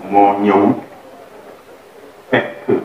moo ñëw fekk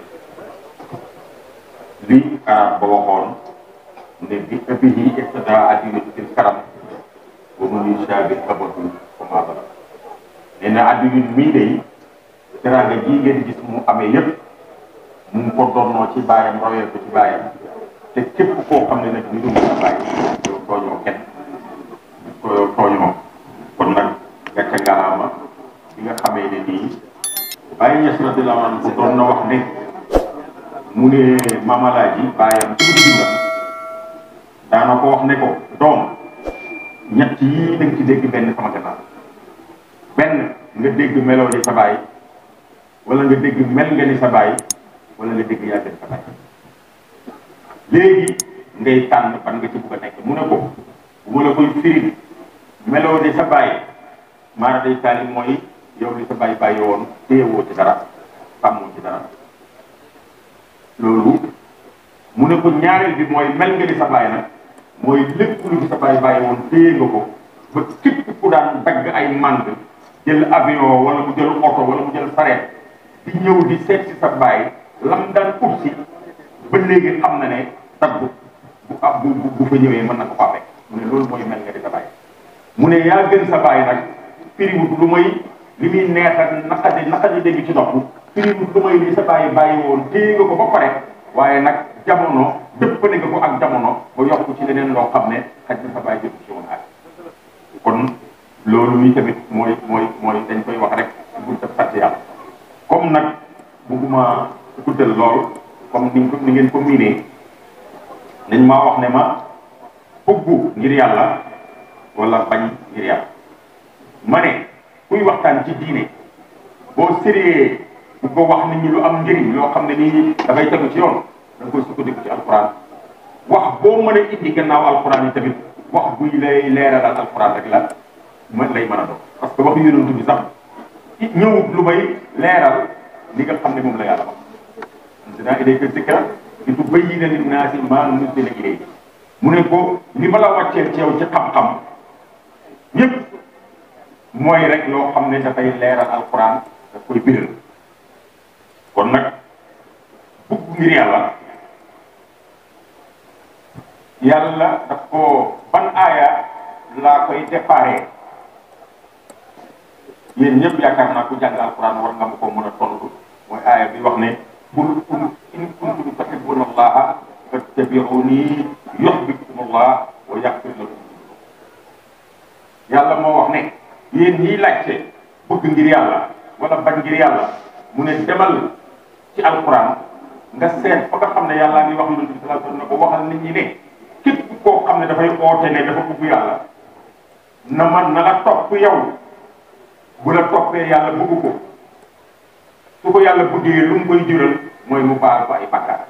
li arab ba waxoon ne bi abihi iqtada adiyatu fil karam wa man yushabi abahu fama bala nee na addiyun mii day teraanga ji ngeen gis mu amee yépp mu ngi ko donnoo ci baayam royee ko ci baayam te képp koo xam ne nag ni dum sa bàyyi yow tooñoo kenn yow tooñoo kon nag gàcce ngalaama bi nga xamee ne nii bàyyi ñes radiyallahu anhu doon na wax ne mu ne mamalaaji baayam ci mu dundam daana ko wax ne ko doom ñett yii da nga ci dégg benn sama gannaaw benn nga dégg meloo ni sa baay wala nga dégg mel nga ni sa baay wala nga dégg yàgg ni sa baay léegi ngay tànn ban nga ci bugg a nekk mu ne ko bu ma la koy firi meloo ni sa baay maara day taali mooy yow li sa baay bàyyi woon téyewoo ci dara sàmmoo ci dara loolu mu ne ko ñaareel bi mooy mel nga ni sa baay nag mooy lépp lu fi sa baay bàyyi woon téye nga ko ba képp ku daan dagg ay mànd jël avion wala mu jël oto wala mu jël sareet di ñëw di seet si sa baay lam daan ut si ba léegi xam na ne taggu bu ab bu bu fa ñëwee mën na ko faa fekk mu ne loolu mooy mel nga di sa baay mu ne yaa gën sa baay nag firiwut lu may li muy neex ak naqadi naqadi dégg ci nopp firiwut lu may li sa baay bàyyi woon téye nga ko ba pare waaye nag jamono dëppale nga ko ak jamono ba yokk ci leneen loo xam ne xaj na sa baay jëf ci woon ak kon loolu mi tamit mooy mooy mooy dañ koy wax rek buñ def sant yàlla comme nag bugguma guddal lool comme ni ni ngeen ko miinee nañ maa wax ne ma bëggu ngir yàlla wala bañ ngir yàlla ma ne kuy waxtaan ci diine boo sérieux bu ko wax nit ñi lu am njëriñ loo xam ne nii dafay tegu ci yoon da nga koy sukkandiku ci alquran wax boo mën a indi gannaaw alquran yi tamit wax buy lay leeralal alquran rek la ma lay mën a doon parce que waxu yonent bi sax ñëwut lu may leeral li nga xam ne moom la yàlla wax anzalnaa ilayka zikra li tubayyina linnaasi maa nuzzila ilayhim mu ne ko li ma la wàcceel ci yow ci xam-xam ñëpp mooy rek loo xam ne dafay leeral alquran daf koy biral kon nag bugg ngir yàlla yàlla daf ko ban aaya laa koy déparé yéen ñëpp yaakaar naa ku jàng alquran war nga ma ko mën a tontu mooy aaya bi wax ne qul in kuntum tuhibbuna allaha fattabi'uni yuhbibkum allah wa yaghfir lakum yàlla moo wax ne yéen ñiy laajte bëgg ngir yàlla wala bañ ngir yàlla mu ne demal ci alquran nga seet fa nga xam ne yàllaa ngi wax yonent bi sallallahu alayhi wasallam ne ko waxal nit ñi ne képp koo xam ne dafay oote ne dafa bëgg yàlla na ma na la topp yow bu la toppee yàlla bëgg ko su ko yàlla bëggee lu mu koy jural mooy mu baal ko ay bakkaar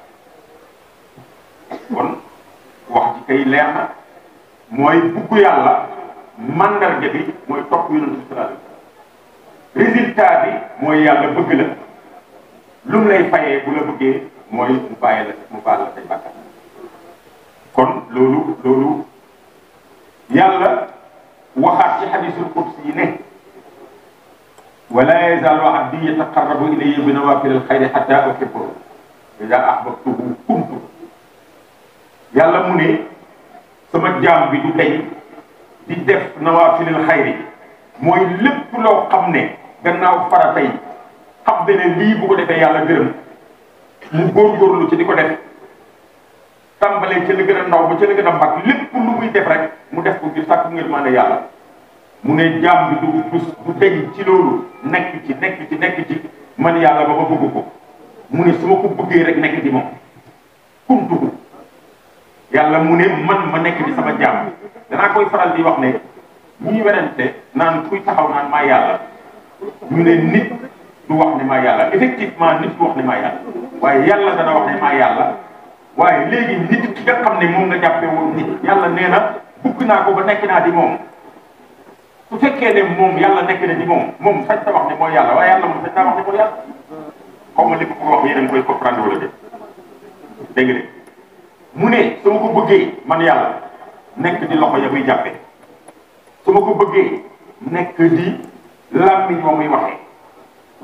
kon wax ji kay leer na mooy bëgg yàlla mandarga bi mooy topp yonent bi sallallahu alayhi wasallam résultat bi mooy yàlla bëgg la lu mu lay fayee bu la bëggee mooy mu bàyyi la mu baal la say bakkaar kon loolu loolu yàlla waxaat ci xadisul qudsi yi ne wala yazaalu abdi yataqarrabu ilayya bi nawaafilil xayri xatta uhibbahu idaa ahbabtuhu kuntu yàlla mu ne sama jaam bi du deñ di def nawaafilil xayri mooy lépp loo xam ne gannaaw farata yi xam ne lii bu ko defee yàlla gërëm mu góorgóorlu ci di ko def tàmbalee ca la gën a ndaw ba ca la gën a mag lépp lu muy def rek mu def ko ngir sàkku ngir maane yàlla mu ne jaam bi du du du deñ ci loolu nekk ci nekk ci nekk ci man yàlla ba ma bëgg ko mu ne su ma ko bëggee rek nekk di moom kuntuhu yàlla mu ne man ma nekk di sama jaam danaa koy faral di wax ne ñuy werante naan kuy taxaw naan maa yàlla ñu ne nit du wax ne maa yàlla effectivement nit du wax ne maa yàlla waaye yàlla dana wax ne maa yàlla waaye léegi nit ki nga xam ne moom nga jàppee woon nit yàlla nee na bugg naa ko ba nekk naa di moom su fekkee ne moom yàlla nekk na di moom moom sañ ta wax ne mooy yàlla waaye yàlla moom sañ taa wax ne mooy yàlla xaw ma li ko wax yéen a ngi koy comprendre wala dé dégg nga mu ne su ma ko bëggee man yàlla nekk di loxo ya muy jàppee su ma ko bëggee nekk di làmmiñ wa muy waxee su ma ko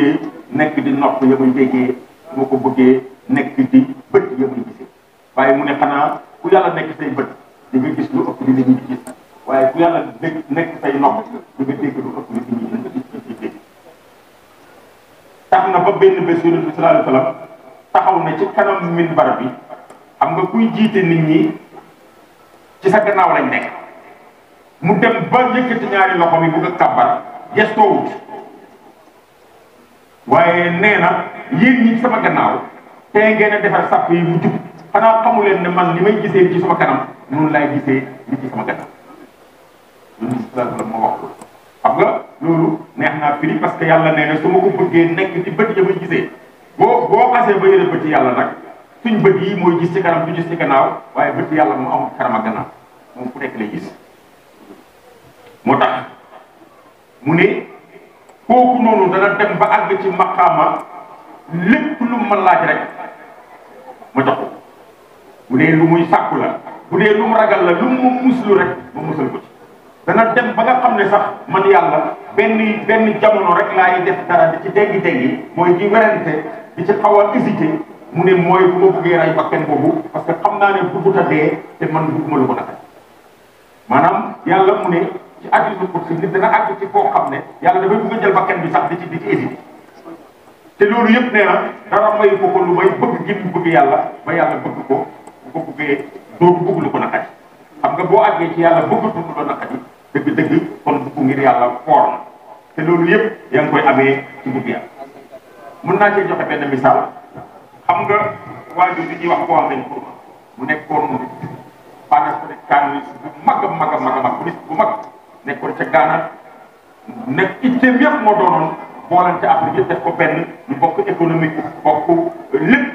bëggee nekk di nopp ya muy déggee su ma ko bëggee nekk di bët ya muy gisee waaye mu ne xanaa ku yàlla nekk say bët di nga gis lu ëpp li nit ñi di gis waaye ku yàlla dégg nekk say nopp di nga dégg lu ëpp li nit ñi di dégg tax na ba benn bés yonent bi sallallahu alayhi wa sallam taxaw na ci kanam minbar bi xam nga kuy jiite nit ñi ci sa gannaaw lañ nekk mu dem ba yëkkati ñaari loxo mi bugg a kàbbar gestoowut waaye nee na yéen ñi sama gannaaw tey ngeen a defar sàpp yi mu jub xanaa xamu leen ne man li may gisee ci sama kanam noonu laay gisee li ci sama gannaaw loolu sallallahu alayhi wa sallam moo wax ko xam nga loolu neex naa firi parce que yàlla nee na su ma ko bëggee nekk ci bët ya may gisee boo boo xasee ba yëre bët yàlla nag suñ bët yi mooy gis ci kanam du gis ci gannaaw waaye bët yàlla mu am kanam ak gannaaw moom ku nekk lay gis moo tax mu ne kooku noonu dana dem ba àgg ci maqaama lépp lu ma laaj rek ma jox ko bu dee lu muy sàkku la bu dee lu mu ragal la lu mu muslu rek ma musal ko ci dana dem ba nga xam ne sax man yàlla benn benn jamono rek laay def dara di ci déggi déggi mooy di werante di ci xaw a hésité mu ne mooy bu ma bëggee ray bakkan boobu parce que xam naa ne bëggut a dee te man bëgguma lu ko naka maanaam yàlla mu ne ci hadiisul qudsi nit dana àgg ci koo xam ne yàlla dafay bëgg a jël bakkan bi sax di ci di ci hésité te loolu yëpp nee na dara may ko ko lu may bëgg gi mu bëgg yàlla ba yàlla bëgg ko bu ko bëggee dootu bëgg lu ko naqari xam nga boo àggee ci yàlla bëggatu lu ko naqari dëgg-dëgg kon bëgg ngir yàlla foor na te loolu yëpp yaa ngi koy amee ci bëgg yàlla mën naa cee joxe benn misaal xam nga waajur bi ñuy wax koo am nañ pour mu nekkoon panafricaniste bu mag a mag a mag a mag bu mag nekkoon ca Ghana nekk itteem yëpp moo doonoon boolante Afrique yëpp def ko benn ñu bokk économique bokk lépp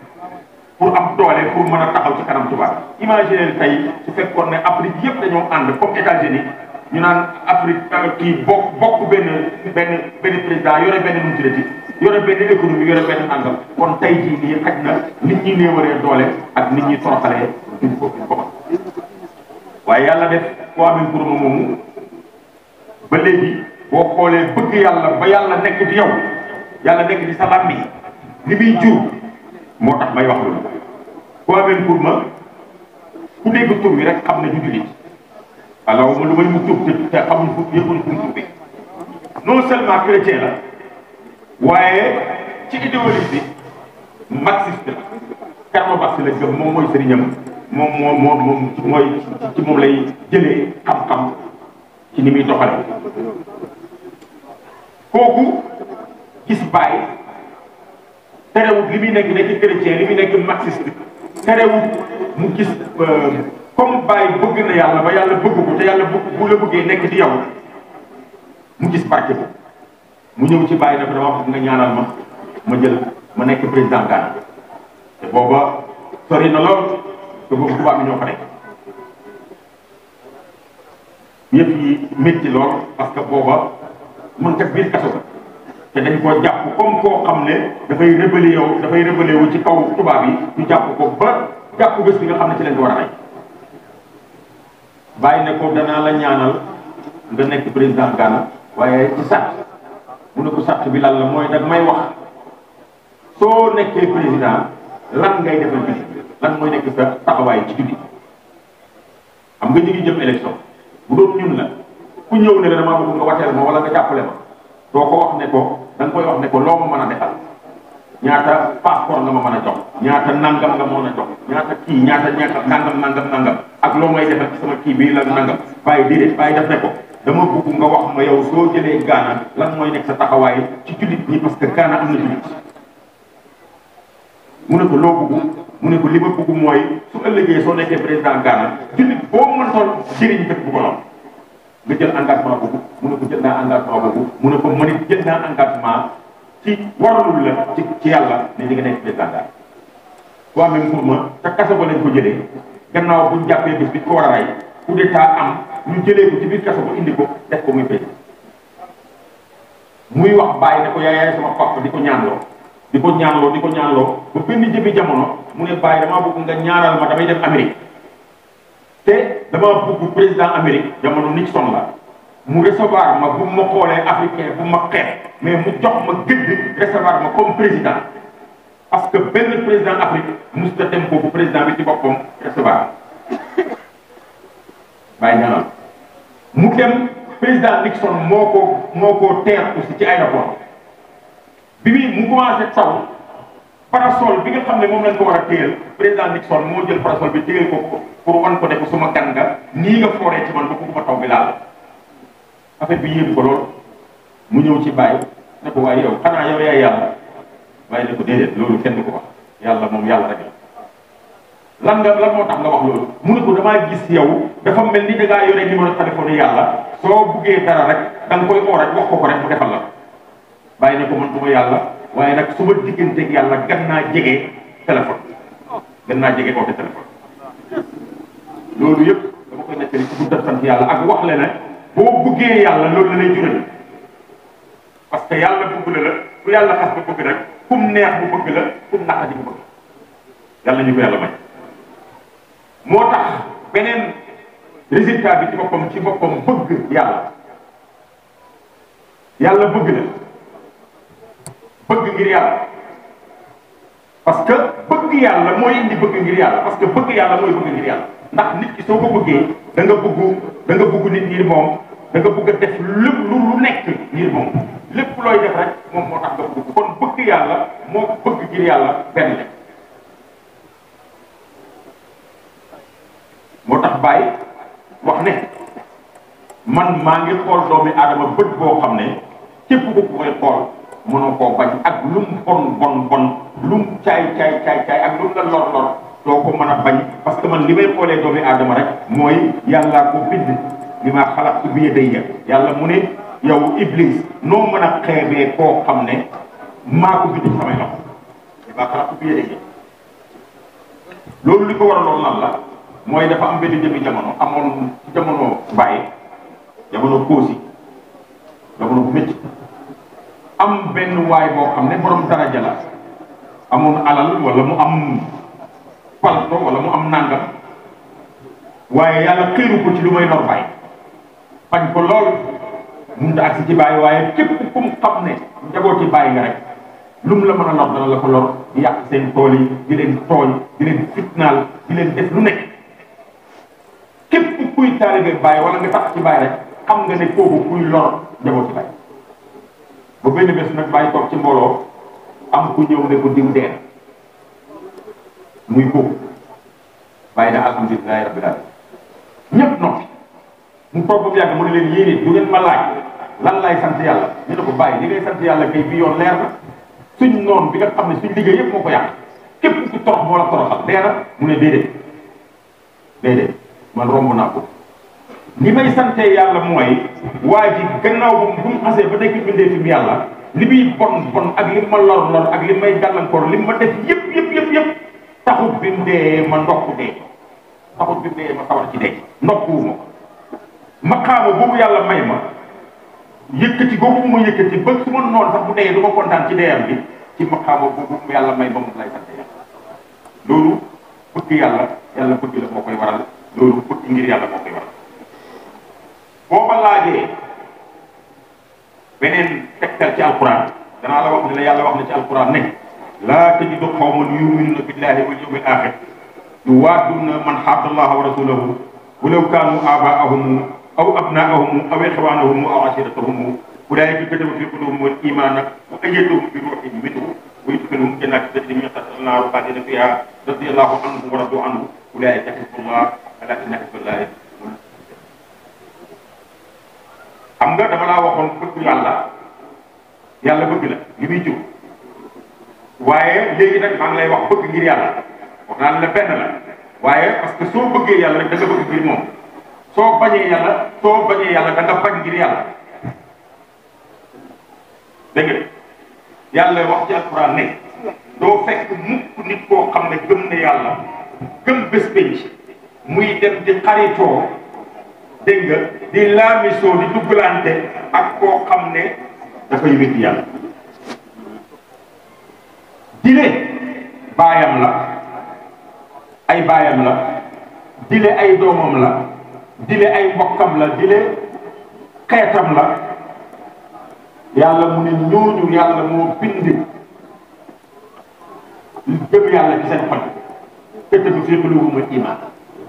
pour am doole pour mën a taxaw ci kanam tubaab imaginer tey su fekkoon ne Afrique yëpp dañoo ànd comme États-Unis ñu naan Afrique kii bokk bokk benn benn benn président yore benn nu mu tuddati yore benn économie yore benn nangam kon tey jii nii xaj na nit ñi néewaree doole ak nit ñi toroxalee duñ ko duñ ko mën waaye yàlla def koo amee kuruma moomu ba léegi boo xoolee bëgg yàlla ba yàlla nekk di yow yàlla nekk di sa làmmi li muy jur moo tax may wax loolu koo amee kurma ku dégg tur bi rek xam ne du jullit alors lu may mu tuub te te xamuñ fu yëguñ fu mu tuubee non seulement chrétien la waaye ci idéologie bi marxiste la Karl Marx la gëm moom mooy sëriñam moom moo moo moom mooy ci moom lay jëlee xam-xam ci ni muy doxale kooku gis bàyyi terewut li muy nekk nekk chrétien li muy nekk marxiste terewut mu gis comme bàyyi bëgg na yàlla ba yàlla bëgg ko te yàlla bëgg bu la bëggee nekk di yow mu gis barke ko mu ñëw ci bàyyi dafa dama bëgg nga ñaanal ma ma jël ma nekk président Ghana te booba sori na lool te boobu tubaab bi ñoo fa nekk yëpp yi métti lool parce que booba mën teg biir kaso ba te dañ koo jàpp comme koo xam ne dafay rébellé yow dafay rébellé wu ci kaw tubaab yi ñu jàpp ko ba jàpp bés bi nga xam ne ci lañ ko war a rey bàyyi ne ko danaa la ñaanal nga nekk président Ghana waaye ci sàtt mu ne ko sàtt bi lan la mooy dag may wax soo nekkee président lan ngay defal julli lan mooy nekk sa taxawaay ci julli xam nga ñu ngi jëm élection bu doon ñun la ku ñëw ne la damaa bëgg nga wateel ma wala nga jàppale ma doo ko wax ne ko da nga koy wax ne ko loo ma mën a defal ñaata passeport nga ma mën a jox ñaata nangam nga mën a jox ñaata kii ñaata ñaata nangam nangam nangam ak loo may defal ci sama kii bii la nangam bàyyi déedéet bàyyi def ne ko dama bëgg nga wax ma yow soo jëlee Ghana lan mooy nekk sa taxawaay ci jullit ñi parce que Ghana am na jullit mu ne ko loo bëgg mu ne ko li ma bëgg mooy su ëllëgee soo nekkee président Ghana jullit boo mën toll jëriñ dëkk bu ko noonu nga jël engagement boobu mu ne ko jël naa engagement boobu mu ne ko man it jël naa engagement ci waralul la ci ci yàlla ne di nga nekk président Ghana waa même pour ma te kaso ba lañ ko jëlee gannaaw buñ jàppee bis bi ko war a rey coup d'état am ñu jëlee ko ci biir kaso ba indi ko def ko muy président muy wax bàyyi ne ko yaay yaay sama papa di ko ñaanloo di ko ñaanloo di ko ñaanloo ba benn jëbi jamono mu ne bàyyi damaa bëgg nga ñaanal ma damay dem Amérique te dama bëgg président Amérique jamono Nixon la mu recevoir ma bu ma xoolee africain bu ma xeex mais mu jox ma gëdd recevoir ma comme président parce que benn président Afrique mosut a dem foofu président bi ci boppam recevoir bàyyi ñaanal mu dem président Nixon moo ko moo ko teer aussi ci aéroport bi muy mu commencé taw parasol bi nga xam ne moom lañ ko war a téyel président Nixon moo jël parasol bi téyel ko ko pour wan ko ne ko suma gan nga nii nga fooree ci man ba ko taw bi laal affaire bi yéem ko lool mu ñëw ci bàyyi ne ko waaye yow xanaa yow yaay yàlla bàyyi ne ko déedéet loolu kenn du ko wax yàlla moom yàlla rek la lan nga lan moo tax nga wax loolu mu ne ko damaa gis yow dafa mel ni da ngaa yore numéro téléphone yàlla soo buggee dara rek da nga koy oo rek wax ko ko rek mu defal la bàyyi ne ko man duma yàlla waaye nag su ma digganteeg yàlla gan naa jege téléphone gan naa jege oote téléphone loolu yëpp dama koy nettali ci bu def sant yàlla ak wax le ne boo buggee yàlla loolu la lay jural parce que yàlla bëgg la la ku yàlla xas ba bëgg rek kum neex bu bëgg la kum naqadi bu bëgg yàlla ñu ko yàlla may moo tax beneen résultat bi ci boppam ci boppam bëgg yàlla yàlla bëgg la bëgg ngir yàlla parce que bëgg yàlla mooy indi bëgg ngir yàlla parce que bëgg yàlla mooy bëgg ngir yàlla ndax nit ki soo ko bëggee da nga bëgg da nga bëgg nit ngir moom da nga bëgg a def lépp lu lu nekk ngir moom lépp looy def rek moom moo tax nga bëgg kon bëgg yàlla moo bëgg ngir yàlla benn la moo tax Baye wax ne man maa ngi xool doomi aadama bët boo xam ne képp ku koy xool mënoo koo bañ ak lum bon bon bon lum caay caay caay caay ak lum la lor lor doo ko mën a bañ parce que man li may xoolee doomi aadama rek mooy yàllaa ko bind li ma xalaat bi yadayya yàlla mu ne yow iblis noo mën a xeebee koo xam ne maa ko bind ci samay loxo li ma xalaat bi yadayya loolu li ko waraloon lan la mooy dafa am benn jëmi jamono amoon ci jamono Baye jamono Koosi jamono bu métti am benn waay boo xam ne borom daraja la amoon alal wala mu am palto wala mu am nangam waaye yàlla xiiru ko ci lu may lor Baye bañ ko lool mënut a agsi ci Baye waaye képp ku mu xam ne njabooti Baye nga rek lu mu la mën a lor dana la ko lor di yàq seen tool yi di leen tooñ di leen fitnaal di leen def lu nekk képp kuy taalibe Baye wala nga tax ci Baye rek xam nga ne kooku kuy lor njabooti Baye ba benn bés nag Baye toog ci mbooloo am ku ñëw ne ko diw dee muy kooku Baye na alhamdulilahi rabbil alamin ñëpp noppi mu toog ba mu yàgg mu ne leen yéene du ngeen ma laaj lan lay sant yàlla ñu ne ko Baye li ngay sant yàlla kay bi yoon leer na suñ noonu bi nga xam ne suñ liggéey yëpp moo ko yàq képp ku torox moo la toroxal dee na mu ne déedéet déedéet man romb naa ko li may sante yàlla mooy waa ji gannaaw bu bu mu xasee ba nekk bindee fi mu yàlla li muy bon bon ak li ma lor lor ak li may gàllankoor li ma def yëpp yëpp yëpp yëpp taxut bi mu dee ma ndokk dee taxut bi mu dee ma sawar ci dee ndokkuwuma ma xaama boobu yàlla may ma yëkkati boobu mu yëkkati ba su ma noonu sax bu dee du ma kontaan ci deeyam bi ci ma xaama boobu mu yàlla may ba mu lay sante yàlla loolu bëgg yàlla yàlla bëgg la moo koy waral loolu bëgg ngir yàlla moo koy waral boo ma laajee beneen tegtal ci alquran danaa la wax ne la yàlla wax na ci alquran ne laa tajidu qawman yuminuna billahi wal yawmil axir yuwaaduna man xaadda allaha wa rasulahu walaw kaanu abaahum aw abnaahum aw ixwanahum aw ashiratahum ulaika kataba fi qulubihim al imana wa ayyadahum bi ruuhin minhu wa yudkhiluhum jannatin tajri min tahtiha al-anhaaru xaalidina fiha radiyallahu anhum wa radu anhu ulaika xisbullah ala inna xisballahi xam nga dama laa waxoon bëgg yàlla yàlla bëgg la li muy jur waaye léegi nag maa ngi lay wax bëgg ngir yàlla wax naa la benn la waaye parce que soo bëggee yàlla rek da nga bëgg ngir moom soo bañee yàlla soo bañee yàlla da nga bañ ngir yàlla dégg nga yàlla wax ci alquran ne doo fekk mukk nit koo xam ne gëm ne yàlla gëm bés penc muy dem di xaritoo dégg nga di laamisoo di duggalante ak koo xam ne dafay wéddi yàlla dile baayam la ay baayam la dile ay doomam la dile ay mbokkam la dile xeetam la yàlla mu ne ñooñu yàlla moo bind gëm yàlla ci seen xol këttabu fi quluubihimul iimaan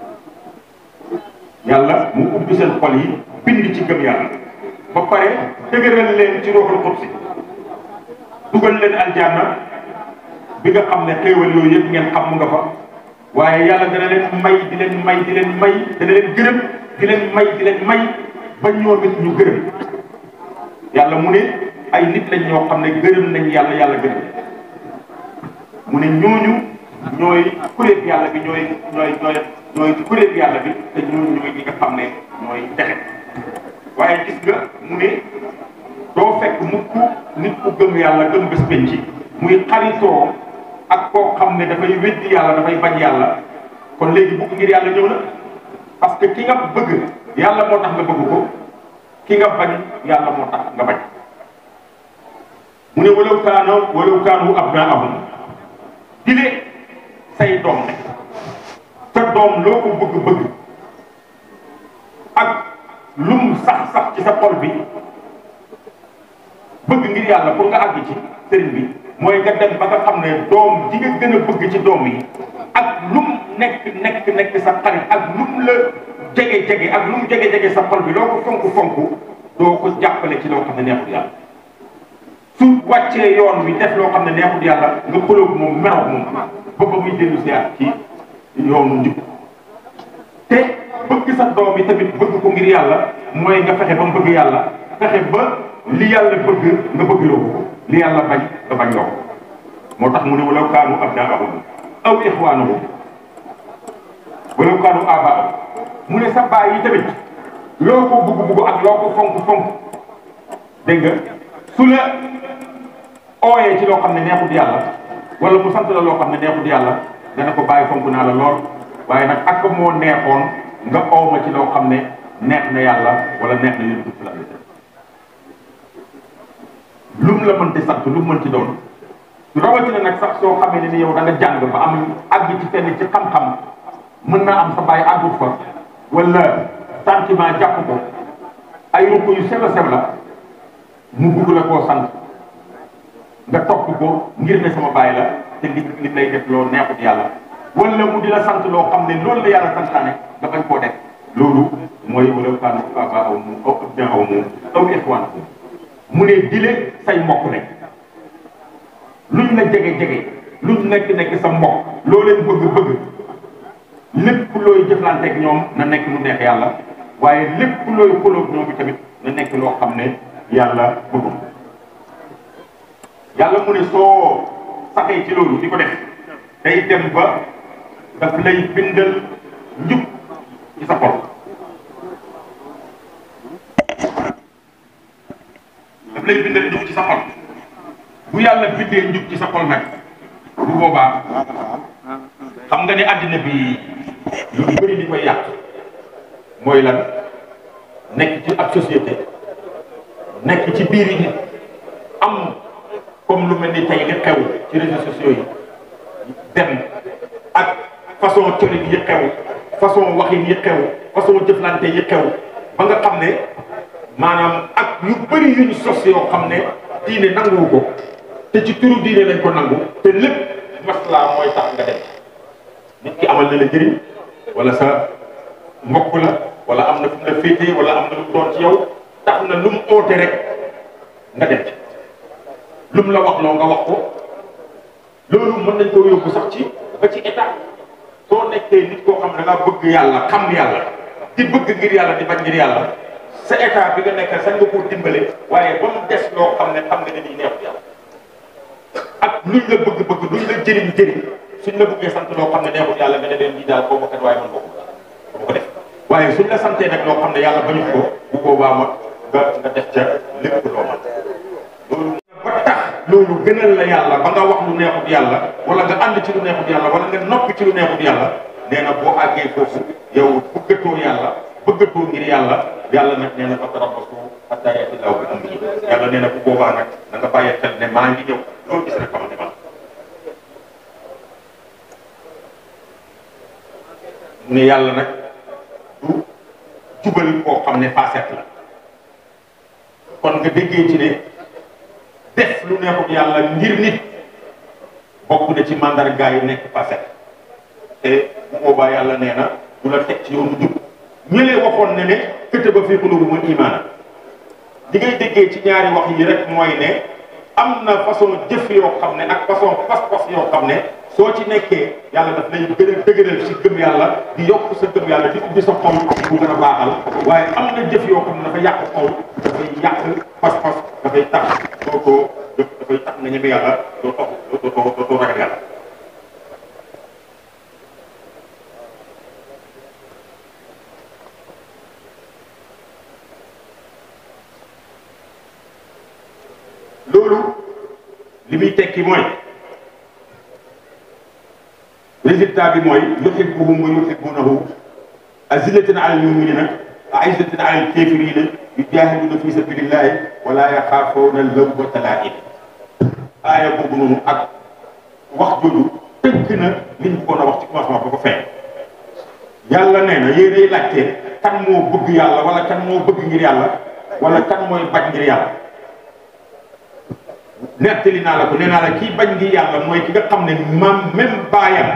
yàlla mu ubbi seen xol yi bind ci gëm yàlla ba pare dëgëral leen ci ruuxul qudsi dugal leen aljanna bi nga xam ne xéewal yooyu yëpp ngeen xam mu nga fa waaye yàlla dana leen may di leen may di leen may dana leen gërëm di leen may di leen may ba ñoom it ñu gërëm yàlla mu ne ay nit lañ ñoo xam ne gërëm nañ yàlla yàlla gërëm mu ne ñooñu ñooy kuréel yàlla bi ñooy ñooy ñooy ñooy kuréel yàlla bi te ñooñu ñooy ñi nga xam ne ñooy texe waaye gis nga mu ne doo fekk mukk nit ku gëm yàlla gëm bés penc muy xaritoo ak koo xam ne dafay weddi yàlla dafay bañ yàlla kon léegi bugg ngir yàlla ñëw na parce que ki nga bëgg yàlla moo tax nga bëgg ko ki nga bañ yàlla moo tax nga bañ mu ne walaw kaana walaw kaanu abnaahum dile say doom ne sa doom loo ko bëgg-bëgg ak lum sax sax ci sa xol bi bëgg ngir yàlla pour nga àgg ci sëriñ bi mooy nga dem ba nga xam ne doom ji nga gën a bëgg ci doom yi ak lum nekk nekk nekk sa xarit ak lum la jege jege ak lum jege jege sa xol bi loo ko fonk fonk doo ko jàppale ci loo xam ne neexul yàlla su wàccee yoon wi def loo xam ne neexul yàlla nga xulóog moom meroog moom ba ba muy dellu si at ci yoonu njub te bëgg sa doom yi tamit bëgg ko ngir yàlla mooy nga fexe ba mu bëgg yàlla fexe ba li yàlla bëgg nga bëgg loo ko li yàlla bañ nga bañ loo ko moo tax mu ne walaw kaanu abnaahum aw ixwaanahum walaw kaanu aabaahum mu ne sa baay yi tamit loo ko bugg bugg ak loo ko fonk fonk dégg nga su la ooyee ci loo xam ne neexut yàlla wala mu sant la loo xam ne neexut yàlla dana ko bàyyi fonk naa la lool waaye nag ak moo neexoon nga ow ma ci loo xam ne neex na yàlla wala neex na yonent bi sallallahu alayhi wasallam lum la mënti sant lu mu mënti doon rawatina nag sax soo xamee ne ni yow da nga jàng ba am àgg ci fenn ci xam-xam mën naa am sa bàyyi àggut fa wala sentiment jàpp ko ay ruq yu sew a sew la mu bugg la koo sant nga topp ko ngir ne sama bàyyi la te li li lay def loo neexut yàlla wala mu di la sant loo xam ne loolu la yàlla santaane nga bañ koo def loolu mooy wala kaanu abaahum aw abnaahum aw ixwaanahum mu ne dile say mbokk lañ luñ la jege jege luñ nekk nekk sa mbokk loo leen bëgg bëgg lépp looy jëflanteeg ñoom na nekk lu neex yàlla waaye lépp looy xulóog ñoom bi tamit na nekk loo xam ne yàlla bëggul yàlla mu ne soo saxee ci loolu di ko def day dem ba daf lay bindal njub ci sa xol daf lay bindal njub ci sa xol bu yàlla bindee njub ci sa xol nag bu boobaa xam nga ne àddina bi lu bëri li koy yàq mooy lan nekk ci ab société nekk ci biir yi am comme lu mel ni tey li xew ci réseaux sociaux yi dem ak façon colin yi xew façon waxin yi xew façon jëflante yi xew ba nga xam ne maanaam ak yu bëri yuñ sos yoo xam ne diine nanguwu ko te ci turu diine lañ ko nangu te lépp maslaa mooy tax nga dem nit ki amal na la njëriñ wala sa mbokk la wala am na fu mu la féetee wala am na lu mu doon ci yow tax na lu mu oote rek nga dem ci lu mu la wax loo nga wax ko loolu mën nañ koo yóbbu sax ci ba ci état soo nekkee nit koo xam ne da ngaa bëgg yàlla xam yàlla di bëgg ngir yàlla di bañ ngir yàlla sa état bi nga nekk sañ nga koo dimbale waaye ba mu des loo xam ne xam nga ne nii neexut yàlla ak luñ la bëgg-bëgg luñ la jëriñ jëriñ suñ la bëggee sant loo xam ne neexut yàlla nga ne leen lii daal boo ma kat waaye man bokku bu ko def waaye suñ la santee nag loo xam ne yàlla bañu ko bu boobaa ma nga nga def ca lépp loo man loolu ba tax loolu gënal la yàlla ba nga wax lu neexut yàlla wala nga ànd ci lu neexut yàlla wala nga noppi ci lu neexut yàlla nee na boo àggee foofu yow bëggatoo yàlla bëggatoo ngir yàlla yàlla nag nee na fa tarabbasu hattaa ya'ti llaahu bi amrihi yàlla nee na bu boobaa nag na nga bàyyi xel ne maa ngi ñëw loolu gis rek xamal ne man mu ne yàlla nag du jubal koo xam ne facette la kon nga déggee ci ne def lu neexut yàlla ngir nit bokk na ci mandarga yi nekk passé te bu boobaa yàlla nee na du la teg ci yoonu jub ñëlee waxoon ne ne këtëba fii quluubihimul iimaan li ngay déggee ci ñaari wax yi rek mooy ne am na façon jëf yoo xam ne ak façon pas-pas yoo xam ne soo ci nekkee yàlla daf lay gën a dëgëral ci gëm yàlla di yokk sa gëm yàlla di ubbi sa xol bu gën a baaxal waaye am na jëf yoo xam ne dafa yàq xol dafay yàq pas-pas dafay tax doo ko dafay tax nga ñeme yàlla doo toog doo doo doo ragal yàlla loolu li muy tekki mooy résultat bi mooy yuhibbuhum wa yuhibbunahu azillatin ala al-mu'minina a'izzatin ala al-kafirina yujahiduna fi sabilillahi wa la yaxaafuna lawmata laa'im aaya boobu noonu ak wax jooju tënk na liñ bëggoon a wax ci commencement ba ko feeñ yàlla nee na yéenay laajte kan moo bëgg yàlla wala kan moo bëgg ngir yàlla wala kan mooy bañ ngir yàlla nettali naa la ko nee naa la kii bañ ngir yàlla mooy ki nga xam ne maam même baayam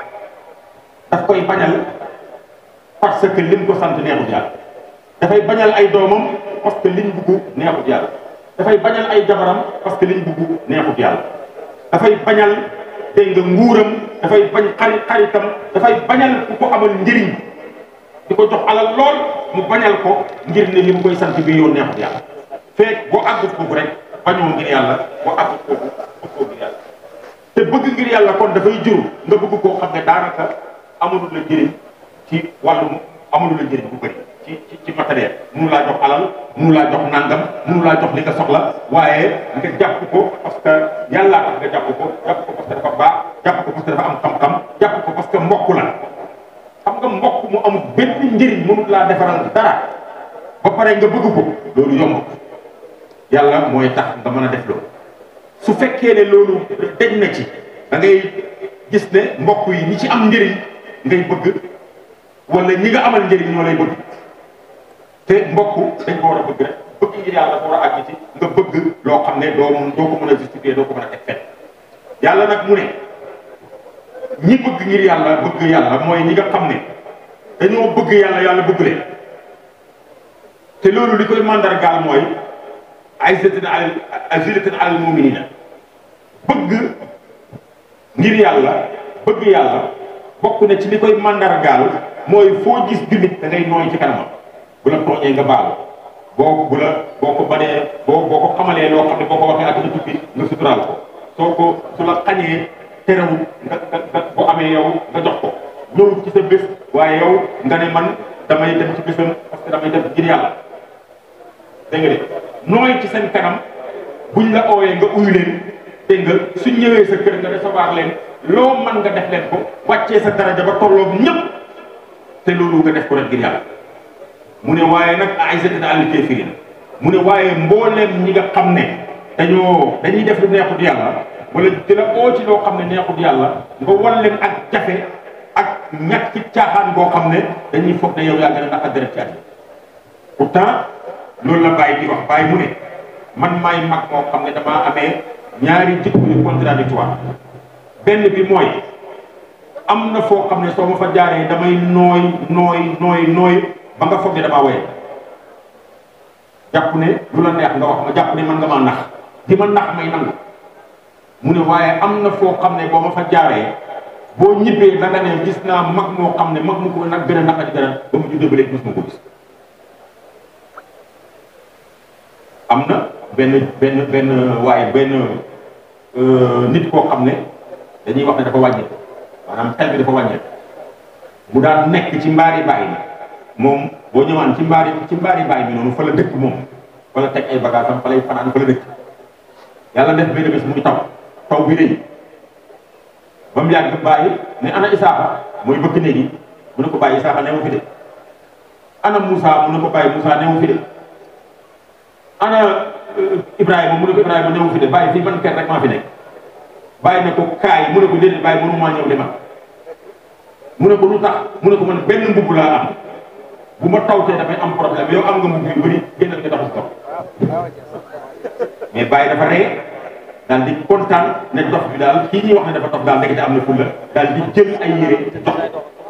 daf koy bañal parce que lim ko sant neexut yàlla dafay bañal ay doomam parce que liñ bugg neexut yàlla dafay bañal ay jabaram parce que liñ bugg neexut yàlla dafay bañal dégg nga nguuram dafay bañ xarit xaritam dafay bañal ku ko amal njëriñ di ko jox alal lool mu bañal ko ngir ne li mu koy sant bi yoon neexut yàlla feek boo àggut foofu rek bañoo ngir yàlla boo àggut foofu bëggoo ngir yàlla te bëgg ngir yàlla kon dafay jur nga bëgg koo xam ne daanaka amulul la njëriñ ci wàllum amulul la njëriñ bu bëri ci ci ci matériel munu laa jox alal munu laa jox nangam munu laa jox li nga soxla waaye nga jàpp ko parce que yàllaa tax nga jàpp ko jàpp ko parce que dafa baax jàpp ko parce que dafa am xam-xam jàpp ko parce que mbokk la xam nga mbokk mu amul benn njëriñ mënul laa defaral dara ba pare nga bëgg ko loolu yomb yàlla mooy tax nga mën a def loolu su fekkee ne loolu deñ na ci da ngay gis ne mbokk yi ñi ci am njëriñ ngay bëgg wala ñi nga amal njëriñ ñoo lay bëgg te mbokk dañ ko war a bëgg rek bëgg ngir yàlla dafa war a àgg ci nga bëgg loo xam ne doo doo ko mën a justifier doo ko mën a teg fenn yàlla nag mu ne ñi bëgg ngir yàlla bëgg yàlla mooy ñi nga xam ne dañoo bëgg yàlla yàlla bëgg leen te loolu li koy mandargaal mooy aizatin alal azillatin alal muminina bëgg ngir yàlla bëgg yàlla bokk na ci li koy mandargaal mooy foo gis jullit da ngay nooy ci kanamam bu la tooñee nga baal boo bu la boo ko banee boo boo ko xamalee loo xam ne boo ko waxee ak na tubbi nga suturaal ko soo ko su la xañee terewul nga nga nga bu amee yow nga jox ko ñëw ci sa bés waaye yow nga ne man damay dem ci bésam parce que damay dem ngir yàlla dégg nga de nooy ci seen kanam buñ la ooyee nga uyu leen dégg nga suñ ñëwee sa kër nga recevoir leen loo mën nga def leen ko wàccee sa daraja ba tolloog ñëpp te loolu nga def ko rek ngir yàlla mu ne waaye nag aizatin alal kaafiriin mu ne waaye mbooleem ñi nga xam ne dañoo dañuy def lu neexut yàlla wala di la oo ci loo xam ne neexut yàlla nga wan leen ak jafe ak ñàkk ci caaxaan boo xam ne dañuy foog ne yow yaa gën a naq a deret ci àddina pourtant loolu la Baye di wax Baye mu ne man maay mag moo xam ne damaa amee ñaari jikko yu contradictoire benn bi mooy am na foo xam ne soo ma fa jaaree damay nooy nooy nooy nooy ba nga foog ne damaa woye jàpp ne lu la neex nga wax ma jàpp ne man nga maa nax di ma nax may nangu mu ne waaye am na foo xam ne boo ma fa jaaree boo ñibbee da nga ne gis naa mag moo xam ne mag mu ko nag gën a naqari dara ba mu juddoo ba léegi mos ma ko gis am na benn benn benn waaye benn nit koo xam ne dañuy wax ne dafa wàññeeku maanaam xel bi dafa wàññeeku mu daan nekk ci mbaari baay bi moom boo ñëwaan ci mbaari ci mbaari baay bi noonu fa la dëkk moom fa la teg ay bagages am fa lay fanaan fa la dëkk yàlla def benn bés muy taw taw bi rëy ba mu yàgg bàyyi ne ana Isaaxa mooy bëkk néegi mu ne ko bàyyi Isaaxa newu fi de ana Moussa mu ne ko bàyyi Moussa newu fi de ana Ibrahima mu ne ko Ibrahima newu fi de bàyyi fii ban kër rek maa fi nekk bàyyi ne ko kaay mu ne ko déedéet bàyyi mënu maa ñëw de man mu ne ko lu tax mu ne ko man benn mbubb laa am bu ma tawtee damay am problème yow am nga mbubb yu bëri génnal nga taxu dox mais bàyyi dafa ree daal di kontaan ne dox bi daal kii ñuy wax ne dafa dox daal ndekete am na fulla daal di jël ay yére jox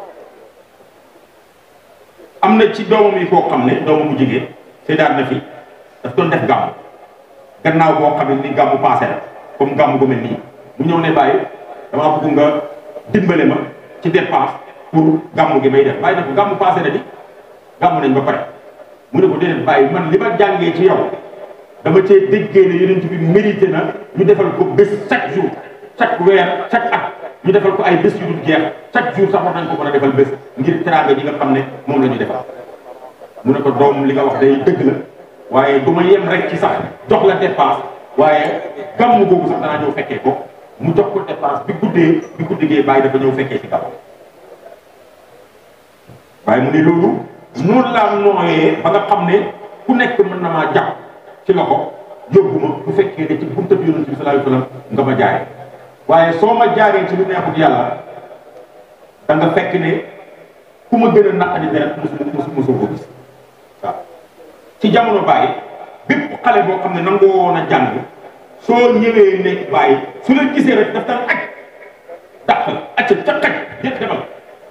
am na ci doomam yi koo xam ne doomam bu jigéen séddaat na fi daf doon def gàmm gannaaw boo xam ne ni gàmmu passé la comme gàmm gu mel nii mu ñëw ne bàyyi damaa bëgg nga dimbale ma ci dépense pour gàmm gi may def bàyyi na ko gàmmu passé na di gàmm nañ ba pare mu ne ko déedéet bàyyi man li ma jàngee ci yow dama cee déggee ne yonent bi mérité na ñu defal ko bés chaque jour chaque weer chaque at ñu defal ko ay bés yu dul jeex chaque jour sax war nañ ko mën a defal bés ngir teraanga ji nga xam ne moom la ñu defal mu ne ko doom li nga wax day dëgg la waaye du ma yem rek ci sax jox la dépense waaye gàmm googu sax danaa ñëw fekkee ko mu jox ko dépense bi guddee bi guddigee bàyyi dafa ñëw fekkee ci gàmm waaye mu ne loolu noonu laa nooyee ba nga xam ne ku nekk mën na maa jàpp ci loxo yóbbu ma bu fekkee ne ci bunta bi yonent bi sallallahu alayhi wasallam nga ma jaaree waaye soo ma jaaree ci lu neexut yàlla da nga fekk ne ku ma gën a naqadi deret musu musu musu ko gis waaw ci jamono bàyyi bépp xale boo xam ne nangoo woon a jàng soo ñëwee ne bàyyi su la gisee rek daf daan aj dàq la acca ca xaj yëpp demal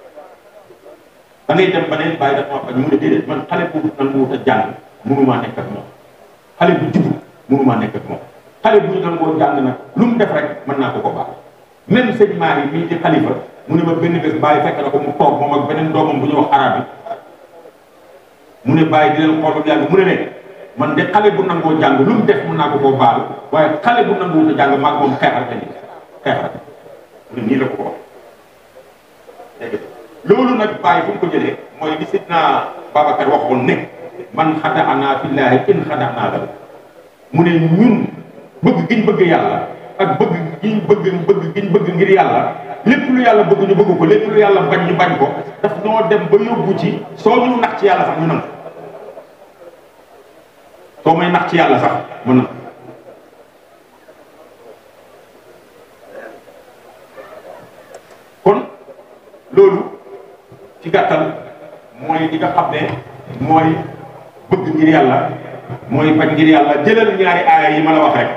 da ngay dem ba ne bàyyi daf maa bañ mu ne déedéet man xale bu nanguwut a jàng mënumaa nekk ak moom xale bu jubut mënumaa nekk ak moom xale bu ñu nangoo jàng nag lu mu def rek mën naa ko ko baax même sëñ maa yi mii di xalifa mu ne ma benn bés bàyyi fekk na ko mu toog moom ak beneen doomam bu ñuy wax arab yi mu ne bàyyi di leen xool ba yàgg mu ne leen man de xale bu nangoo jàng lu mu def mën naa ko koo baal waaye xale bu nanguwut a jàng maag moom xeexal te nii xeexal mu ne nii la ko ko wax dégg loolu nag bàyyi fu mu ko jëlee mooy li sidna Babacar waxoon ne man xada ana fillaahi in xada naa la mu ne ñun bëgg giñ bëgg yàlla ak bëgg giñ bëgg bëgg giñ bëgg ngir yàlla lépp lu yàlla bëgg ñu bëgg ko lépp lu yàlla bañ ñu bañ ko daf ñoo dem ba yóbbu ci soo ñu nax ci yàlla sax ñu nangu soo may nax ci yàlla sax mu nangu kon loolu ci gàttal mooy li nga xam ne mooy bëgg ngir yàlla mooy bañ ngir yàlla jëlal ñaari aaya yi ma la wax rek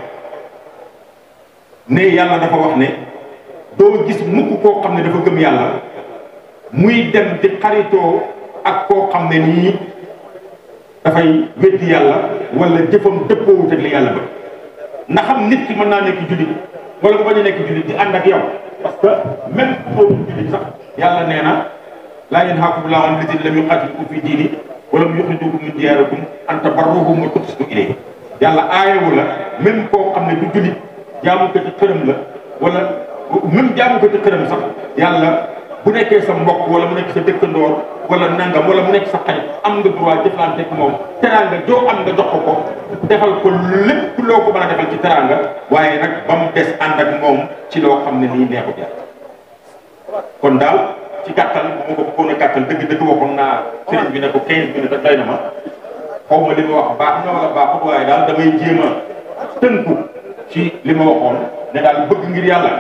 ne yàlla dafa wax ne doo gis mukk koo xam ne dafa gëm yàlla muy dem di xaritoo ak koo xam ne nii dafay weddi yàlla wala jëfam dëppoowut ak li yàlla bëgg ndax xam nit ki mën naa nekk jullit wala bu bañ a nekk jullit di ànd ak yow parce que même boobu jullit sax yàlla nee na laa yanhaakum llaahu an llaziina lam yuqaatilukum fi diini wa lam yuxrijukum min diyaarikum an tabarruhum wa tuqsitu ilayhim yàlla aayewu la même koo xam ne du jullit jaamu ko ci xërëm la wala même jaamu ko ci xërëm sax yàlla bu nekkee sa mbokk wala mu nekk sa dëkkandoor wala nangam wala mu nekk sa xarit am nga droit jëflante ak moom teraanga joo am nga jox ko ko defal ko lépp loo ko mën a defal ci teraanga waaye nag ba mu des ànd ak moom ci loo xam ne nii neexut yàlla kon daal ci gàttal bu ma ko bëggoon a gàttal dëgg dëgg waxoon naa sëriñ bi ne ko 15 minutes rek doy na ma xaw ma li ma wax baax na wala baaxut waaye daal damay jéem a tënku ci li ma waxoon ne daal bëgg ngir yàlla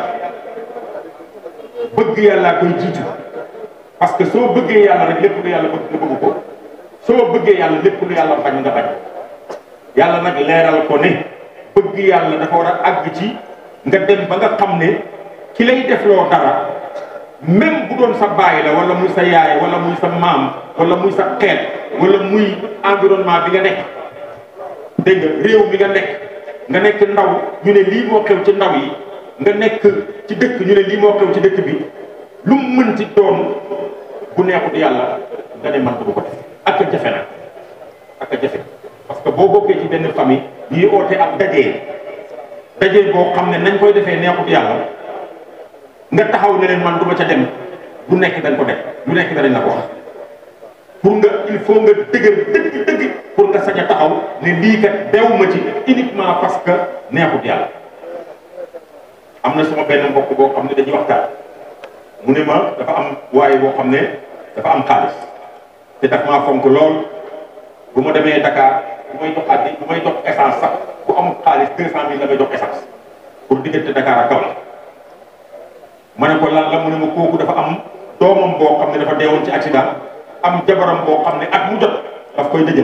bëgg yàllaa koy jiitu parce que soo bëggee yàlla rek lépp lu yàlla bëgg nga bëgg ko soo bëggee yàlla lépp lu yàlla bañ nga bañ yàlla nag leeral ko ne bëgg yàlla dafa war a àgg ci nga dem ba nga xam ne ki lay def loo dara même bu doon sa baay la wala muy sa yaay wala muy sa maam wala muy sa xeet wala muy environnement bi nga nekk dégg nga réew mi nga nekk nga nekk ndaw ñu ne lii moo xew ci ndaw yi nga nekk ci dëkk ñu ne lii moo xew ci dëkk bi lu mu mën ci doon bu neexut yàlla nga ne man du ko def ak a jafe nag ak a jafe parce que boo bokkee ci benn famille ñuy oote ak dajee dajee boo xam ne nañ koy defee neexut yàlla nga taxaw ne leen man du ma ca dem du nekk dañ ko def du nekk danañ la ko wax pour nga il faut nga dëgër dëgg dëgg pour nga sañ a taxaw ne lii kat dew ma ci uniquement parce que neexut yàlla am na sama benn mbokk boo xam ne dañuy waxtaan mu ne ma dafa am waaye boo xam ne dafa am xaalis te daf maa fonk lool bu ma demee Dakar bu may dox addi bu may dox essence sax bu amul xaalis deux cent mille la may dox essence pour diggante Dakar ak Kaolack ma ne ko lan la mu ne ma kooku dafa am doomam boo xam ne dafa deewoon ci accident am jabaram boo xam ne at mu jot daf koy dëjël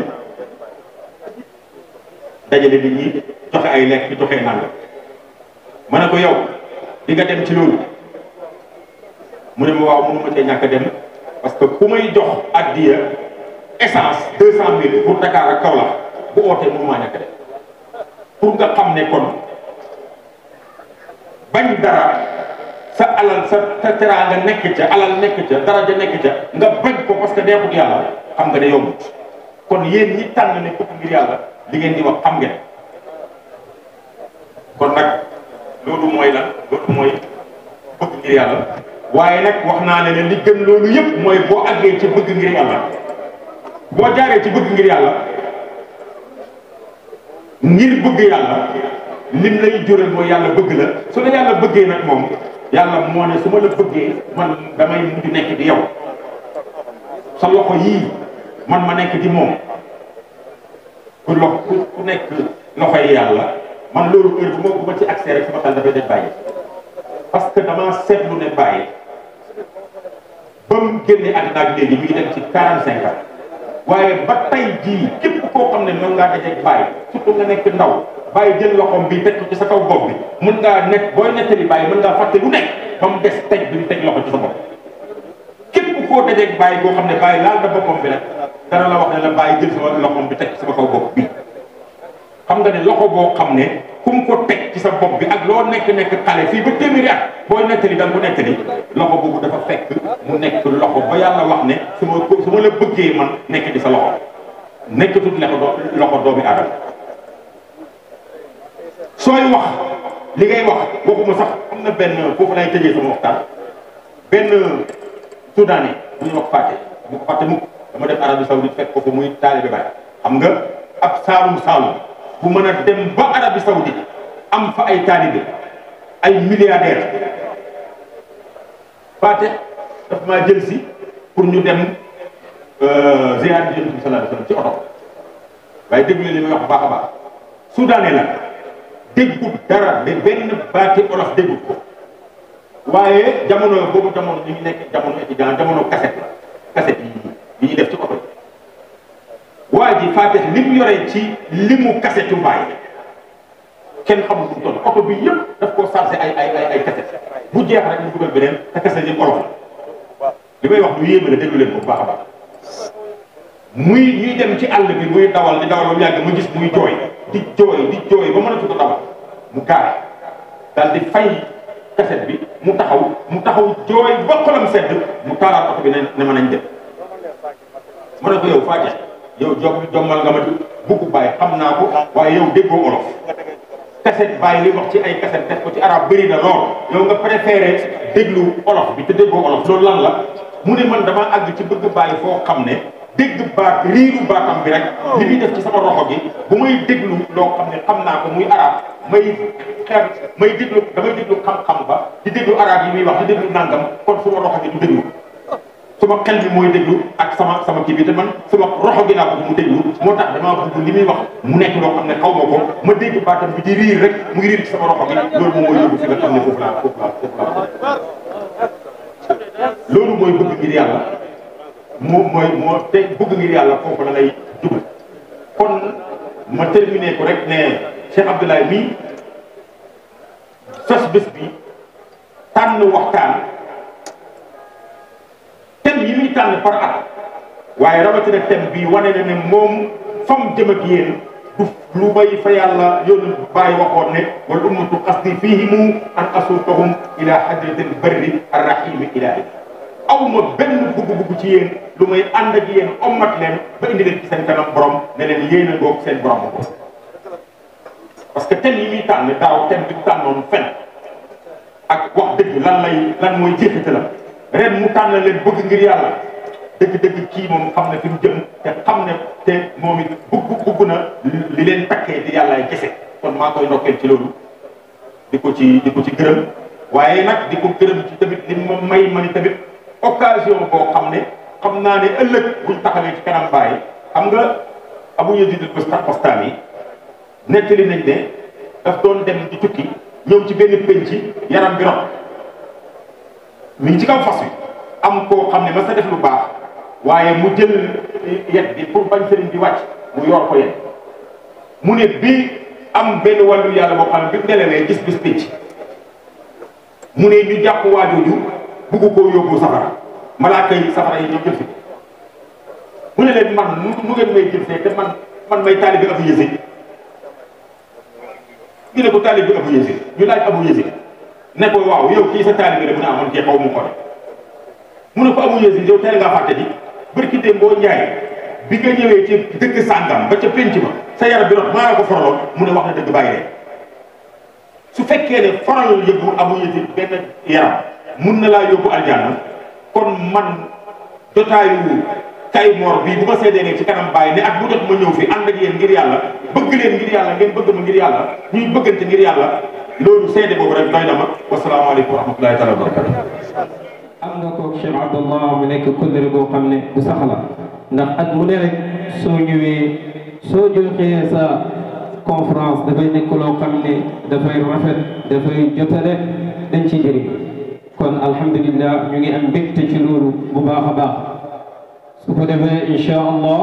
dajale nit ñi joxe ay lekk joxe nangam ma ne ko yow di nga dem ci loolu mu ne ma waaw mënu ma cee ñàkk a dem parce que ku may jox addiya essence deux cent mille pour Dakar ak Kaolack bu ootee mënu maa ñàkk a dem pour nga xam ne kon bañ dara sa alal sa sa teraanga nekk ca alal nekk ca daraja nekk ca nga bañ ko parce que neexut yàlla xam nga ne yombut kon yéen ñi tànn ne bëgg ngir yàlla li ngeen di wax xam ngeen kon nag loolu mooy lan loolu mooy bëgg ngir yàlla waaye nag wax naa ne ne li gën loolu yëpp mooy boo àggee ci bëgg ngir yàlla boo jaaree ci bëgg ngir yàlla ngir bëgg yàlla lim lay jural mooy yàlla bëgg la su la yàlla bëggee nag moom yàlla moo ne su ma la bëggee man damay mujj nekk di yow sa loxo yii man ma nekk di moom ku lox ku nekk loxo yi yàlla man loolu heure bu ma bu ma ci accès rek sama xel dafay def bàyyi parce que dama seetlu ne bàyyi ba mu génnee àddina ak léegi mi ngi dem ci quarante cinq ans waaye ba tey jii képp koo xam ne mën ngaa dajeeg bàyyi surtout nga nekk ndaw bàyyi jël loxoom bi teg ko ci sa kaw bopp bi mën ngaa nekk booy nettali bàyyi mën ngaa fàtte lu nekk ba mu des teg bi mu teg loxo ci sa bopp képp koo dajeeg bàyyi koo xam ne bàyyi laal na boppam bi nag dana la wax ne la bàyyi jël sama loxoom bi teg ci sama kaw bopp bi xam nga ne loxo boo xam ne fu mu ko teg ci sa bopp bi ak loo nekk nekk xale fii ba téeméeri at booy nettali da nga ko nettali loxo boobu dafa fekk mu nekk loxo ba yàlla wax ne su ma ko su ma la bëggee man nekk di sa loxo nekkatul loxo loxo doomi aadama sooy wax li ngay wax waxuma sax am na benn foofu lay tëjee sama waxtaan benn soudanais bu ñuy wax fàtte bu ko fàtte mukk dama dem Arabie Saoudite fekk ko fa muy taalibe Baay xam nga ab saalum saalum bu mën a dem ba Arabie Saoudite am fa ay taalibe ay milliardaire Fatick daf maa jël si pour ñu dem ziyaar bi Yonent bi sallallahu alayhi wasallam ci oto waaye déglu li may wax baax a baax soudanais la déggut dara de benn baati olof déggut ko waaye jamono boobu jamono ñu ngi nekk jamono étudiant jamono cassette la cassette yi yi ñuy def ci oto yi waa ji Fatick li mu yoree ci limu cassette yu bàyyi kenn xamul fu mu toll oto bi yëpp daf koo chargé ay ay ay ay cassette bu jeex rek mu dugal beneen te cassette yëpp olof la li may wax lu yéeme la déglu leen ko bu baax a baax muy ñuy dem ci àll bi muy dawal di dawal ba mu yàgg mu gis muy jooy di jooy di jooy ba mënatu ko dawal mu gaare daal di fay cassette bi mu taxaw mu taxaw jooy ba xolam sedd mu taalaat oto bi ne ne ma nañ dem ma ne ko yow Fatick yow jom jommal nga ma di bugg bàyyi xam naa ko waaye yow déggoo olof cassette bàyyi li wax ci ay cassette def ko ci arab bëri na lool yow nga préféré déglu olof bi te déggoo olof loolu lan la mu ne man dama àgg ci bëgg bàyyi foo xam ne dégg baat riiru baatam bi rek li muy def ci sama roxo gi bu may déglu loo xam ne xam naa ko muy arab may xeer may déglu damay déglu xam-xam ba di déglu arab yi muy wax di déglu nangam kon suma roxo gi du déglu suma xel bi mooy déglu ak sama sama kii bi te man suma roxo gi laa bëgg mu déglu moo tax damaa bëgg li muy wax mu nekk loo xam ne xaw ma ko ma dégg baatam bi di riir rek mu ngi riir ci sama roxo gi loolu moom mooy yóbbu fi nga xam ne foofu laa foofu laa foofu laa loolu mooy bëgg ngir yàlla moo mooy moo te bëgg ngir yàlla foofu la lay jubal kon ma terminé ko rek ne Cheikh Abdoulaye mii sos bés bi tànn waxtaan thème yi muy tànn par at waaye rawatina thème bi wane na ne moom fam jëm ak yéen du lu bay fa yàlla yoonu bàyyi waxoon ne wal ummatu qasdi fihimu an asuuqahum ila hadratil barri arrahimi ilahi aw ma benn bugg-bugg ci yéen lu may ànd ak yéen ommat leen ba indi leen ci seen kanam borom ne leen yéen a ngoog seen borom ko parce que thème yi muy tànn daaw thème bi mu tànnoon fen ak wax dëgg lan lay lan mooy jeexitalam ren mu tànn leen bëgg ngir yàlla dëgg-dëgg kii moom xam ne fi mu jëm te xam ne te moom it bugg bugg na li leen takkee di yàllaay kese kon maa koy ndokkeel ci loolu di ko ci di ko ci gërëm waaye nag di ko gërëm ci tamit li ma may ma ni tamit occasion boo xam ne xam naa ne ëllëg buñ taxawee ci kanam bàyyi xam nga Abu Yazid al-Bastami yi nettali nañ ne daf doon dem di tukki ñëw ci benn penc yaram bi rot mi ngi ci kaw fas wi am koo xam ne ma sa def lu baax waaye mu jël yet bi pour bañ sëriñ bi wàcc mu yor ko yet mu ne bii am benn wàllu yàlla boo xam ne bi mu nelawee gis bis pénc mu ne ñu jàpp waajooju bugg koo yóbbu safara malaaka yi safara yi ñoom jël si mu ne leen man nu nu ngeen may jël see te man man may taalibi Abu Yazid ñu ne ko taalibi Abu Yazid ñu laaj Abu Yazid ne ko waaw yow kii sa taalibi la mu ne amoon cee xaw mu ko mu ne ko Abu Yazid yow teel ngaa fàtte ji barki démb boo njaay bi nga ñëwee ci dëkk sàngam ba ca pénc ma sa yaram bi rot maa la ko foraloon mu ne wax na dëgg bàyyi leen su fekkee ne foral yëbbu Abu Yazid benn yaram mun na laa yóbbu aljanna kon man jotaayu kay moor bii bu ma seedee ci kanam bàyyi ne ak bu jot ma ñëw fi ànd ak yéen ngir yàlla bëgg leen ngir yàlla ngeen bëgg ma ngir yàlla ñuy bëggante ngir yàlla loolu seede boobu rek doy na ma wasalaamaaleykum wa rahmatulahi taala wa barakatu am nga ko Cheikh Abdallah mu nekk kóllëre boo xam ne bu sax la ndax at mu ne rek soo ñëwee soo joxee sa conférence dafay nekk loo xam ne dafay rafet dafay jotale dañ ciy jëriñ kon alhamdulillah ñu ngi am mbégte ci loolu bu baax a baax su ko defee incha allah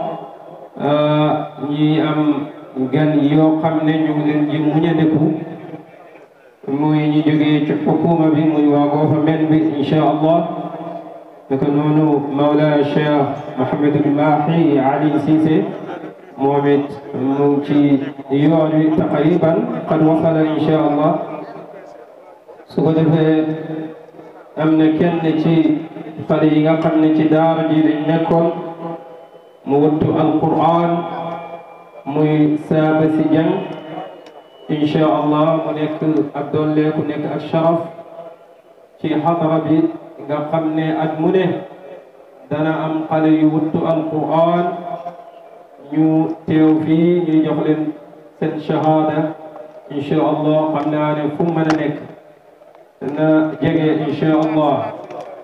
ñi am gan yoo xam ne ñu ngi leen di muñandeku muy ñu jógee ci xukuma bi muy waa gouvernement bi incha allah naka noonu Mawla Cheikh Mouhamadul Mahi Ali Cissé moom it mu ngi ci yoon wi taqriban qad wasala incha allah su ko defee am na kenn ci xale yi nga xam ne ci daara ji lañ nekkoon mu wattu alquran muy saaba si jàng incha allah mu nekk ak dolleeku nekk ak sharaf ci xadara bi nga xam ne at mu ne dana am xale yu wattu alquran ñu teew fii ñuy jox leen seen shahada incha allah xam naa ne fu mu mën a nekk na jege incha allah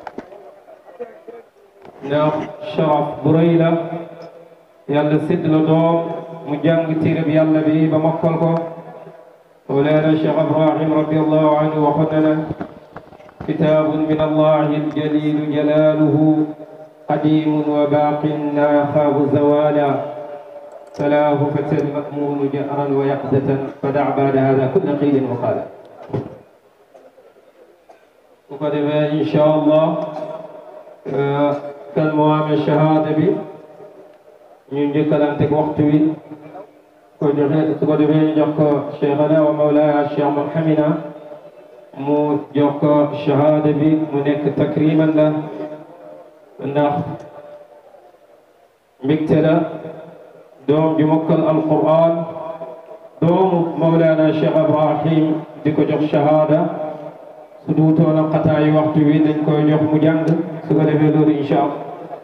ndax sharaf bu rëy la yàlla sédd la doom mu jàng téereb yàlla bi ba mokkal ko مولانا الشيخ ابراهيم رضي الله عنه وخذنا كتاب من الله الجليل جلاله قديم وباق لا يخاف زوالا فلاه فتى المأمون جأرا ويقظة فدع بعد هذا كل قيل وقال وقد إن شاء الله كالموام الشهادة بي ينجي كلامتك وقت بي ko joxe su ko defee jox ko cheikhana wa mawlaya cheikh Mouhamina mu jox ko shahada bi mu nekk takriman la ndax mbégte la doom ju mokkal alquran doomu mawlana cheikh Ibrahim di ko jox shahada su duutoon xataayu waxtu wi dañ koy jox mu jàng su ko defee loolu incha allah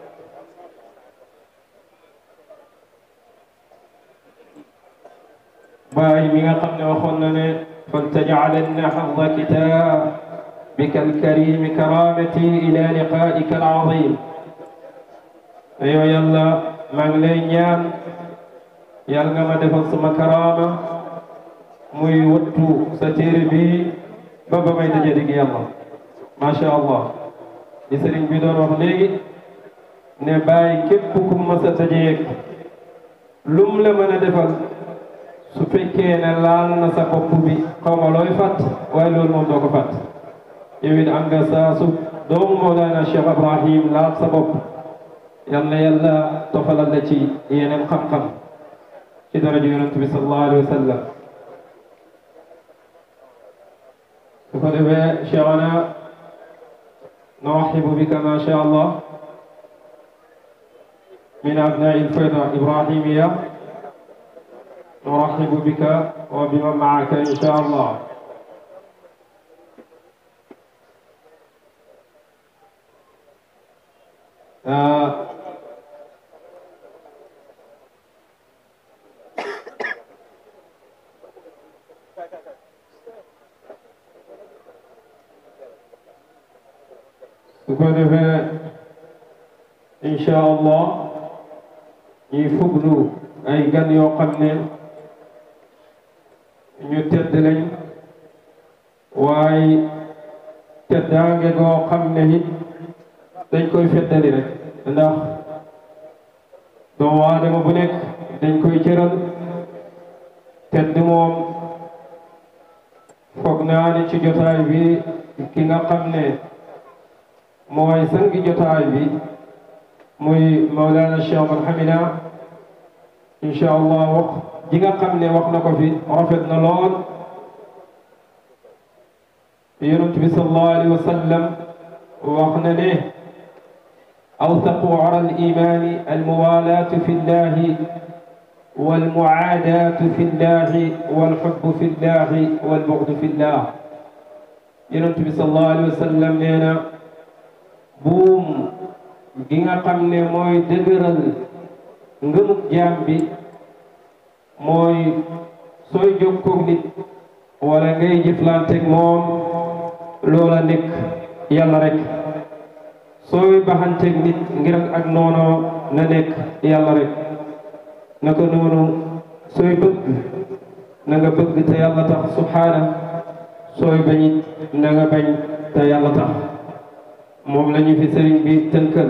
باي ميغا خمنا وخونا ني فلتجعلن حظ كتابك الكريم كرامتي الى لقائك العظيم ايوا يلا ما لي ñaan yàlla nga ma defal sama karaama muy wattu sa téere bi ba ba may daje dig yàlla macha allah li sëriñ bi doon wax léegi ne bàyyi képp ku mas a dajeeg lum la mën a defal su fekkee ne laal na sa bopp bi xaw ma looy fàtt waaye loolu moom doo ko fàtt yow it am nga saa su doomu Mawlana Cheikh Ibrahim laal sa bopp yal na yàlla tofalal la ci yeneen xam-xam ci daraja yonent bi sallallahu alayhi wa sallam su ko defee Cheikhana نرحب بك ما شاء الله من أبناء الفيضة إبراهيمية نرحب بك وبمن معك إن شاء الله آه su ko defee incha allah ñuy fuglu ay gan yoo xam ne ñu tedd lañ waaye teddaange goo xam ne it dañ koy feddali rek ndax doomu aadama bu nekk dañ koy cëral tedd moom foog naa ne ci jotaay bi ki nga xam ne mooy sangi jotaay bi muy Mawlana Cheikh Ahmad Hamida incha allah wax ji nga xam ne wax na ko fi rafet na lool yonent bi sallallahu alayhi wa sallam wax na ne awsaqu ara al imani al muwalaatu fi llahi wal muaadaatu fi llahi wal xubbu fi llahi wal buxdu fi llah yonent bi sallallahu alayhi wa sallam nee na buum gi nga xam ne mooy dëgëral ngëmug jaam bi mooy sooy jokkoog nit wala ngay jëflanteeg moom loola nekk yàlla rek sooy baxanteeg nit ngir ak noonoo na nekk yàlla rek naka noonu sooy bëgg na nga bëgg te yàlla tax subhaana sooy bañit na nga bañ te yàlla tax moom la ñu fi sëriñ bi tënkal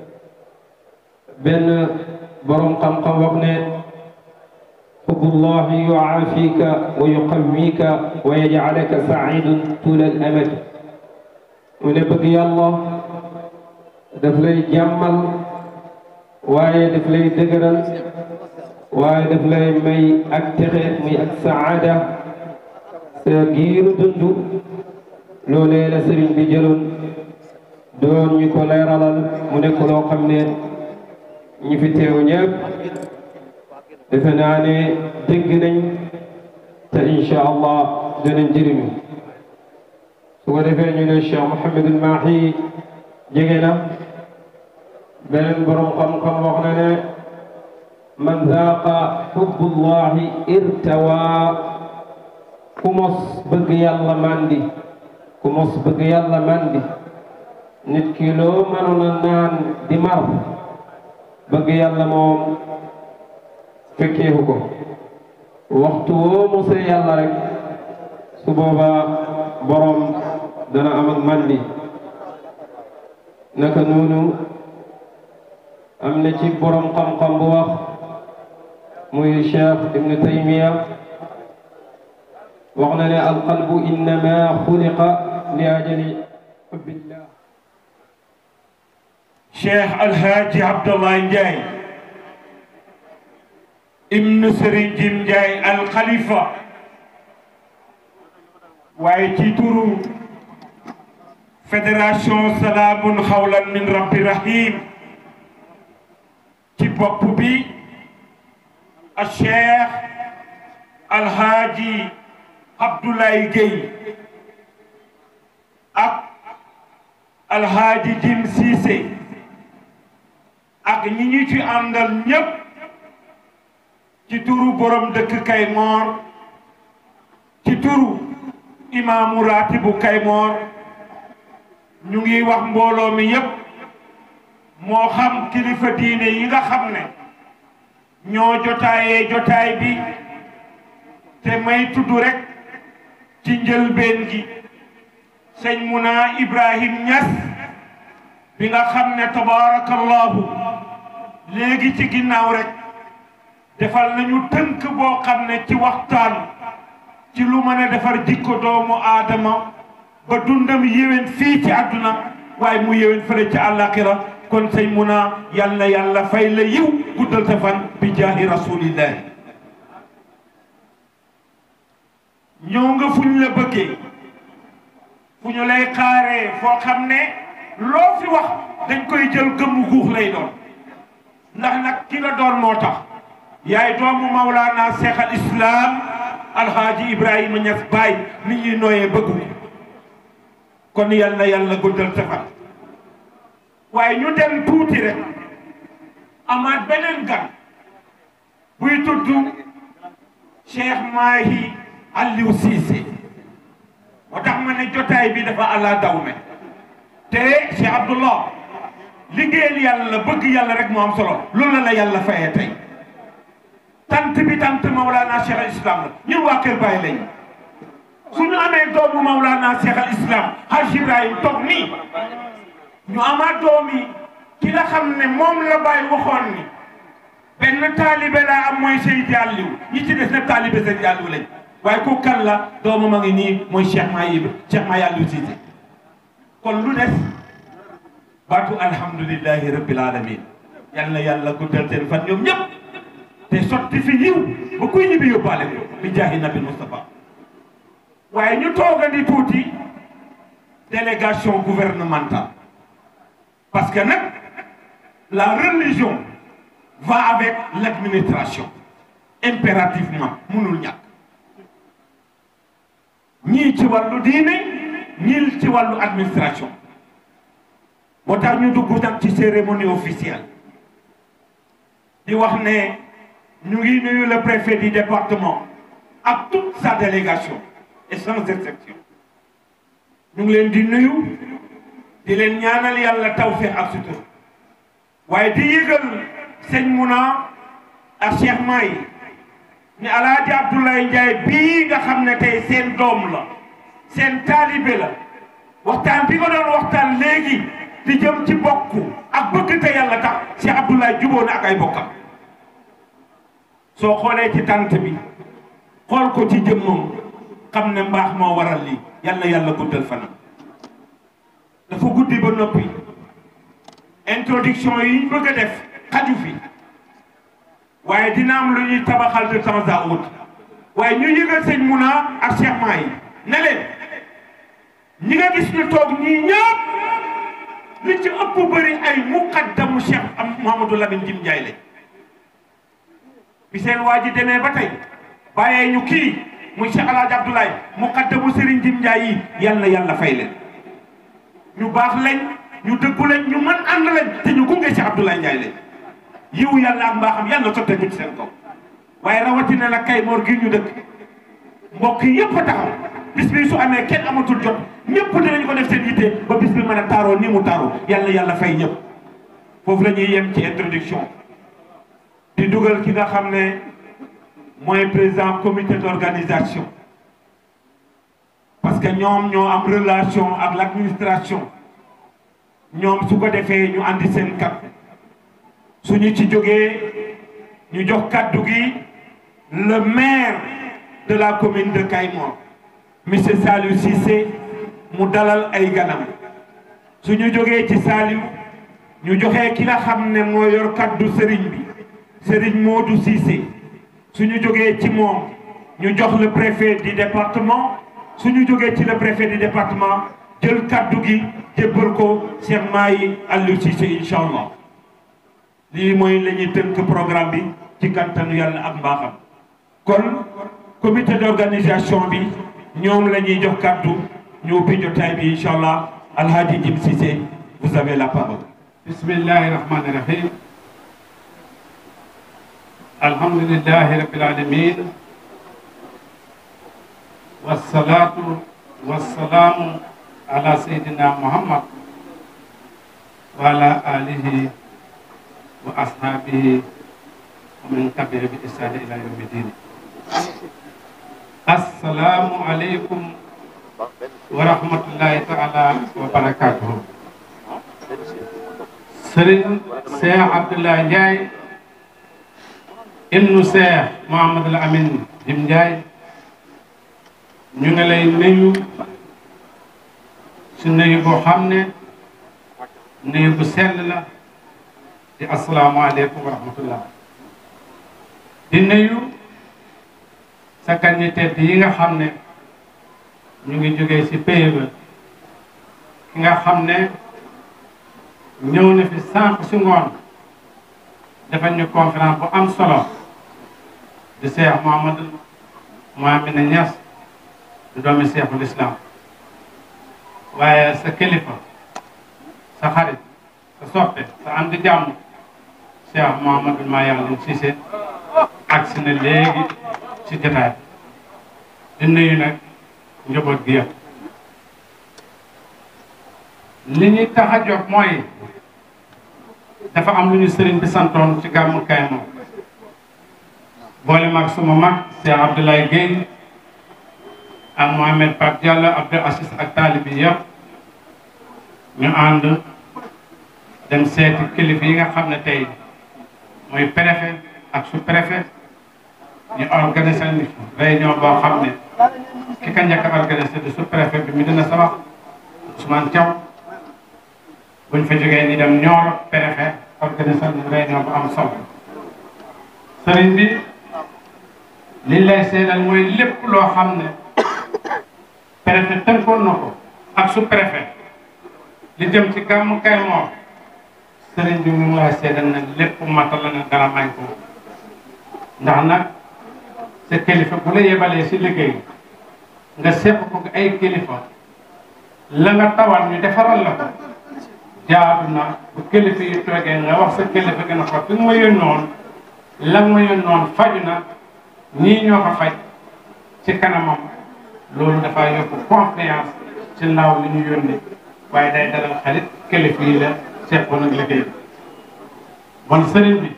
benn borom xam-xam wax ne xubbullahi yuaafika wa yuqawwika wa yajcalaka saciidan tuula al amad mu ne bëgg yàlla daf lay jàmmal waaye daf lay dëgëral waaye daf lay may ak texe muy ak saada sa giiru dund loolee la sëriñ bi jëloon doon ñu ko leeralal mu nekk loo xam ne ñi fi teew ñëpp defe naa ne dégg nañ te incha allah dinañ jëriñu su ko defee ñu ne Cheikh Mouhamadul Mahi jege na beneen borom xam-xam wax na ne man zaaqa xubbullahi irtawa ku mos bëgg yàlla mandi ku mos bëgg yàlla mandi nit ki loo mënoon a naan di mar bëgg yàlla moom fekkeeku ko waxtu woo mosee yàlla rek su boobaa borom dana am ak mandi naka noonu am na ci borom xam-xam bu wax muy Cheikh Ibn Taymiya wax na ne alqalbu innama xuliqa li ajali xubbillah cheikh alhaaji abdallah ndiaye ibnu sëriñ jim ndiaye alxalifa waaye ci turu fédération salaamun xawlan min rabbi rahim ci bopp bi a cheikh alhaaji abdoulaye gueye ak alhaaji jim siise ak ñi ñu ci àndal ñépp ci turu borom dëkk Kaymoor ci turu imaamu raatibu Kaymoor ñu ngi wax mbooloo mi yépp moo xam kilifa diine yi nga xam ne ñoo jotaayee jotaay bi te may tudd rek ci njëlbeen gi sëñ Muna Ibrahim Ñas bi nga xam ne tabaarakallahu léegi ci ginnaaw rek defal nañu tënk boo xam ne ci waxtaan ci lu mën a defar jikko doomu aadama ba dundam yéwén fii ci àdduna waaye mu yéwén fële ci àllaaxira kon sëñ Muna yal na yàlla fay la yiw guddal sa fan bi jaahi rasulillahi ñëw nga fu ñu la bëggee fu ñu lay xaaree foo xam ne loo fi wax dañ koy jël gëmmu guux lay doon ndax nag ki nga doon moo tax yaay doomu Mawlana Cheikh al Islam Alhaaji Ibrahima Niass Baye nit ñuy nooyee bëggu kon yal na yàlla guddal sa fan waaye ñu dem tuuti rek amaat beneen gan buy tudd Cheikh Mahi Aliou Cissé moo tax ma ne jotaay bi dafa àlla dawme te Cheikh Abdullah liggéeyal yàlla bëgg yàlla rek moo am solo loolu la la yàlla fayee tey tant bi tant Mawlana Cheikh al Islam la ñun waa Kër Baye lañ suñu amee doomu Mawlana Cheikh al Islam Haj Ibrahim toog nii ñu amaat doomi ki nga xam ne moom la bàyyi waxoon ni benn taalibe laa am mooy Seydi Aliou ñi ci des nag taalibe Seydi Aliou lañ waaye ku kan la doomam a ngi nii mooy Cheikh Mahi Cheikh Mahi Aliou Cissé kon lu des baatu alhamdulillahi rabbil alamin yal na yàlla guddal seen fan ñoom ñëpp te sotti fi yiw ba kuy ñibbi yóbbaale ko bi jaahi nabi Moustapha waaye ñu toogandi tuuti délégation gouvernementale parce que nag la religion va avec l'administration impérativement mënul ñàkk ñii ci wàllu diine ñii ci wàllu administration moo tax ñu dugg nag ci cérémonie officielle di wax ne ñu ngi nuyu le préfet du département ak toute sa délégation et sans exception ñu ngi leen di nuyu di leen ñaanal yàlla tawfeex ak sutur waaye di yëgal sëñ Muna ak Cheikh Mahi ni Alaaji Abdoulaye Ndiaye bii nga xam ne tey seen doom la seen taalibe la waxtaan bi nga doon waxtaan léegi di jëm ci bokk ak bëgg te yàlla tax Cheikh Abdoulaye jubóo na ak ay bokkam soo xoolee ci tànt bi xool ko ci jëmmam xam ne mbaax moo waral lii yàlla yàlla guddal fanam dafa guddi ba noppi introduction yi ñu bëgg a def xaju fi waaye dina am lu ñuy tabaxal de temps à autre waaye ñu yëgal sëñ Muna ak Cheikh Mahi ne leen ñi nga gis ñu toog ñii ñëpp li ci ëpp bëri ay muqaddamu Cheikh am Mouhamadou Lamine Jim Ndiaye lañ bi seen waa ji demee ba tey bàyyee ñu kii muy Cheikh El Hadj Abdoulaye muqaddamu Serigne Jim Ndiaye yi yal na yàlla fay leen ñu baax lañ ñu dëggu lañ ñu mën ànd lañ te ñu gunge Cheikh Abdoulaye Ndiaye lañ yiw yàlla ak mbaaxam yàlla sotteeku ci seen kaw waaye rawatina la kay moor gi ñu dëkk mbokk yi yëpp a taxaw bis bi su amee kenn amatul jot ñëpp dinañ ko def seen yitte ba bis bi mën a taaroo ni mu taaroo yàlla yàlla fay ñëpp foofu la ñuy yem ci introduction di dugal ki nga xam ne mooy président comité d'organisation parce que ñoom ñoo am relation ak l'administration ñoom su ko defee ñu andi seen kat suñu ci jógee ñu jox kaddu gi le maire de la commune de Kayemor monsieur Saliou Cissé mu dalal ay ganam suñu jógee ci Saliou ñu joxe ki nga xam ne moo yor kaddu sëriñ bi sëriñ Modou Cissé suñu jógee ci moom ñu jox le préfet du département suñu jógee ci le préfet du département jël kaddu gi jébbal ko Cheikh Mahi Aliou Cissé incha allah lii mooy la ñuy tënk programme bi ci kantanu yàlla ak mbaaxam kon comité d'organisation bi ñoom la ñuy jox kaddu ñu ubbi jotaay bi incha allah alhaji Jim Cissé vous avez la parole. bismillahi rahmani rahim alhamdulillahi rabbil alamin wassalatu wassalamu ala sayyidina muhammad wa ala alihi wa ashabihi wa man tabi'a bi ihsani ila yawmi din assalamu aleykum wa rahmatullahi taala wa barakatuhu sëriñ Cheikh Abdoulaye Ndiaye ibnu Cheikh Mouhamadul Amin Jim Ndiaye ñu ngi lay nuyu si nuyu boo xam ne nuyu bu sell la di asalaamaaleykum wa rahmatullah di nuyu sa gan ñi tedd yi nga xam ne ñu ngi jógee si pays ba ki nga xam ne ñëw na fi sànq si ngoon dafa ñu conférence bu am solo di Cheikh Mouhamadou Mouhamine Niass di doomi Cheikhul Islam waaye sa kilifa sa xarit sa soppe sa am di jàmm Cheikh Mouhamadou Mayal Cissé agsi na léegi ci jotaay di nuyu nag njaboot gi yëpp li ñuy tax a jóg mooy dafa am lu ñu sëriñ bi santoon ci gàmmu Kayemor boole mag suma mag Cheikh Abdoulaye Guèye ak Mohamed Pape Diallo Abdou Assis ak taalib yi yëpp ñu ànd dem seeti kilifa yi nga xam ne tey mooy préfet ak sous préfet ñu organisé ni réunion boo xam ne ki ka njëkk a organisé di sous préfet bi mi dina sabax Ousmane Thiaw buñ fa jógee ni dem Nioro préfet organisé ni réunion bu am solo sëriñ bi liñ lay seedal mooy lépp loo xam ne préfet tënkoon na ko ak sous préfet li jëm ci gàmmu Kaymoor sëriñ bi mu ngi lay seedal na lépp matal na dara may ko ndax nag sa kilifa bu la yebalee si liggéey nga seq ko ay kilifa la nga tawal ñu defaral la ko jaadu na bu kilifa yi toogee nga wax sa kilifa gën a ko fi nga ma yónnoon la nga ma yónnoon faju na ñii ñoo ko faj ci kanamam loolu dafa yokk confiance ci ndaw li ñu yónnee waaye day dalal xarit kilifa yi la seqoon ak liggéey bon sëriñ bi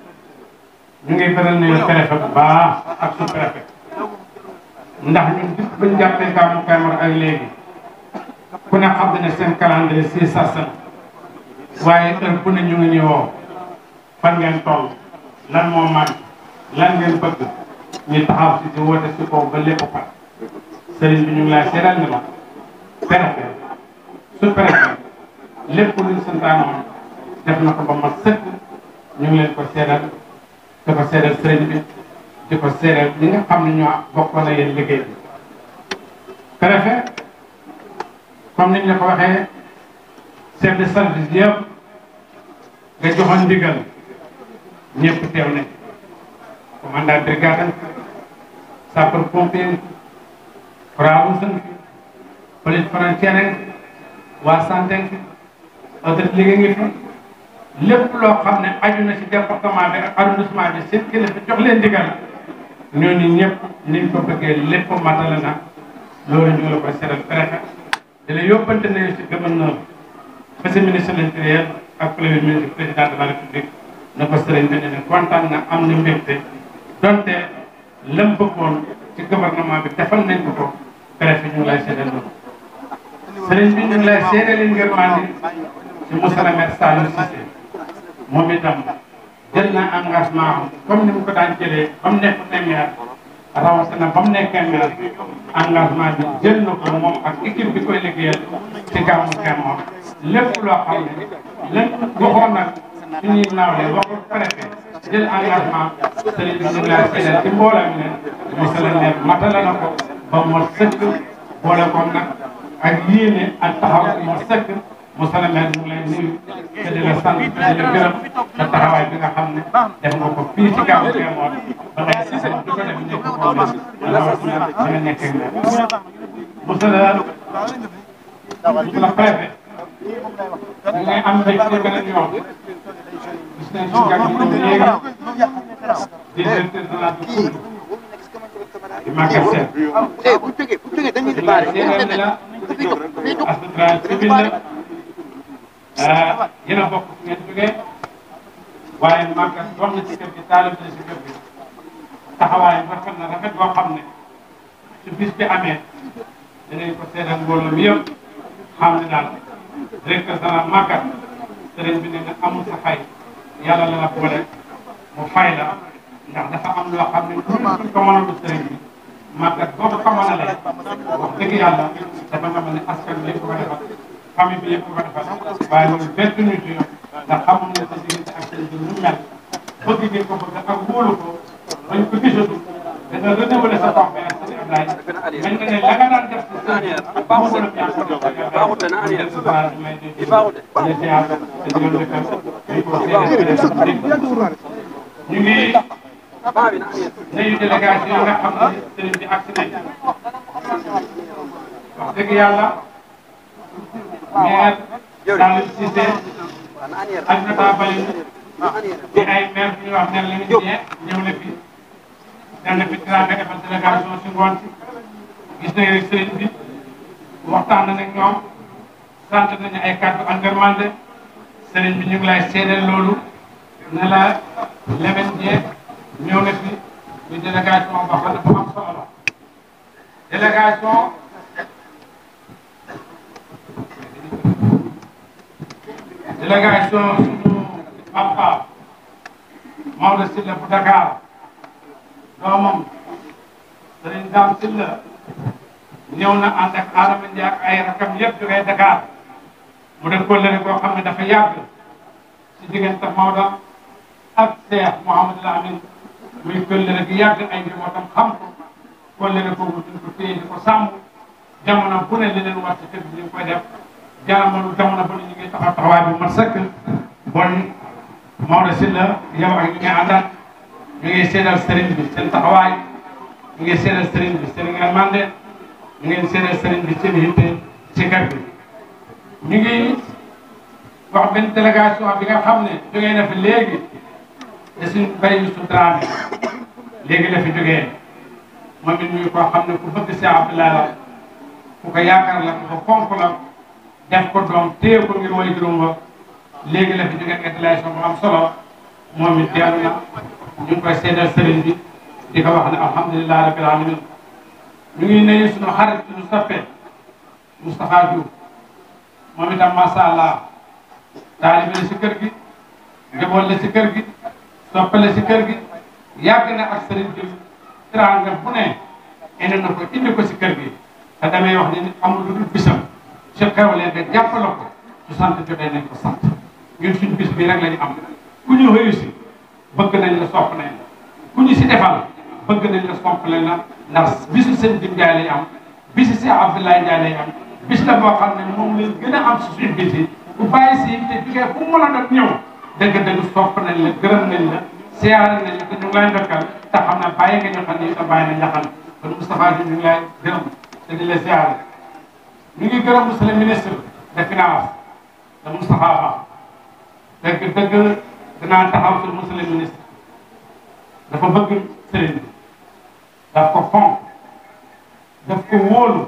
ñu ngi beral nuyu préfet bu baax ak sous préfet ndax ñun dip bañ jàppee gàmmu Kaymoor ak léegi ku ne xam ne seen calendrier si sarsan waaye heure bu ne ñu ngi ñu woo fan ngeen toll lan moo manqué lan ngeen bëgg ñu taxaw si di woote si kaw ba lépp pat sëriñ bi ñu ngi lay seeral ni la préfet sous préfet lépp luñ santaanoon def na ko ba mat sëkk ñu ngi leen ko seeral di ko seeral sëriñ bi di ko seeral ñi nga xam ne ñoo bokkoon na yéen liggéey bi préfet comme niñ la ko waxee chef de service yëpp nga joxoon ndigal ñëpp teew nañ commandant brigade sapeur pompier Croix-Rouge fi police frontière waa santé fi autorité liggéey ngi fi lépp loo xam ne aju na ci département bi ak arrondissement bi seen kilifa jox leen ndigal ñooñu ñëpp niñ ko bëggee lépp matale na loolu ñu ngi la koy seetal préfet di la yóbbante nañu ci gouverneur monsieur ministre de l'intérieur ak premier ministre président de la république na ko sëriñ bi ne ne kontaan na am na mbégte donte lam bëggoon ci gouvernement bi defal nañ ko ko préfet ñu ngi lay seedal loolu sëriñ bi ñu ngi lay seedal ngir mandi ci monsieur le maire Saliou Cissé moom itam jël na engagement comme ni mu ko daan jëlee ba mu nekk ne maire rawatina ba mu nekkee maire engagement bi jël na ko moom ak équipe bi koy liggéeyal ci gàmmu Kaymoor lépp loo xam ne lépp waxoon nag suñuy naawle waxu préfet jël engagement sëriñ bi ñu ngi lay seedal ci mbooloo mi ne monsieur le maire matala na ko ba mu sëkk boole ko nag ak yéene ak taxaw mu sëkk monsieur le maire ñu ngi lay nuyu te di la sant te di la gërëm te taxawaay bi nga xam ne def nga ko fii ci gàmmu Kaymoor ba ngay si di ko def nekk ko leen rawatina bi nga nekkee maire monsieur le monsieur le préfet ñu ngi am mbégte beneen yoon gis nañ si gàtt ñoom léegi di directeur de la Koungheul di Maguette Sène bu jógee bu jógee dañuy di la seedeel ne la assurance civile la yéen a bokk fu ngeen jógee waaye Maguette wax na ci kër gi taalib na si kër gi taxawaay rafet na rafet boo xam ne su bis bi amee dinañ ko seedal mbooloo mi yëpp xam ne daal directeur général Maguette sëriñ bi ne na amul sa fay yàlla la la boole mu fay la ndax dafa am loo xam ne lu ko mënalu sëriñ bi Maguette boo ko mënalee wax dëgg yàlla dafa nga mel ne askan bi yëpp ko defal famille bi yëpp ko defal waaye loolu bett ñu ci ndax xamul ne sa diggante ak sëriñ bi nu mel bëgg ngeen ko bëgg ak wóolu ko bañ ko gisatu da nga renouveler sa confiance sëriñ Ablaye mel nga ne la nga daan def si sëriñ bi baaxul la ñaan ko baaxul na ani may di baaxul de ziar te di leen dëkkal ñu ko séedee ñu ngi nuyu délégation yi nga xam ne sëriñ bi agsi nañ wax dëgg yàlla maire Saliou Cissé ak Nata Bali di ay maire bu ñuy wax maire Lamine Dieng ñëw na fi dem na fi tiraanga defal délégation si ngoon si gis nañ rek sëriñ bi waxtaan na nag ñoom sant nañu ay kàddu engagement sëriñ bi ñu ngi lay seedeel loolu ne la Lamine Dieng ñëw na fi ñu délégation boo xam ne bu am solo la délégation délégation suñu papa Maodo Sylla bu Dakar doomam Serigne Dame Sylla ñëw na ànd ak Adama Ndiaye ak ay rakam yëpp jógee Dakar mu def kóllëre boo xam ne dafa yàgg si diggante Maodo ak Cheikh Mouhamadou Lamine muy kóllëre gi yàgg ay njabootam xam ko kóllëre boobu duñ ko téye di ko sàmm jamono bu ne li leen war ci kër gi ñu ngi koy def jamono jamono bu ne ñu ngi taxaw taxawaay bu mat sëkk bon Maodo Sylla yow ak ñi nga àndal ñu ngi seedal sëriñ bi seen taxawaay ñu ngi seedal sëriñ bi seen ngërmande ñu ngi seedal sëriñ bi seen yitte ci kër gi ñu ngi wax benn délégation bi nga xam ne jógee na fi léegi te suñ bay su Dramé léegi la fi jógee moom it ñuy koo xam ne ku bëgg Cheikh Abdoulaye la ku ko yaakaar la ku ko fonk la def ko doom téye ko ngir way juróom ba léegi la fi jógee ak délégation bu am solo moom it dellu na ñu ngi koy seedal sëriñ bi di ko wax ne alhamdulilah rabbil alamin ñu ngi nuyu suñu xarit suñu soppe Moustapha Diouf moom itam macha allah taalibe la si kër gi njaboot la si kër gi soppe la si kër gi yàgg na ak sëriñ bi teraanga bu ne indi na ko indi ko si kër gi te damay wax ne nit amul lu dul bisam su xewlee nga jàppale ko su sant jotee nañ ko sant ñun suñu bis bi rek lañu am ku ñu réussi bëgg nañ la sopp nañ la ku ñu si defal bëgg nañ la sopp nañ la ndax bisu sëñ Dim Ndiaye lañ am bisu si Abdoulaye Ndiaye lañ am bis la boo xam ne moom lañ gën a am si suñu bis yi bu bàyyi si te jugee fu mu mën a doon ñëw dëgg-dëgg sopp nañ la gërëm nañ la siyaare nañ la te ñu ngi lay ndokkal te xam ne bàyyi nga ñu xam ne itam bàyyi nañ la xam kon Moustapha Diouf ñu ngi lay gërëm te di la siyaare ñu ngi gërëm monsieur le ministre des finances de Moustapha Ba dëgg dëgg dinaa taxaw sur monsieur le ministre dafa bëgg sëriñ bi daf ko fonk daf ko wóolu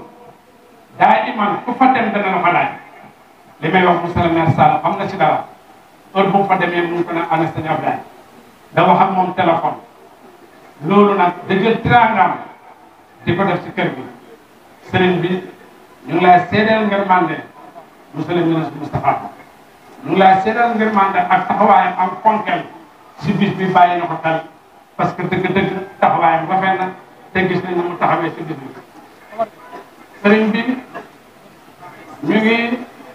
daa iman ku fa dem dana la fa laaj li may wax monsieur le maire Sall xam na si dara heure bu mu fa demee mu ngi ko naan ana sëñ Abdoulaye da wax ak moom téléphone loolu nag da jël tiraangaam di ko def si kër gi sëriñ bi ñu ngi lay seedeel ngërmande monsieur le ministre Moustapha Ba ñu ngi lay seedeel ngërmande ak taxawaayam am fonkel si bis bi bàyyi na ko xel parce que dëgg-dëgg taxawaayam rafet na te gis nañ ne mu taxawee si bis bi sëriñ bi ñu ngi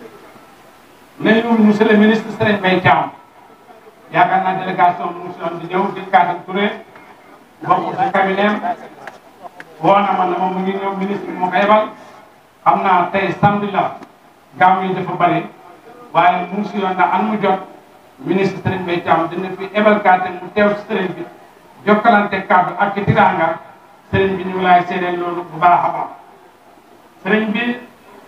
nuyu monsieur le ministre Serigne Mbaye Thiam yaakaar naa délégation bi monsieur di ñëw di Kaatam Touré bokk si cabinet woo na ma ne moom mu ngi ñëw ministre bi moo ko yebal xam naa tey samedi la gàmm yi dafa bëri waaye mu ngi si yoon ndax an mu jot ministre Serigne Mbaye Thiam dina fi ebal kaate mu teew si sëriñ bi jokkalante kàddu ak ci tiranga sëriñ bi ñu ngi lay seedeel loolu bu baax a baax sëriñ bi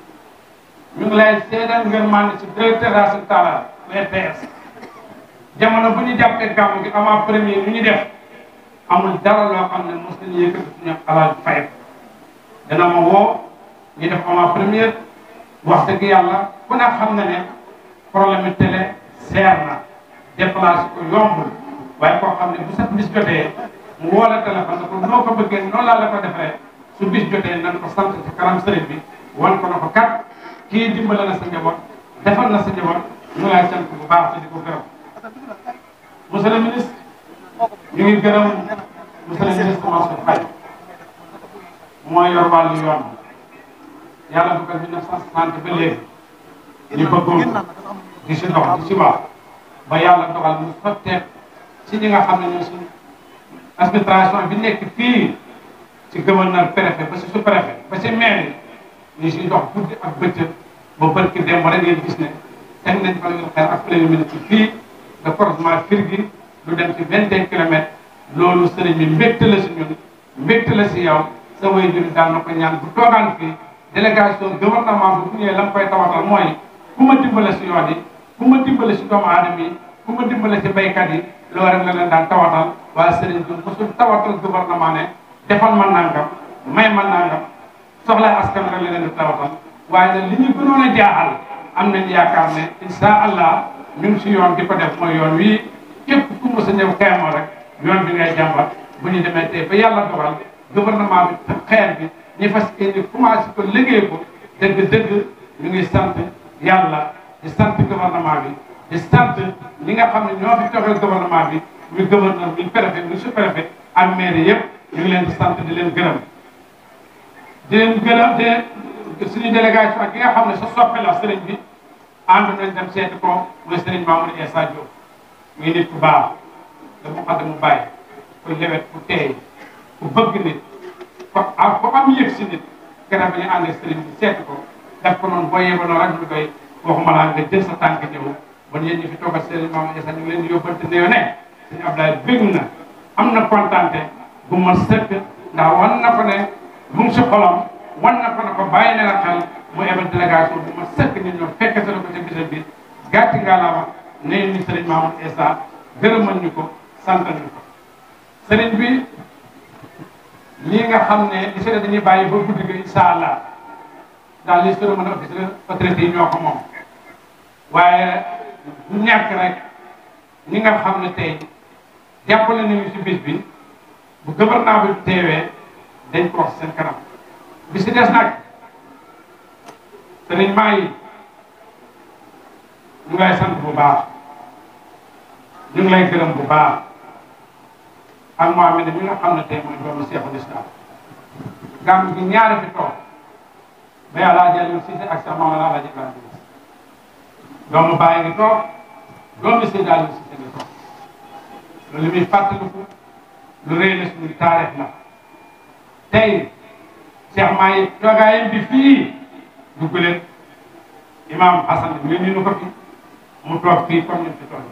ñu ngi lay seedeel ngeen maa si directeur Racine Talla RTS jamono bu ñu jàppee gàmm gi avant premier ñu ñu def amul dara loo xam ne mos nañu yëkkati suñu alal fay dana ma woo ñu def avant première wax dëgg yàlla ku ne xam na ne problème télé seer na déplacé ko yombul waaye koo xam ne bu sa bis jotee mu woo la téléphone ne ko noo ko bëggee noonu laa la ko defee su bis jotee nan ko sant ci kanam sëriñ bi wan ko na ko kat kii dimbale na sa njaboot defal na sa njaboot ñu lay sant bu baax te di ko gërëm monsieur le ministre ñu ngi gërëm monsieur le ministre Mansour Faye mooy yor wàllu yoon yàlla bu ko 1960 ba léegi ñu bëggoon di si dox di si wax ba yàlla dogal mu sotteek si ñi nga xam ne ñoo suñu administration bi nekk fii ci gouverneur préfet ba si sous préfet ba si maire yi ñu siy dox guddi ak bëccëg ba barki dem rek ngeen gis ne teg nañ fa ngeen xeer ak premier ministre fii de croisement Firgi lu dem ci vingt et un kilomètres loolu sëriñ bi mbégte la si ñun mbégte la si yow sa way juri daan na ko ñaan bu toogaan fii délégation gouvernement bi bu ñëwee la mu koy tawatal mooy ku ma dimbale si yoon yi ku ma dimbale si doomu aadama yi ku ma dimbale si baykat yi loolu rek la leen daan tawatal waaye sëriñ bi mosul tawatal gouvernement ne defal ma nangam may ma nangam soxla askan rek la leen di tawatal waaye nag li ñu gënoon a jaaxal am nañ yaakaar ne insha allah ñu ngi si yoon di ko def mooy yoon wii képp ku mos a ñëw xeemoo rek yoon bi ngay jàmbat bu ñu demee tey ba yàlla dogal gouvernement bi xeer bi ñu fas yéene commencé ko liggéey ko dëgg-dëgg ñu ngi sant yàlla di sant gouvernement bi di sant ñi nga xam ne ñoo fi toxal gouvernement bi muy gouverneur muy préfet muy sous-préfet ak maire yëpp ñu ngi leen di sant di leen gërëm di leen gërëm de suñu délégation ak ki nga xam ne sa soppe la sëriñ bi ànd nañ dem seeti ko mooy sëriñ Mamadou Essa Diop muy nit ku baax da mu xam mu bàyyi ku lewet ku teey ku bëgg nit ko am ko am yëg si nit gannaaw bi ñu ànd ak sëriñ bi seeti ko def ko noonu boo yebaloo rek ñu koy waxuma laa nga jël sa tànk ñëw bon yéen ñi fi toogal sëriñ Mamadou Essa ñu ngi leen di yóbbante néew ne sëriñ Abdoulaye bëgg na am na kontante bu ma sëkk ndax wan na ko ne mu ngi si xolam wan na ko ne ko bàyyi na la xel mu ebal délégation bu ma sëkk ñu ñëw fekk sa ko ca bisam bi gàtti ngalaama nee ni sëriñ Mamadou Essa gërëmal ñu ko santal ñu ko sëriñ bi lii nga xam ne li si ne dañuy bàyyi ba guddi gi incha allah daal li sori mën a officier autorité yi ñoo ko moom waaye du ñàkk rek ñi nga xam ne tey jàppale nañu si bis bi bu gouvernement bi teewee dañ ko wax seen kanam bi si des nag sëriñ maa yi ñu ngi lay sant bu baax ñu ngi lay gërëm bu baax ak Mohamed mi nga xam ne tey mooy doomu Seexul Islam gàmm gi ñaari fi toog ba yàlla jël si ak sa maam la laaj Ibrahima doomu bàyyi ngi toog doomu Seydi Aliou Cissé ngi toog loolu muy fàttaliku lu rëy la suñu taarix la tey Cheikh Mahi toogaayam bi fii dugg leen imam Hassan bi ñu nu ko fi mu toog fii comme ni mu fi toog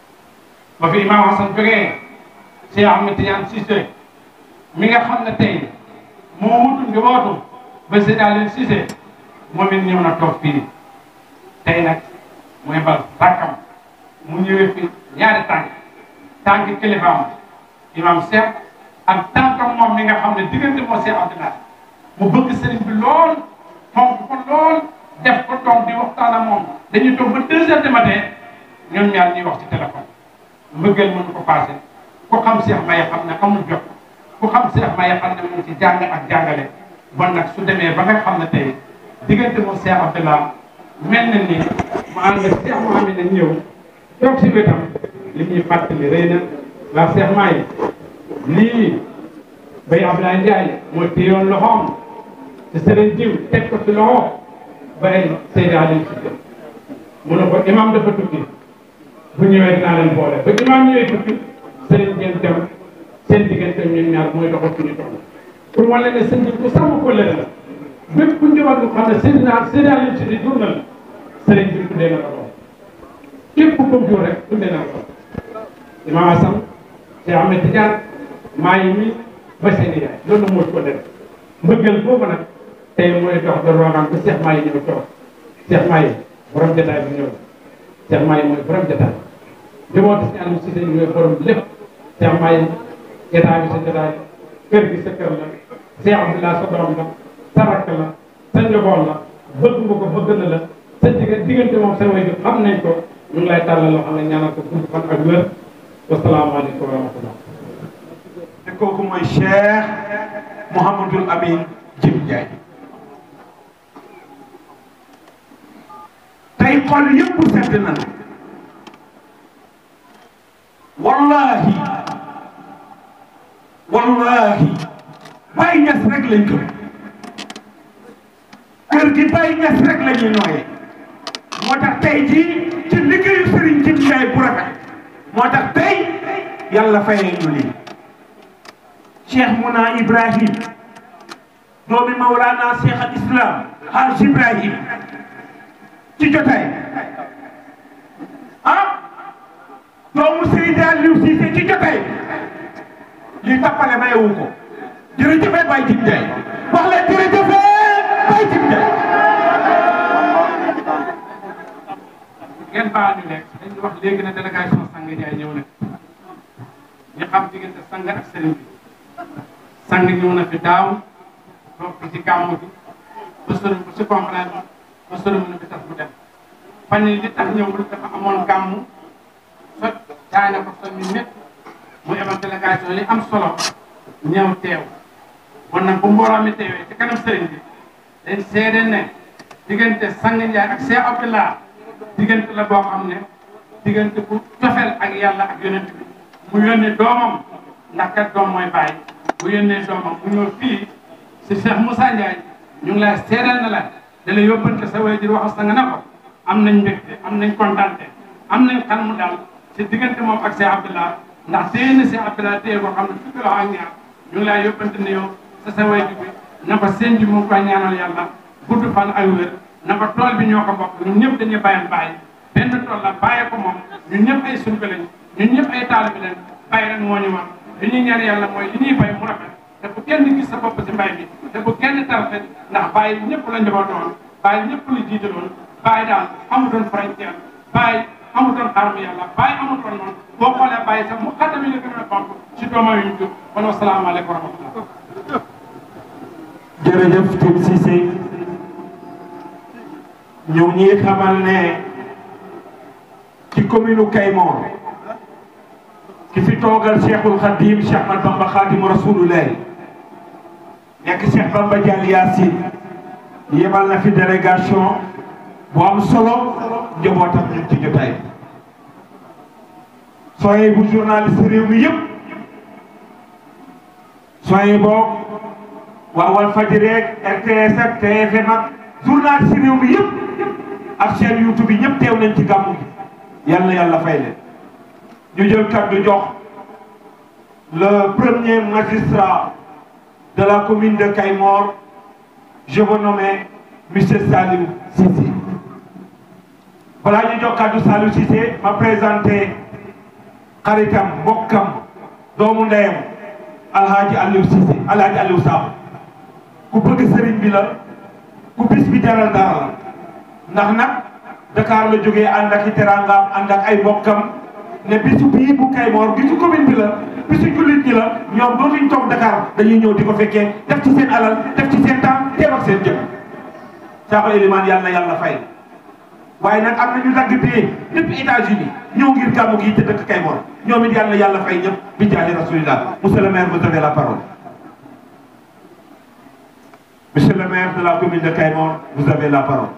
ba fi imam Hassan jógee Cheikh Ahmed Tidiane Cissé mi nga xam ne tey moo wutu njabootu ba Seydi Aliou Cissé moom it ñëw na toog fii tey nag mooy bal tàkkam mu ñëwee fi ñaari tànk tànk kilifaam imam Cheikh ak tànkam moom mi nga xam ne diggante moo Cheikh Abdoulaye mu bëgg sëriñ bi lool fonk ko lool def ko toog di waxtaan ak moom dañuy toog ba deux heures du matin ñoom ñaar ñuy wax ci téléphone mbëggeel mënu ko passé ku xam Cheikh Mahi xam ne amul jot ku xam Cheikh Mahi xam ne mu ngi ci jàng ak jàngale bon nag su demee ba nga xam ne tey diggante moom Cheikh Abdoulaye mel na ni mu ànd ak Cheikh Mouhamed na ñëw toog si wetam li ñuy fàttali rëy na waa Cheikh Mahi lii bay Abdoulaye Ndiaye moo téyoon loxoom te sëriñ diw teg ko ci loxo bay Seydi Aliou Cissé mu ne ko imam dafa tukki bu ñëwee dinaa leen boole ba imam ñëwee tukki sëriñ ngeen dem seen diggante ñun ñaar mooy doxal suñu toll pour wane ne sëñ bi ku sàmm ko lële la bépp ku njaboot lu xam ne Seydi naa Seydi Aliou Cissé jur na la sëriñ bi tuddee na la doom képp ku ko jur rek tuddee na la doom imam Assane Cheikh Ahmed Tidiane maa yi mi ba seen yaay loolu moo ko def mbëggal boobu nag tey mooy dox da roogaan ba Cheikh Mahi ñëw toog Cheikh Mahi borom jotaay bi ñëw Cheikh Mahi mooy borom jotaay jëmooti si Aliou Cissé ñooy borom lépp Cheikh Mahi jotaay bi sa jotaay kër gi sa kër la Cheikh Abdoulaye sa doom la sa rakk la sa njaboot la bëgg nga ko bëgg na la sa diggante diggante moom sa way xam nañ ko ñu ngi lay tàllal loo xam ne ñaanal ko gudd fan ak wér wasalaamaaleykum wa rahmatullah te kooku mooy Cheikh Mouhamadul Amin Jim Ndiaye tey xol yëpp sedd na wallahi wallahi Baye Niass rek lañ gëm kër gi Baye Niass rek la ñuy nooyee moo tax tey jii ci liggéeyu Serigne Jim Ndiaye bu rafet moo tax tey yàlla fayee ñu lii cheikh Mouna Ibrahim doomi Mawlana cheikh al islam Haj Ibrahim ci jotaay ah doomu Seydi Aliou Cissé ci jotaay li tappale mayewu ko jërëjëfee Baye Jim Ndiaye wax leen jërëjëfee Baye Jim Ndiaye ngeen baal ñu lekk dañu wax léegi ne délégation sang Ndiaye ñëw na ñu xam diggante sang ak sëriñ bi sang ñëw na fi daaw toog fi ci gàmmu bi ba sëriñ bu si comprendre ba sëriñ na fi tax mu dem fan yi li tax ñëwul dafa amoon gàmmu sot jaay na ko son ñu métti mu ebal délégation li am solo ñëw teew bon nag bu mbooloo mi teewee ci kanam sëriñ bi dañ seede ne diggante sang Ndiaye ak Cheikh Abdallah diggante la boo xam ne diggante bu cofeel ak yàlla ak yonent bi mu yónnee doomam ndax kat doom mooy bàyyi bu yónnee doomam mu ñëw fii si Cheikh Moussa Ndiaye ñu ngi lay seedal na la da la yóbbante sa waajur wax sa nga ne ko am nañ mbégte am nañ kontante am nañ xel mu daal si diggante moom ak Cheikh Abdallah ndax téye na Cheikh Abdallah téye boo xam ne fukki loxo ak ñaar ñu ngi lay yóbbante ne yow sa sa waajur bi na ko seen bi mu ngi koy ñaanal yàlla gudd fan ak wér na ko tool bi ñoo ko bokk ñun ñëpp dañuy bàyyal bàyyi benn tool la bàyyi ko moom ñun ñëpp ay surga lañ ñun ñëpp ay taalibe lañ bàyyi rek moo ñu war li ñuy ñaan yàlla mooy li ñuy bay mu rafet te bu kenn gis sa bopp si mbay mi te bu kenn tarfe ndax bàyyi ñëpp la njabootoon bàyyi ñëpp la jiitaloon bàyyi daal amutoon frontière bàyyi amutoon xarmu yàlla bàyyi amutoon noonu boo xoolee bàyyi sax mu xaddami la gën a fonk si doomam yu ñu jur kon wasalaamaaleykum wa rahmatullah jërëjëf Tim Cissé ñu ngi ñuy xamal ne ci commune Kaymoor ki fi toogal Cheikhul Khadim Cheikh Ahmad Bamba Khadimu Rasulullah nekk Cheikh Bamba Dial Yacine yebal na fi délégation bu am solo njabootam ñun ci jotaay soye bu journaliste réew mi yëpp soye boo waa Walfadjri ak RTS ak TFM ak journaliste réew mi yëpp ak chaîne YouTube yi ñëpp teew nañ ci gàmmu gi yal na yàlla fay leen ñu jël kàddu jox le premier magistrat de la commune de Kayemor je vous nomme monsieur Saliou Cissé balaa ñu jox kàddu Saliou Cissé ma présenté xaritam mbokkam doomu ndeyam alhaaji Aliou Cissé alhaaji Aliou Sakho ku bëgg sëriñ bi la ku bis bi jaral dara la ndax nag Dakar la jógee ànd ak i teraangaam ànd ak ay mbokkam ne bisu bii bu Kayemor bisu commune bi la bisu jullit ñi la ñoom dootuñ toog Dakar dañuy ñëw di ko fekkee def ci seen alal def ci seen temps teew ak seen jëm Sakho Elimane yàlla na yàlla fay waaye nag am na ñu dagg bee depuis États-Unis ñëw ngir gàmmu gi te dëkk Kayemor ñoom it yàlla na yàlla fay ñëpp bi jaahi rasulillah monsieur le maire vous avez la parole monsieur le maire de la commune de Kayemor vous avez la parole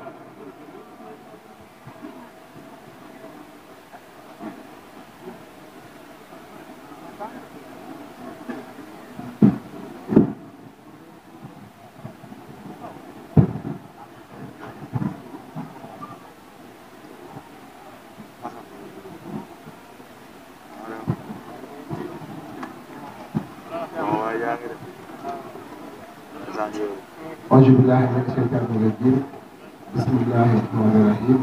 auzu billaahi mina sheytaani rajiim bismillaahi rahmaani rahiim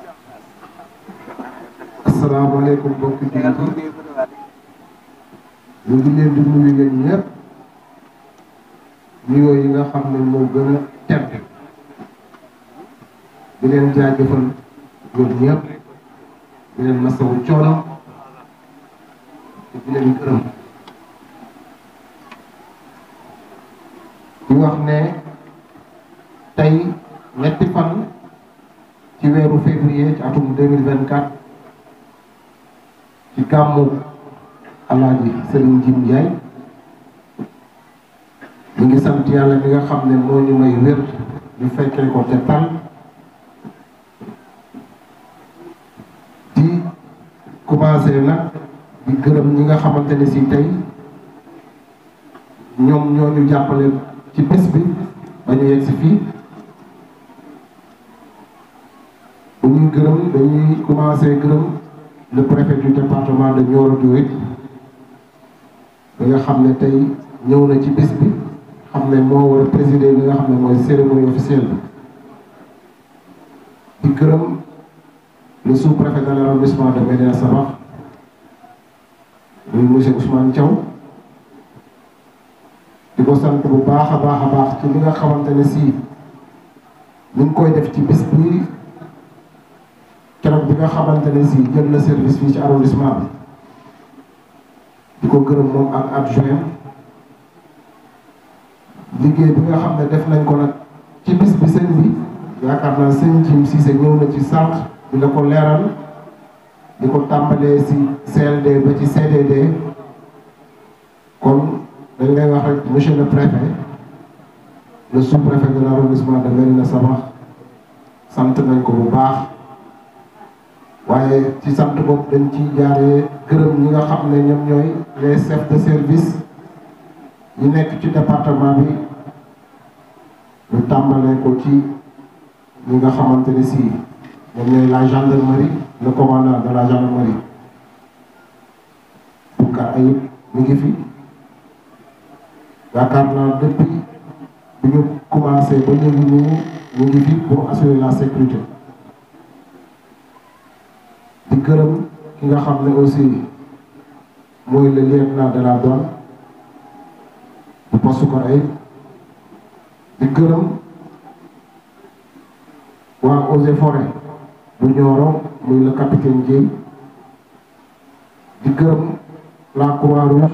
asalaamaaleykum mbokki jullit yi ñu ngi leen di nuyu yéen ñëpp nuyoo yi nga xam ne moo gën a tedd di leen jaajëfal ñoom ñëpp di leen masawu coono te di leen gërëm di wax ne tey ñetti fan ci weeru février ci atum deux mille vingt quatre ci gàmmu alaaji Serigne Jim Ndiaye ñu ngi sant yàlla mi nga xam ne moo ñu may wér ñu fekkee ko te tal di commencé nag di gërëm ñi nga xamante ne si tey ñoom ñoo ñu jàppale ci bés bi ba ñu yegg si fii bu ñuy gërëm dañuy commencé gërëm le préfet du département de Nioro du Rip bi nga xam ne tey ñëw na ci bés bi xam ne moo war a présider li nga xam ne mooy cérémonie officielle bi di gërëm le sous-préfet de l'arrondissement de Médina Sabakh muy monsieur Ousmane Thiaw di ko sant bu baax a baax a baax ci li nga xamante ne si ñu ngi koy def ci bis bi keroog bi nga xamante ne si jël na service fii ci arrondissement bi di ko gërëm moom ak adjoint liggéey bi nga xam ne def nañ ko nag ci bis bi sëñ bi yaakaar naa sëñ Jim Cissé ñëw na ci sànq di la ko leeral di ko tàmbalee si CLD ba ci CDD kon dañ lay wax rek monsieur le préfet le sous-préfet de l'arrondissement de Médina Sabakh sant nañ ko bu baax waaye ci sant boobu dañ ci jaaree gërëm ñi nga xam ne ñoom ñooy les chefs de service yi nekk ci département bi ñu tàmbalee ko ci ñi nga xamante ne si ñoom ñooy la gendarmerie le commandant de la gendarmerie Boucar Ayib mi ngi fi yaakaar naa depuis bi ñu commencé ba léegi nii ñu ngi fi pour assurer la sécurité di gërëm ki nga xam ne aussi mooy le lieutenant de la douane bu poste Boucar Ayib di gërëm waa eaux et forêt bu Nioro muy le capitaine Dièye di gërëm la Croix-Rouge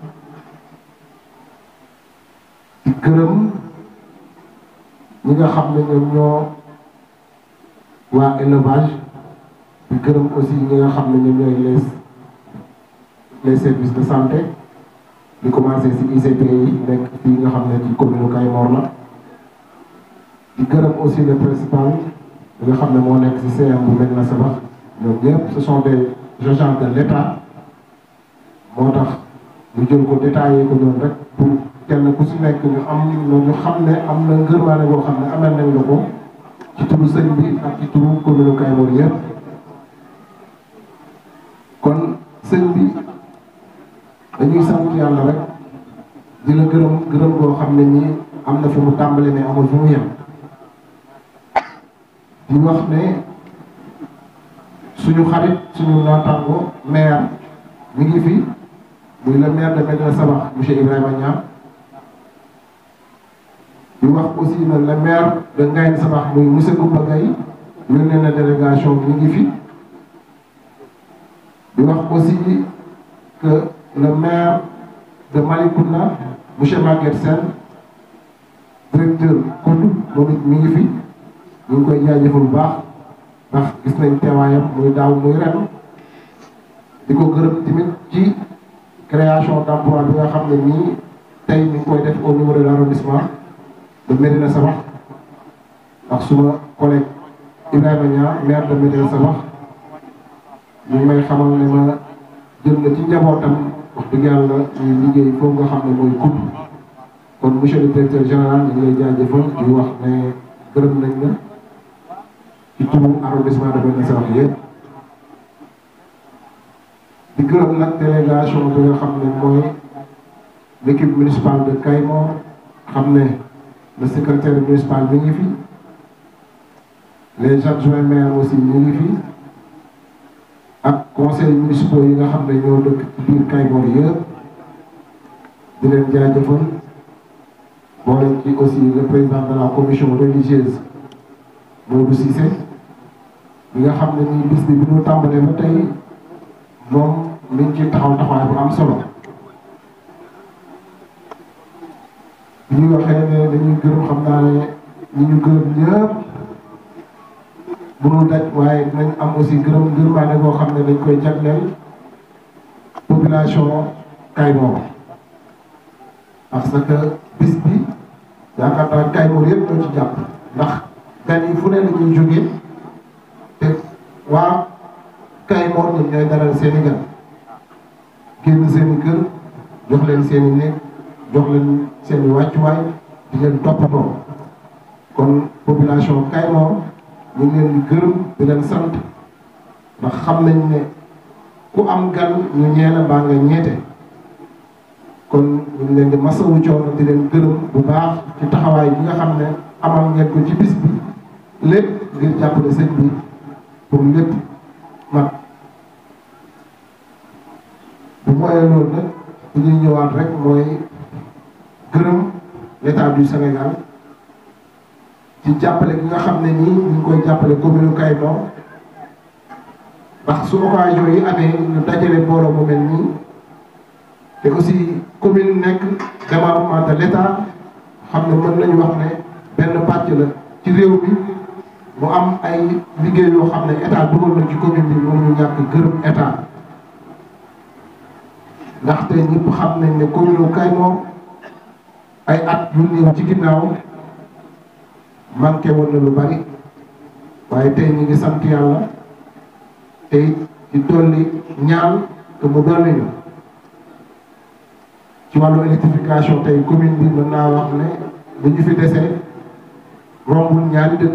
di gërëm ñi nga xam ne ñoom ñoo waa élevage di gërëm aussi ñi nga xam ne ñoom ñooy les les services de santé di commencé ci ICP yi nekk fii nga xam ne ci commune Kayemor la di gërëm aussi le principal bi nga xam ne moo nekk ci CM bu Medina Sabakh ñoom ñëpp ce sont des agents de l'État moo tax ñu jël ko détaillé ko noonu rek pour kenn ku si nekk ñu am ñu xam ne am na ngërmaane boo xam ne amal nañ la ko ci turu sëñ bi ak ci turu commune Kayemor yëpp kon sëñ bi dañuy sant yàlla rek di la gërëm gërëm boo xam ne ñi am na fu mu tàmbali ne amul fu mu yem di wax ne suñu xarit suñu naataango maire mi ngi fi muy le maire de Medina Sabakh monsieur Ibrahima Niang di wax aussi ne le maire de Ngaye Sabakh muy monsieur Goumba Gaye yónnee na délégation mi ngi fi di wax aussi que le maire de Malicounda monsieur Maguette Sène directeur Koudou moom it mi ngi fi ñu ngi koy jaajëfal bu baax ndax gis nañ teewaayam muy daaw muy ren di ko gërëm tamit ci création d'emploi bi nga xam ne nii tey mi ngi koy def au niveau de l'arrondissement de Médina Sabakh ak suma collègue Ibrahima Niang maire de Médina Sabakh ñu may xamal ne ma jël na ci njabootam wax dëgg yàlla ñuy liggéey foofu nga xam ne mooy kudd kon monsieur le directeur général ñu ngi lay jaajëfal di wax ne gërëm nañ la ci turu arrondissement de Médina Sabakh yëpp di gërëm nag délégation bi nga xam ne mooy l'équipe municipale de Kayemor xam ne le secrétaire municipal mi ngi fi les adjoints maires aussi ñu ngi fi ak conseil municipaux yi nga xam ne ñoo dëkk ci biir Kayemor yëpp di leen jaajëfal boole ci aussi le président de la commission religieuse Modou Cissé bi nga xam ne nii bis bi bi ñu tàmbalee ba tey moom mi ngi ci taxaw taxawaay bu am solo bi ñu waxee ne dañuy gërëm xam naa ne ñi ñu gërëm ñëpp mënul daj waaye dinañ am aussi gërëm ngërmaane boo xam ne dañ koy jagleel population Kayemor parce que bis bi yaakaar naa Kayemor yëpp ñoo ci jàpp ndax gan yi fu ne la ñuy jógee te waa Kayemor ñoom ñooy dalal seen i gan génn seen i kër jox leen seen i néeg jox leen seen i wàccuwaay di leen toppatoo kon population Kayemor ñu ngi leen di gërëm di leen sant ndax xam nañ ne ku am gan ñu ñeena mbaa nga ñeete kon ñu ngi leen di masawu coono di leen gërëm bu baax ci taxawaay bi nga xam ne amal ngeen ko ci bis bi lépp ngir jàppale sëñ bi pour lépp mat bu mooyee loolu nag bu ñuy ñëwaat rek mooy gërëm l'état du Sénégal ci jàppale gi nga xam ne nii ñu ngi koy jàppale commune Kayemor ndax su occasion yi amee ñu dajale mbooloo mu mel nii te aussi commune nekk département de l'état xam ne mën nañu wax ne benn pàcc la ci réew mi mu am ay liggéey yoo xam ne état dugal na ci commune bi moom ñu ñàkk gërëm état ndaxte ñëpp xam nañ ne commune Kayemor ay at yu néew ci ginnaaw manqué woon na lu bari waaye tey ñu ngi sant yàlla te di dolli ñaan te mu dolli ñu ci wàllu électrification tey commune bi mën naa wax ne li ñu fi dese rombul ñaari dëkk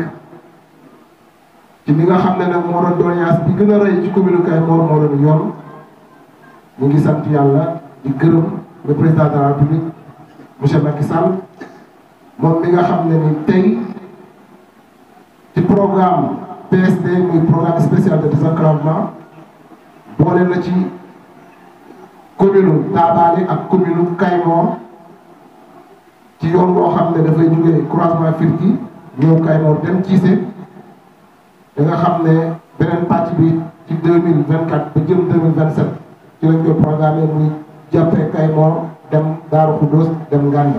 ci li nga xam ne nag moo doon doléance bi gën a rëy ci commune Kayemor moo doon yoon ñu ngi sant yàlla di gërëm le président de la République monsieur Macky Sall moom mi nga xam ne ni tey ci programme PSD muy programme spécial de désenclavement boole na ci commune Taabaale ak commune Kayemor ci yoon boo xam ne dafay jógee croisement Firki ñëw Kayemor dem Cissé da nga xam ne beneen pàcc bi ci deux mille vingt quatre ba jëm deux mille vingt sept ci lañ koy programmé muy jàppee Kayemor dem Daaru Xuddoos dem Nganda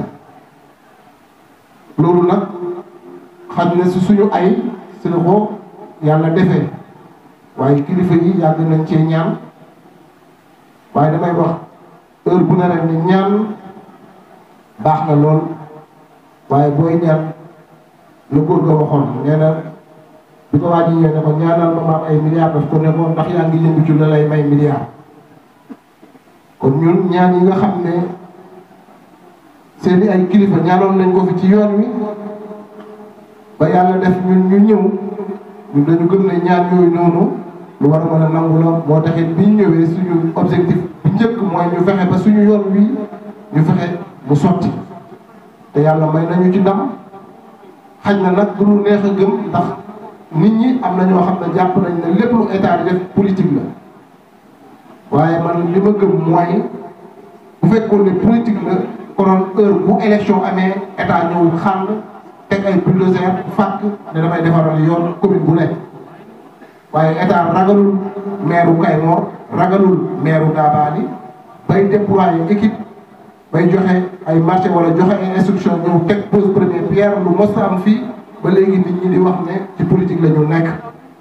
loolu nag xam ne si suñu ay si la ko yàlla defee waaye kilifa yi yàgg nañ cee ñaan waaye damay wax heure bu ne rek ni ñaan baax na lool waaye booy ñaan lu góor ga waxoon nee na bi ko waa ji ñëwee ne ko ñaanal ma ma am ay milliards daf ko ne ko ndax yaa ngi yëngu ci la lay may milliards kon ñun ñaan yi nga xam ne seeni ay kilifa ñaanoon nañ ko fi ci yoon wi ba yàlla def ñun ñu ñëw ñun dañu gëm ne ñaan yooyu noonu lu war a mën a nangu la moo taxit bi ñu ñëwee suñu objectif bi njëkk mooy ñu fexe ba suñu yoon wi ñu fexe mu sotti te yàlla may nañu ci ndam xaj na nag du lu neex a gëm ndax nit ñi am na ñoo xam ne jàpp nañ ne lépp lu état di def politique la waaye man li ma gëm mooy bu fekkoon ne politique la konoon heure bu élection amee état ñëw xàll teg ay bulldozer fàkk ne damay defaral yoon commune bu nekk waaye état ragalul maire u Kayemor ragalul maire u Dabali bay déployer équipe bay joxe ay marché wala joxe ay instruction ñëw teg pose première pierre lu mos am fii ba léegi nit ñi di wax ne ci politique la ñu nekk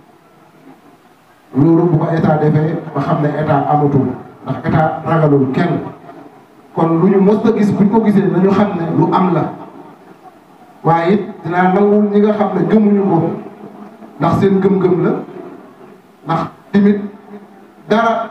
loolu bu ko état defee ba xam ne état amatul ndax état ragalul kenn kon lu ñu mos a gis buñ ko gisee nañu xam ne lu am la waaye it dinaa nangul ñi nga xam ne gëmuñu ko ndax seen gëm-gëm la ndax tamit dara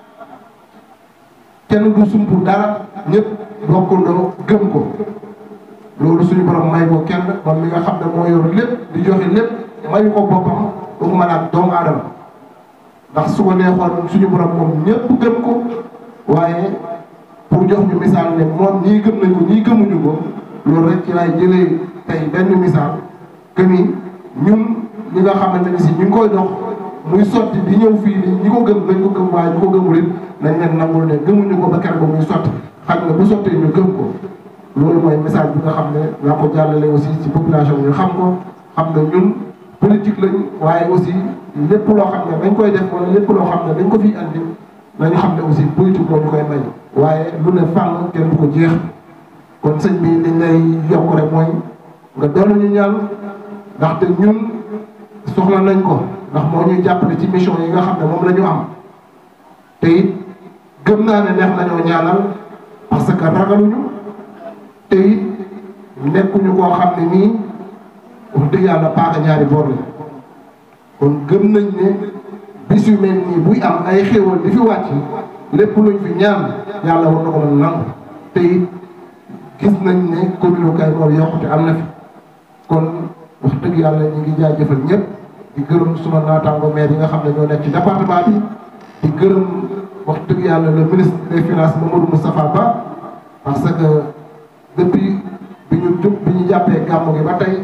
kenn du sump dara ñëpp bokkundoo gëm ko loolu suñu borom may ko kenn moom mi nga xam ne moo yor lépp di joxe lépp mayu ko boppam waxuma la ak doomu aadama ndax su ko neexoon suñu borom moom ñëpp gëm ko waaye pour jox ñu misaal ne moom ñii gëm nañ ko ñii gëmuñu ko loolu rek ci laay jëlee tey benn misaal que ni ñun ñi nga xamante ni si ñu ngi koy dox muy sotti di ñëw fii nii ñi ko gëm nañ ko gëm waaye ñi ko gëmul it nañ leen nangul ne gëmuñu ko ba keroog ba muy sotti xam nga bu sottee ñu gëm ko loolu mooy message bi nga xam ne naa ko jàllale aussi ci population bi ñu xam ko xam ne ñun politique lañ waaye aussi lépp loo xam ne dañ koy def wala lépp loo xam ne dañ ko fiy andi nañu xam ne aussi politique moo ñu koy may waaye lu ne fànn kenn du ko jeex kon sëñ bi liñ lay yokk rek mooy nga doolu ñu ñaan ndaxte ñun soxla nañ ko ndax moo ñuy jàppale ci mission yi nga xam ne moom la ñu am te it gëm naa ne neex nañoo ñaanal parce que ragaluñu te it nekkuñu koo xam ne nii wax dëgg yàlla paaka ñaari boor la kon gëm nañ ne bis yu mel nii buy am ay xéewal di fi wàcc lépp luñ fi ñaan yàlla war na ko mën nangu te it gis nañ ne commune Kayemor yokkute am na fi kon wax dëgg yàlla ñu ngi jaajëfal ñëpp di gërëm suma naataango maire yi nga xam ne ñoo nekk ci département bi di gërëm wax dëgg yàlla le ministre des finances Mamadou Moustapha Ba parce que depuis bi ñu jub bi ñu jàppee gàmmu gi ba tey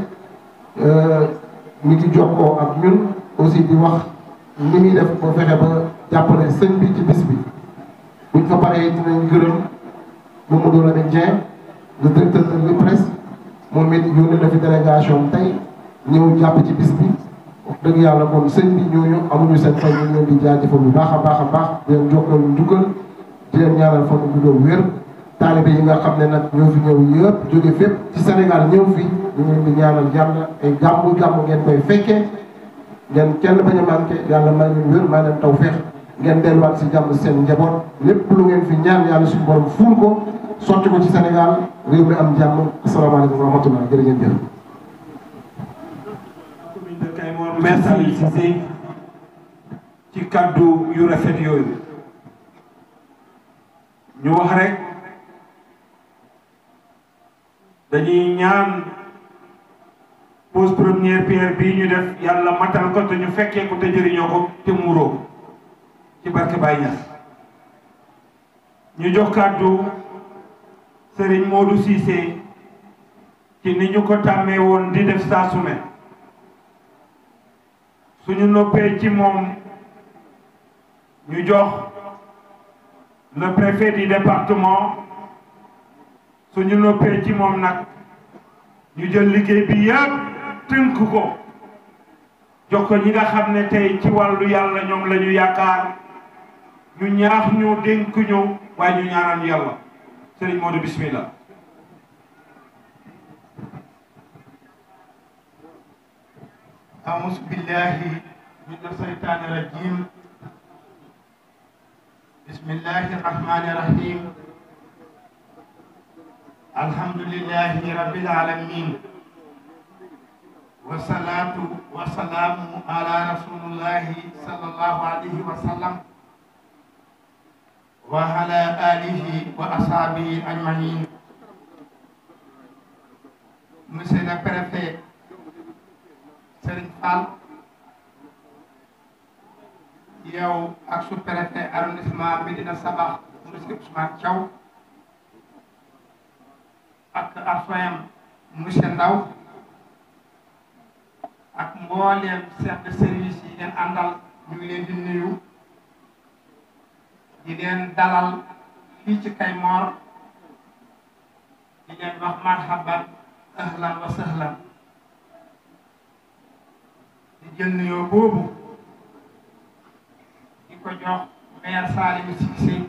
mi ngi jokkoo ak ñun aussi di wax ni muy def ba fexe ba jàppale sëñ bi ci bis bi buñ fa paree dinañ gërëm Mamadou Lamine Dieng le directeur de l'IPRES moom it yónnee na fi délégation tey ñëw jàpp ci bis bi wax dëgg yàlla moom sëñ bi ñooñu amuñu seen fay ñu leen di jaajëfal bu baax a baax a baax di leen jokkal njukkal di leen ñaanal fan bu doon wér taalibe yi nga xam ne nag ñoo fi ñëw yëpp jóge fépp ci Sénégal ñëw fi ñu leen di ñaanal yàlla ay gàmmu gàmmu ngeen koy fekkee ngeen kenn bañ a manqué yàlla may leen wér may leen taw feex ngeen delluwaat si jàmm seen njaboot lépp lu ngeen fi ñaan yàlla suñu borom fuul ko sotti ko ci Sénégal réew mi am jàmm asalaamaaleykum wa rahmatullah jërë ngeen jëf. commune de Kayemor merci Cissé ci kàddu yu rafet yooyu ñu wax rek dañuy ñaan pose première pierre bii ñu def yàlla matal ko te ñu fekkee ko te jëriñoo ko te muuroo ko ci barke Baye Niass ñu jox kàddu Serigne Modou Cissé ci ni ñu ko tàmmee woon di def saa su ne suñu noppee ci moom ñu jox le préfet du département suñu noppee ci moom nag ñu jël liggéey bi yëpp tënk ko jox ko ñi nga xam ne tey ci wàllu yàlla ñoom la ñu yaakaar ñu ñaax ñu dénk ñu waaye ñu ñaanal yàlla Serigne Modou bismillah أعوذ بالله من الشيطان الرجيم بسم الله الرحمن الرحيم الحمد لله رب العالمين والصلاة والسلام على رسول الله صلى الله عليه وسلم وعلى آله وأصحابه أجمعين Monsieur le préfet Serigne Fall yow ak sous-préfet arrondissement Médina Sabakh monsieur Ousmane Thiaw ak adjoint monsieur Ndaw ak mbooleem chef de service yi ngeen àndal ñu ngi leen di nuyu di leen dalal fii ci Kaymoor di leen wax marhaban ahlan wa sahlan di jël nuyoo boobu di ko jox maire Salim Cissé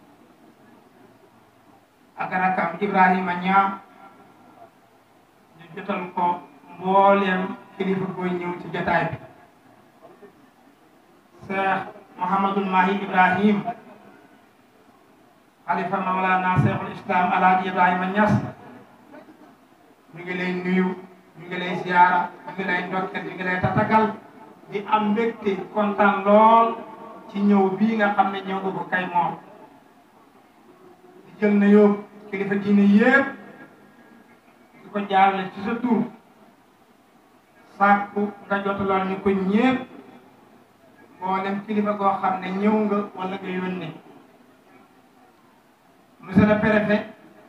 ak rakam Ibrahima Niang ñu jotal ko mbooleem kilifa koy ñëw ci jotaay bi Cheikh Mouhamadul Mahi Ibrahim xalifa Mawlana Cheikhul Islam Alaaji Ibrahima Niass ñu ngi lay nuyu ñu ngi lay ziara ñu ngi lay ndokkeel ñu ngi lay tatagal di am mbégte kontaan lool ci ñëw bii nga xam ne ñëw nga ko kay moom di jël na yóbbu kilifa diine yépp di ko jaarale ci sa tur sàkku nga jotaloon ñu ko ñépp mboolem kilifa goo xam ne ñëw nga wala nga yónnee monsieur le préfet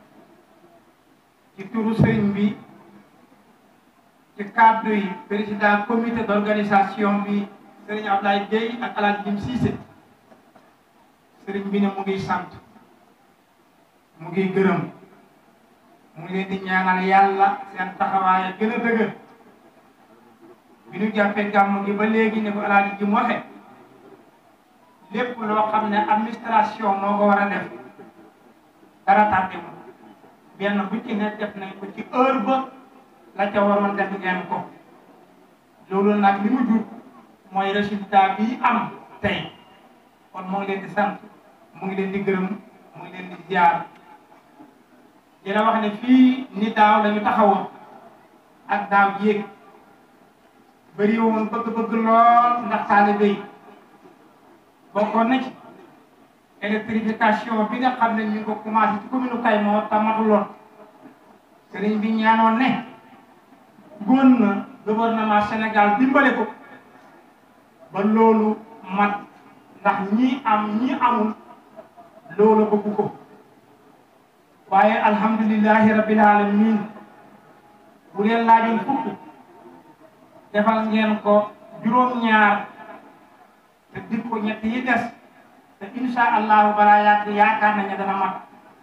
ci turu sëriñ bi ci cadre yi président comité d'organisation bi sëriñ Ablaye Gueye ak Alaaji Jim Cissé sëriñ bi ne mu ngi sant mu ngi gërëm mu ngi leen di ñaanal yàlla seen taxawaay gën a dëgër bi ñu jàppee gàmm gi ba léegi ne ko Alaaji Jim waxe lépp loo xam ne administration moo ko war a def dara tardé mu benn bu ci ne def nañ ko ci heure ba la ca waroon def ngeen ko loolu nag li mu jur mooy résultat bi am tey kon mu ngi leen di sant mu ngi leen di gërëm mu ngi leen di ziar di la wax ne fii ni daaw la ñu taxawoon ak daaw yéeg bëri woon bëgg-bëgg lool ndax taalibe yi bokkoon na ci électrification bi nga xam ne ñu ngi ko commencé ci commune Kaymoor te matuloon sëriñ bi ñaanoon ne góon na gouvernement Sénégal dimbale ko ba loolu mat ndax ñii am ñii amul loolu bëgg ko waaye alhamdulillahi rabbil alamin bu leen laajoon fukk defal ngeen ko juróom-ñaar te dik ko ñett yi des te insha allahu balaa yàgg yaakaar nañu dana mat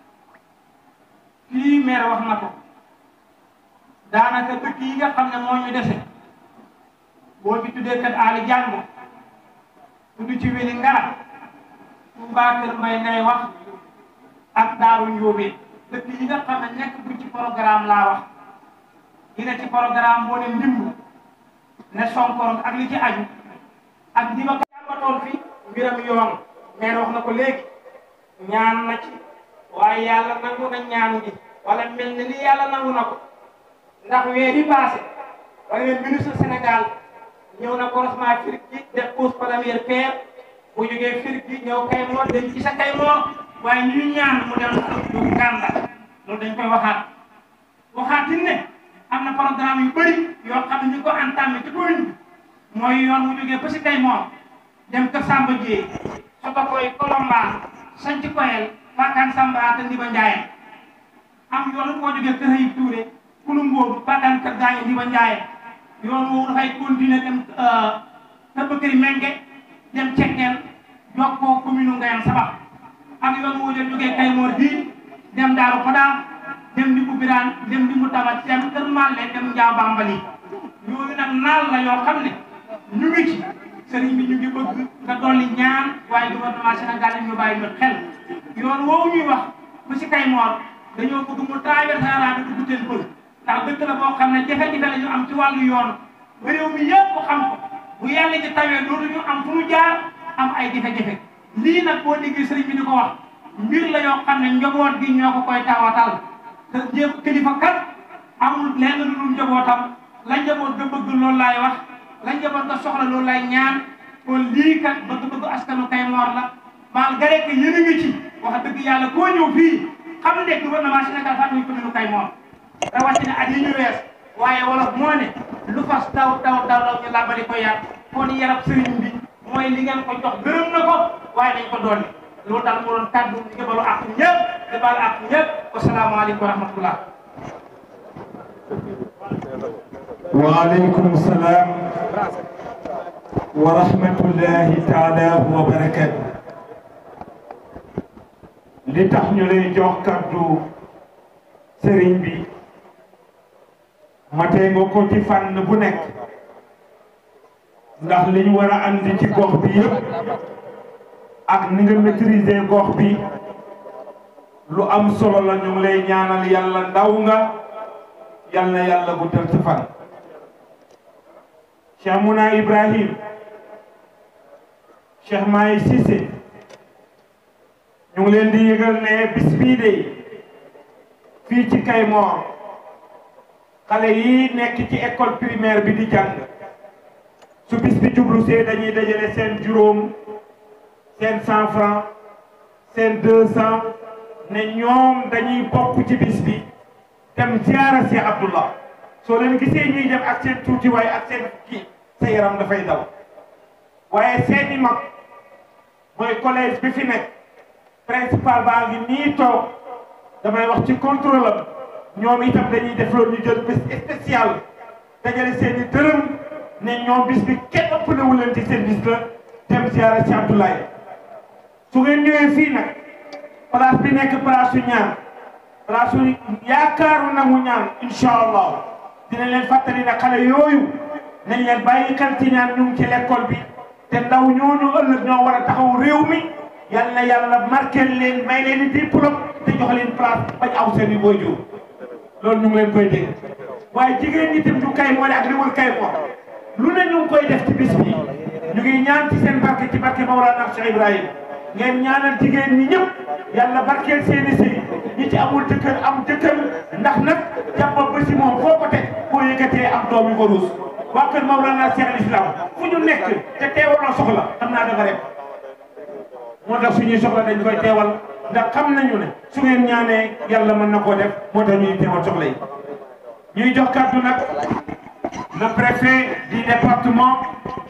fii maire wax na ko daanaka dëkk yi nga xam ne moo ñu dese boo fi tuddee kat aali jàngu tudd ci weli ngara Touba Kër Mbay ngay wax ak Daaru Njóobe dëkk yi nga xam ne nekk bu ci programme laa wax yi ne ci programme boo ne ndimb ne sonkoron ak li ci aju ak di ma ko jàmbatoon fi mbiram yoon maire wax na ko léegi ñaan na ci waaye yàlla nangu na ñaan gi wala mel na ni yàlla nangu na ko ndax weer yi passé wala leen ministre Sénégal ñëw na croisement Afrique ci def pose première pierre boo jógee fir gi ñëw Kaymoor dem ci sa Kaymoor waaye ñu ñaan mu dem du Gànda loolu dañ koy waxaat waxaatin ne am na programme yu bëri yoo xam ne ñu ko entamé ci commune bi mooy yoon mu jógee ba si Kaymoor dem Kër Samba Dieye soto koy Kolomba sanc koyel Fakan Samba te Ndiba Ndiaye am yoon boo jógee Kër Ayib Touré kulum boobu Fakan Kër Gaañe Ndiba Ndiaye yoon woowu dafay continuer dem Kër Bakary Menge dem Cekkeen jokkoo commune Ngayane Sabax ak yoon woo jógee Kaymoor bii dem Daaru Xodaam dem di Boubirane dem di Moutabat dem Kër Malle dem Njaa Bambali yooyu nag naal la yoo xam ne ñu ngi ci sëriñ bi ñu ngi bëgg nga dolli ñaan waaye gouvernement Sénégal yi ñu bàyyi ñu xel yoon woowu ñuy wax ba si Kaymoor dañoo bëgg mu traversé arabe bi dugg teen pël ndax dëkk la boo xam ne jafe-jafe la ñu am ci wàllu yoon ba réew mi yëpp xam ko bu yàlla ci tawee dootu ñu am fu mu jaar am ay jafe-jafe lii nag boo déggee sëriñ bi di ko wax mbir la yoo xam ne njaboot gi ñoo ko koy tawatal te jéem kilifa kat amul lenn lu dul njabootam la njaboot nga bëgg loolu laay wax la njaboot nga soxla loolu lay ñaan kon lii kat bëgg-bëgg askanu Kaymoor la malgré que yéen a ngi ci wax dëgg yàlla koo ñëw fii xam ne gouvernement Sénégal fàttali ko commune Kaymoor rawatina at yi ñu wees waaye wolof moo ne lu fas daw daw daw daw ñu làbbali ko yar kon yarab sëriñ bi mooy li ngeen ko jox gërëm na ko waaye dañ ko dolli loolu daal moo doon kàddu di balu ak ñëpp di balu ak ñëpp wasalaamaaleykum wa rahmatullah waaleykum salaam wa rahmatullahi taala wa barakatu li tax ñu lay jox kaddu sëriñ bi matee nga ko ci fànn bu nekk ndax li ñu war a andi ci gox bi yëpp ak ni nga maîtriser gox bi lu am solo la ñu ngi lay ñaanal yàlla ndaw nga yal na yàlla guddal sa fan Cheikh Mouna Ibrahim Cheikh Maye Cissé ñu ngi leen di yëgal ne bis bii de fii ci Kaymoor xale yi nekk ci école primaire bi di jàng su bis bi jublu see dañuy dajale seen juróom seen cent franc seen deux cent ne ñoom dañuy bokk ci bis bi dem ziara si Abdullah soo leen gisee ñuy dem ak seen tuuti waaye ak seen kii sa yaram dafay daw waaye seeni mag mooy collège bi fi nekk principal baa ngi nii toog damay wax ci contrôle am ñoom itam dañuy def loolu ñu jël bis spécial dajale seeni dërëm ne ñoom bis bi kenn ëppale wu leen ci seen bis la dem ziara si Abdoulaye su ngeen ñëwee fii nag place bi nekk place su ñaan place su yaakaaru nangu ñaan incha allah dinañ leen fàttali ne xale yooyu nañ leen bàyyi xel ci ñaan ñu ngi ci l'école bi te ndaw ñooñu ëllëg ñoo war a taxaw réew mi yal na yàlla marqué leen may leen i diplôme te jox leen place bañ aw seen i waajur loolu ñu ngi leen koy dégg waaye jigéen ñi tam du kay moo ak li wër kay moo lu ne ñu ngi koy def ci bis bi ñu ngi ñaan ci seen barke ci barke Mawlana Cheikh Ibrahim ngeen ñaanal jigéen ñi ñëpp yàlla barkeel seeni sëy ñi ci amul jëkkër am jëkkër ndax nag jàppa ba si moom foo ko teg boo yëkkatee am doom yu ko ruus waa kër Mawlana Cheikh al Islam fu ñu nekk te teewaloo soxla xam naa dafa rek moo tax suñuy soxla dañ koy teewal ndax xam nañu ne su ngeen ñaanee yàlla mën na koo def moo tax ñuy teewal soxla yi ñuy jox kàddu nag le préfet du département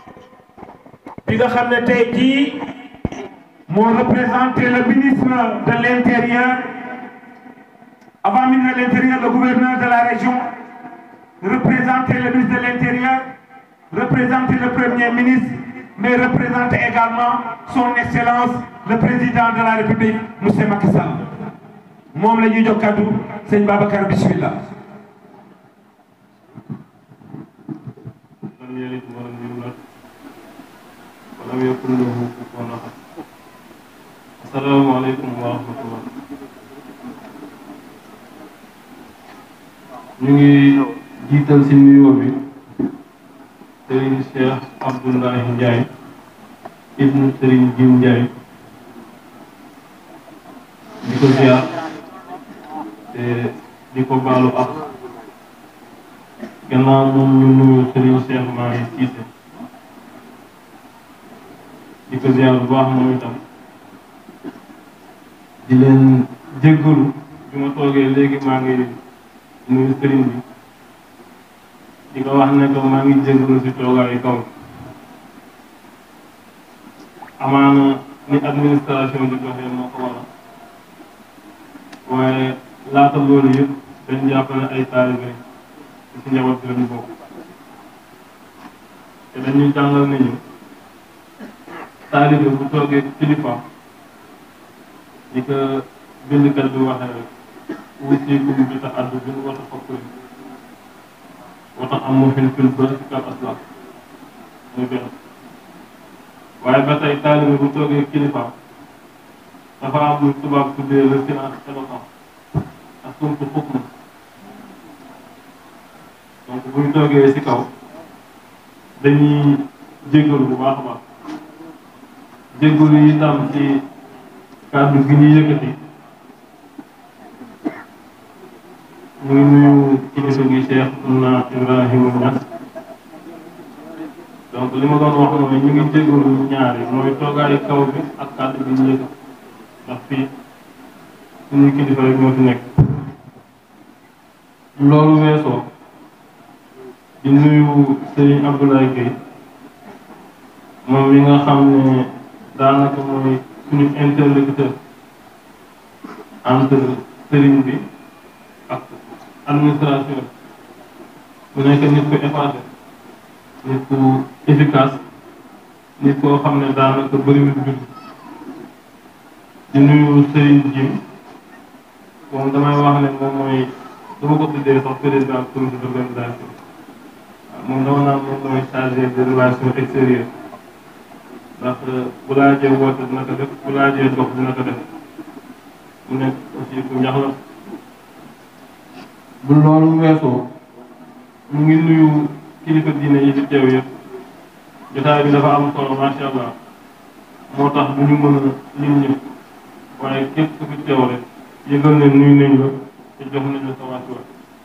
bi nga xam ne tey jii moo représenté le ministre de l'intérieur avant ministre de l'intérieur le gouverneur de la région représenté le ministre de l'intérieur représenté le premier ministre mais représente également son excellence le président de la république monsieur Macky Sall moom la ñuy jox kaddu sëñ Babacar bismillah لم يلد ولم يولد ولم يكن له كفوا احد السلام عليكم ورحمه الله ñu ngi jiital ci nuyoo bi Serigne Cheikh Abdoulaye Ndiaye ibnu Serigne Jim Ndiaye di ko ziar te di ko baalu ak gannaaw moom ñu nuyu Serigne Cheikh Mahi Cissé di ko ziar bu baax moom itam di leen jéggalu bi ma toogee léegi maa ngi nuyu sëriñ bi di ko wax ne ko maa ngi jéggalu si toogaayu kaw amaana ni administration di doxee moo ko waral waaye laata loolu yëpp dañ jàpp ne ay taalibe ci njaboot bi lañu bokk te dañuy jàngal nañu taalibe bu toogee kilifa di ko bindkat bi waxee rek wusiikum bi ta'addubin wa tafakkurin wa ta'ammulin fil birri kal aslaf muy benn waaye ba tey taalibe bu toogee kilifa dafa am lu tubaab tuddee le silence éloquent ak sumtu xukm donc bu ñu toogee ci kaw dañuy jéggalu bu baax a baax jéggalu yi tam ci kàddu gi ñuy yëkkati ñu ngi nuyu kilifa gi Cheikh Ouna Ibrahima Niass donc li ma doon wax mooy ñu ngi jéggalu ñaari mooy toogaayu kaw bi ak kàddu gi ñu yëkkati ndax fii suñuy kilifa rek ñoo fi nekk loolu weesoo di nuyu Serigne Abdoulaye Gueye moom mi nga xam ne daanaka mooy suñu interlocuteur entre Serigne bi ak administration mu nekk nit ku effacé nit ku efficace nit koo xam ne daanaka bëriwul jur di nuyu Serigne Jim moom damay wax ne moom mooy dama ko tuddee sax président comité d'organisation moom dama naan moom mooy chargé de relations extérieures ndax bu laajee woote dina ko def bu laajee dox dina ko def mu nekk aussi ku ñax la bu loolu weesoo mu ngi nuyu kilifa diine yi fi teew yëpp jotaay bi dafa am solo macha allah moo tax bu ñu mën a lim ñëpp waaye képp ku fi teew rek yëgal ne nuyu nañ la te jox nañ la sa wàccuwaay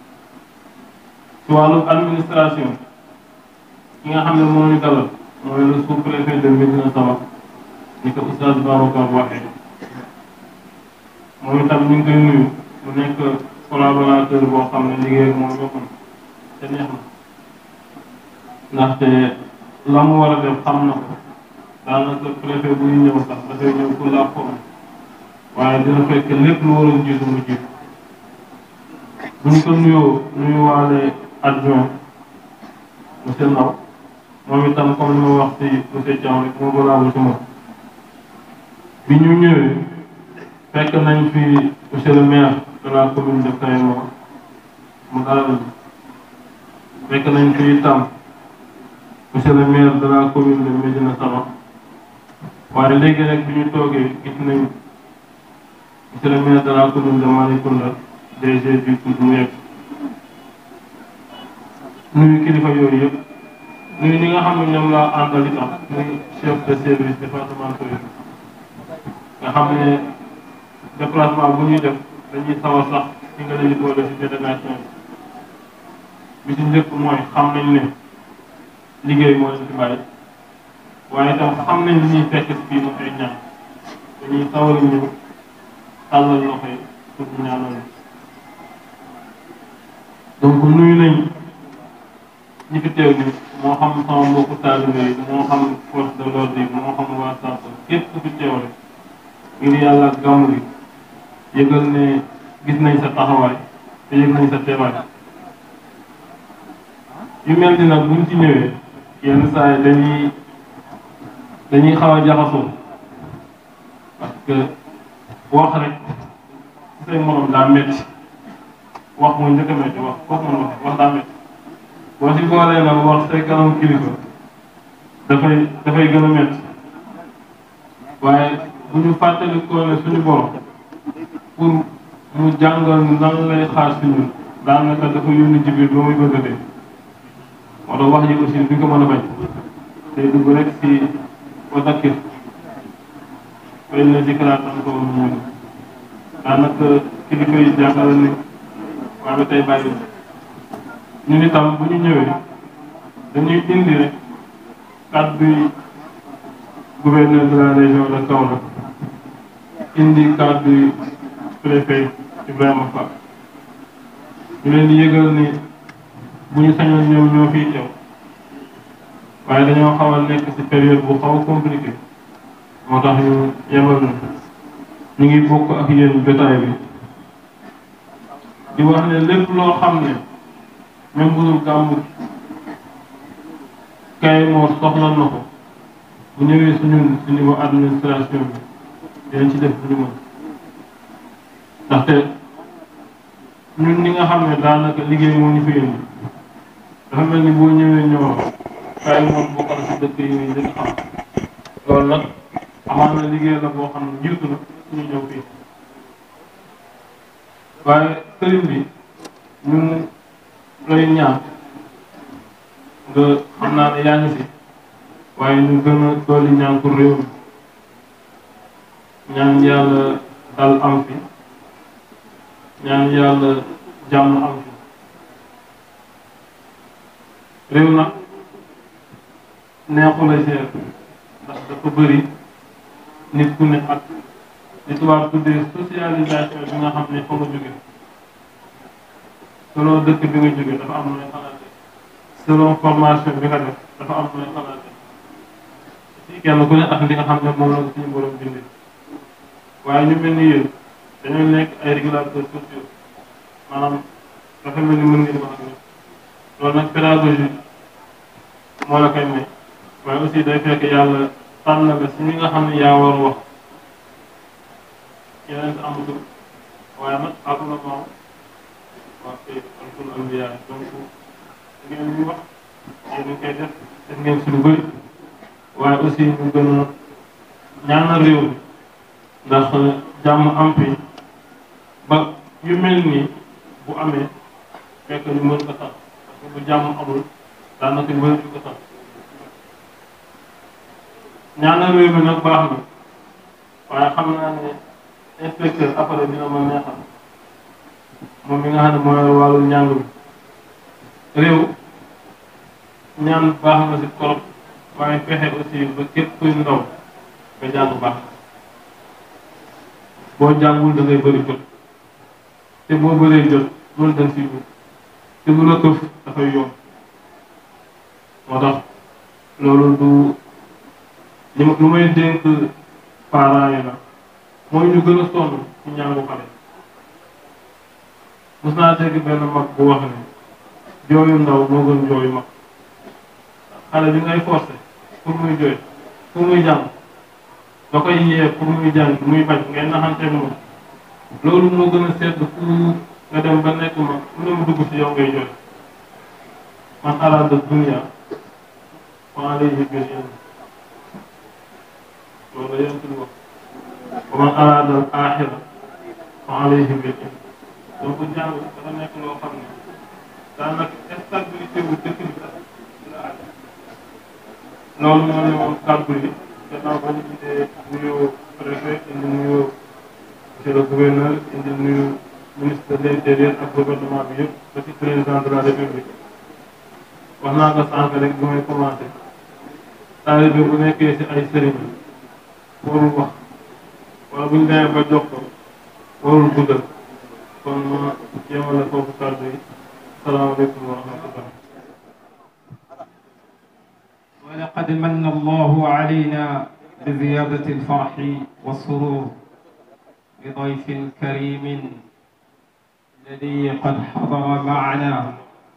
ci wàllu administration ki nga xam ne moo ñu dalal mooy le sous-préfet de Médina Sabakh ni ko oustaz Babacar waxee moom itam ñu ngi koy nuyu mu nekk collaborateur boo xam ne liggéey ak moom yomb na te neex na ndaxte la mu war a def xam na ko daanaka préfet bu ñu ñëw sax dafay ñëw pour la forme waaye dina fekk lépp lu waroon jiitu mu jiitu bu ñu ko nuyoo nuyuwaale adjoint monsieur Ndaw moom itam comme li ma wax ci monsieur Thiaw rek moo balaabu ci moom bi ñu ñëwee fekk nañ fi monsieur le maire de la commune de Kayemor mu dalal fekk nañ fi itam monsieur le maire de la commune de Médina Sabakh waaye léegi rek bi ñu toogee gis nañ monsieur le maire de la commune de Malicounda DG du tudd mu yegg nuyu kilifa yooyu yëpp nuyu ñi nga xam ne ñoom laa àndal itam muy chef de service départemental yi nga xam ne déplacement bu ñuy def dañuy sawar sax ci nga leen boole ci délégation bi bi ci njëkk mooy xam nañ ne liggéey moo leen ci bàyyi waaye itam xam nañ li ñuy fekk fii mu ay ñaan dañuy sawar ñëw tàllal loxo yi pour ñu ñaanal donc nuyu nañ ñi fi teew ni moo xam sama mbokku taalibe yi moo xam force de l'ordre yi moo xam waa SAP képp ku fi teew rek ngir yàlla ak gàmmu gi yëgal ne gis nañ sa taxawaay te yëg nañ sa teewaay yu mel ni nag buñ ci ñëwee yenn saa yi dañuy dañuy xaw a jaxasoo parce que wax rek ci say morom daa métti wax mooy njëkk a métti wax foofu mën wax wax daa métti boo si boolee nag wax say kanam kilifa dafay dafay gën a métti waaye bu ñu fàttali ko ne suñu borom pour mu jàngal nan lay xaar si ñun daanaka dafa yónni Jibril ba muy bëgg a dee moo tax wax ji aussi duñ ko mën a bañ day dugg rek si wa dakkir fa inna zikraa tanfa'u l-mu'miniin daanaka kilifa yi jàngale nañ waaye ba tey bàyyi ñun itam bu ñu ñëwee dañuy indi rek kàddu yi gouverneur de la région de Kaolack indi kàddu préfet Ibrahima Fall ñu leen di yëgal ni bu ñu sañoon ñoom ñoo fiy teew waaye dañoo xaw a nekk ci période bu xaw a compliqué moo tax ñu yebal na ñu ngi bokk ak yéen jotaay bi di wax ne lépp loo xam ne même bu dul gàmmu kay moo soxla na ko bu ñëwee suñu ci niveau administration bi dinañ ci def lu ñu mën ndaxte ñun ñi nga xam ne daanaka liggéey moo ñu fi indi dafa mel ni boo ñëwee ñoo kay moom bokkal si dëkk yi ñuy njëkk xam loolu nag amaan na liggéey la boo xam ne jiitu na suñu ñëw fii waaye sëriñ bi ñun lay ñaan nga xam naa ne yaa ngi fi waaye ñu gën a dolli ñaan pour réew mi ñaan yàlla dal am fi ñaan yàlla jàmm am fi réew nag neexu la seet ndax dafa bëri nit ku ne ak li tubaab tuddee socialisation bi nga xam ne fa nga jóge selon dëkk bi nga jóge dafa am nooy xalaate selon formation bi nga def dafa am nooy xalaate si kenn ku ne ak li nga xam ne moom la suñu borom bindee waaye ñu mel ni yéen dañoo nekk ay régulateurs sociaux maanaam dafa mel ni mën ngeen wax ak ñoom loolu nag pédagogie moo la koy may waaye aussi day fekk yàlla tànn la si ñi nga xam ne yaa war a wax yeneen si amatul waaye nag àdduna moom waa kay alkul anbiya donc ngeen ñu wax yéen ñu koy def def ngeen si lu bëri waaye aussi ñu gën a ñaanal réew mi ndax jàmm am fi ba yu mel nii bu amee fekk ñu mën ko sax parce que bu jàmm amul daanaka ñu bëri ko sax ñaanal réew mi nag baax na waaye xam naa ne inspecteur après dina ma neexal moom mi nga xam ne mooy wàllu njàng mi réew ñaan baax na si trop waaye fexe aussi ba képp kuy ndaw nga jàng baax boo jàngul da ngay bëri jot te boo bëree jot loolu dañ siy dugg te lu la këf dafay yomb moo tax loolu du li ma lu may dénk parents yi la mooy ñu gën a sonn ci njàngu xale mos naa dégg benn mag bu wax ne jooyu ndaw moo gën jooyu mag xale bi ngay forcé pour muy jooy pour muy jàng nga koy yee pour muy jàng muy bañ ngay naxante moom loolu moo gën a sedd fu nga dem ba nekk mag fu ne mu dugg si yow ngay jooy man araada dunia wa alayhi bil ilm loolu la yéen suñu wax wa man araada al axira fa alayhi bil ilm donc jàng dafa nekk loo xam ne daanaka stabilité wu dëkk bi sax la aj loolu moo ne woon kàddu yi gannaaw ba ñu gisee nuyu préfet indi nuyu monsieur le gouverneur indi nuyu ministre de l' intérieur ak gouvernement bi yëpp ba ci président de la république wax naa nga sànq rek bu may commencé taalibe bu nekkee si ay sëriñ warul wax wala bu ñu demee ba jox ko warul guddal kon ma yemale foofu kàddu yi salaamaaleykum wa rahmatullah ولقد من الله علينا بزيادة الفرح والسرور بضيف كريم الذي قد حضر معنا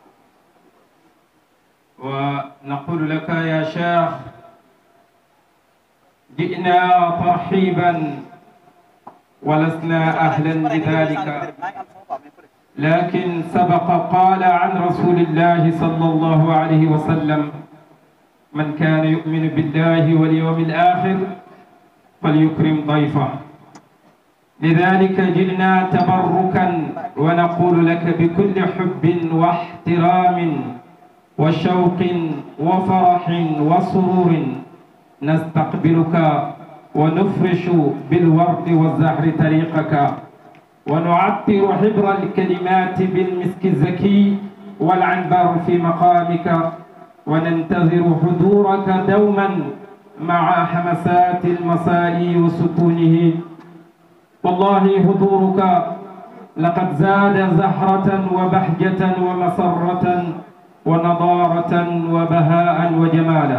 ونقول لك يا شيخ جئنا ترحيبا ولسنا أهلا لذلك لكن سبق قال عن رسول الله صلى الله عليه وسلم من كان يؤمن بالله واليوم الآخر فليكرم ضيفه لذلك جئنا تبركا ونقول لك بكل حب واحترام وشوق وفرح وسرور نستقبلك ونفرش بالورد والزهر طريقك ونعطر حبر الكلمات بالمسك الزكي والعنبر في مقامك وننتظر حضورك دوما مع حمسات المساء وسكونه والله حضورك لقد زاد زهرة وبهجة ومسرة ونضارة وبهاء وجمالا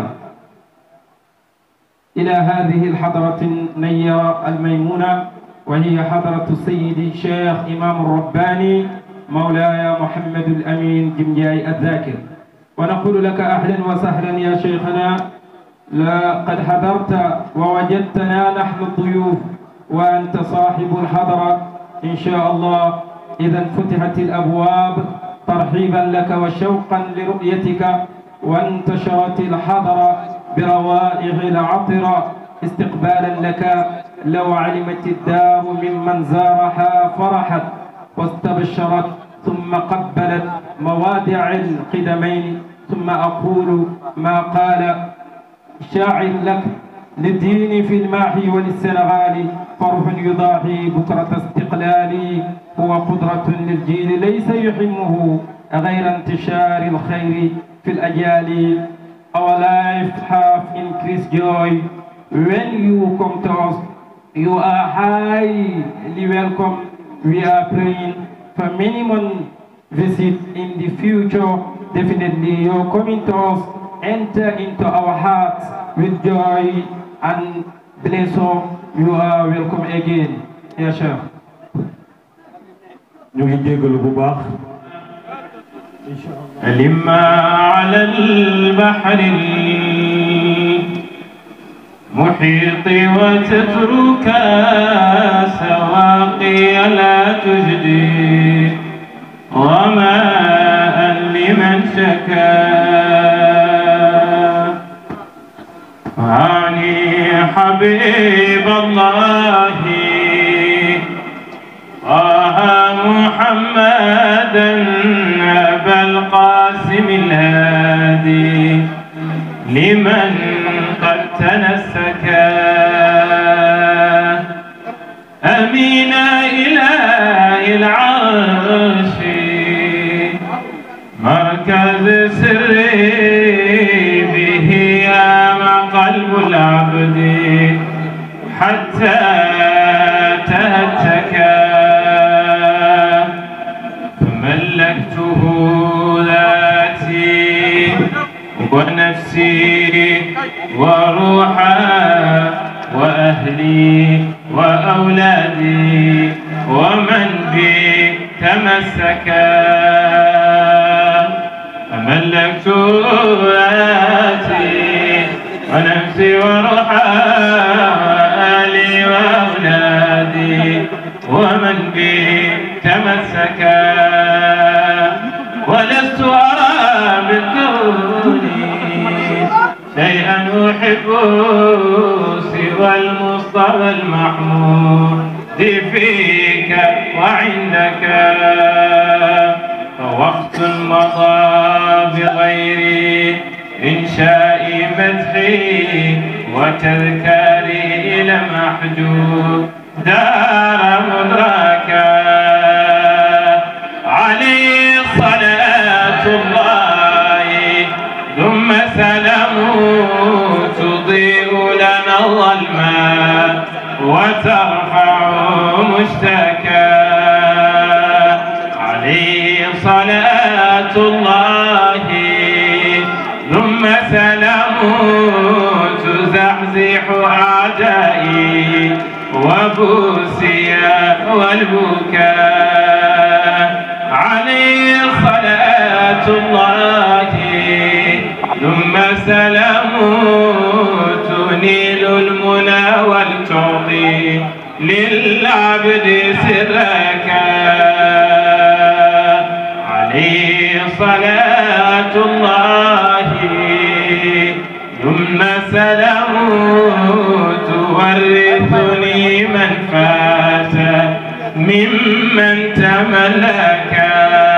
إلى هذه الحضرة النيرة الميمونة وهي حضرة السيد الشيخ إمام الرباني مولاي محمد الأمين جمجاي الذاكر ونقول لك أهلا وسهلا يا شيخنا لقد حضرت ووجدتنا نحن الضيوف وأنت صاحب الحضرة إن شاء الله إذا فتحت الأبواب ترحيبا لك وشوقا لرؤيتك وانتشرت الحضرة بروائع العطرة استقبالا لك لو علمت الدار ممن زارها فرحت واستبشرت ثم قبلت موادع القدمين ثم أقول ما قال شاعر لك للدين في الماحي وللسنغال فرح يضاحي بكرة استقلالي هو قدرة للجيل ليس يحمه غير انتشار الخير في الأجيال Our life have increased joy when you come to us. You are highly welcome. We are praying for many more visits in the future. Definitely, your coming to us enter into our hearts with joy and blessing. You are welcome again. Ya Sheikh. ñu ngi jégalu bu baax لما على البحر المحيط وتترك سواقي لا تجدي وماء لمن شكا عني حبيب الله طه محمدا أبا القاسم الهادي لمن قد تنسكا أمين إله العرش مركز سري به يام قلب العبد حتى تهتكا فملكته ذاتي ونفسي وروحا وأهلي وأولادي ومن بي تمسكا فملكت ذاتي ونفسي وروحا وأهلي وأولادي ومن بي تمسكا ولست أرى بالكون شيئا أحب سوى المصطفى المحمود فيك وعندك فوقت مضى بغير إنشاء مدحي وتذكاري إلى محجوب دار مدركا عليه صلاة الله ثم سلامه تضيء لنا الظلماء وترفع مشتكى عليه صلاة الله ثم سلامه تزحزح أعدائي وبوسيا والبكاء عليه صلاة الله ثم سلامه تنيل المنى والتعطي للعبد سرك عليه صلاة الله ثم سلامه تورثني من فات ممن تملك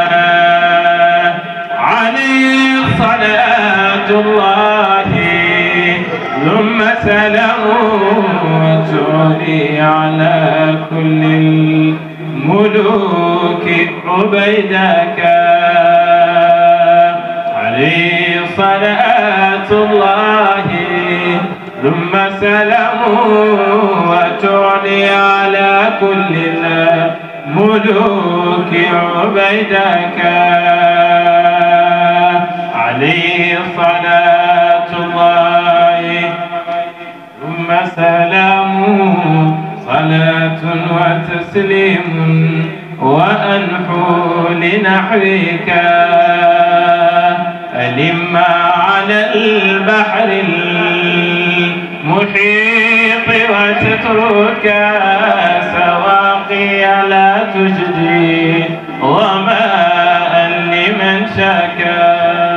عليه صلاة الله ثم سلامه تعلي على كل الملوك عبيدك عليه صلاة الله ثم سلام وتعلي على كل الملوك عبيدك عليه صلاة الله ثم سلام صلاة وتسليم وأنحو لنحوك ألما على البحر المحيط وتترك سواقي لا تجدي ظماء لمن شكا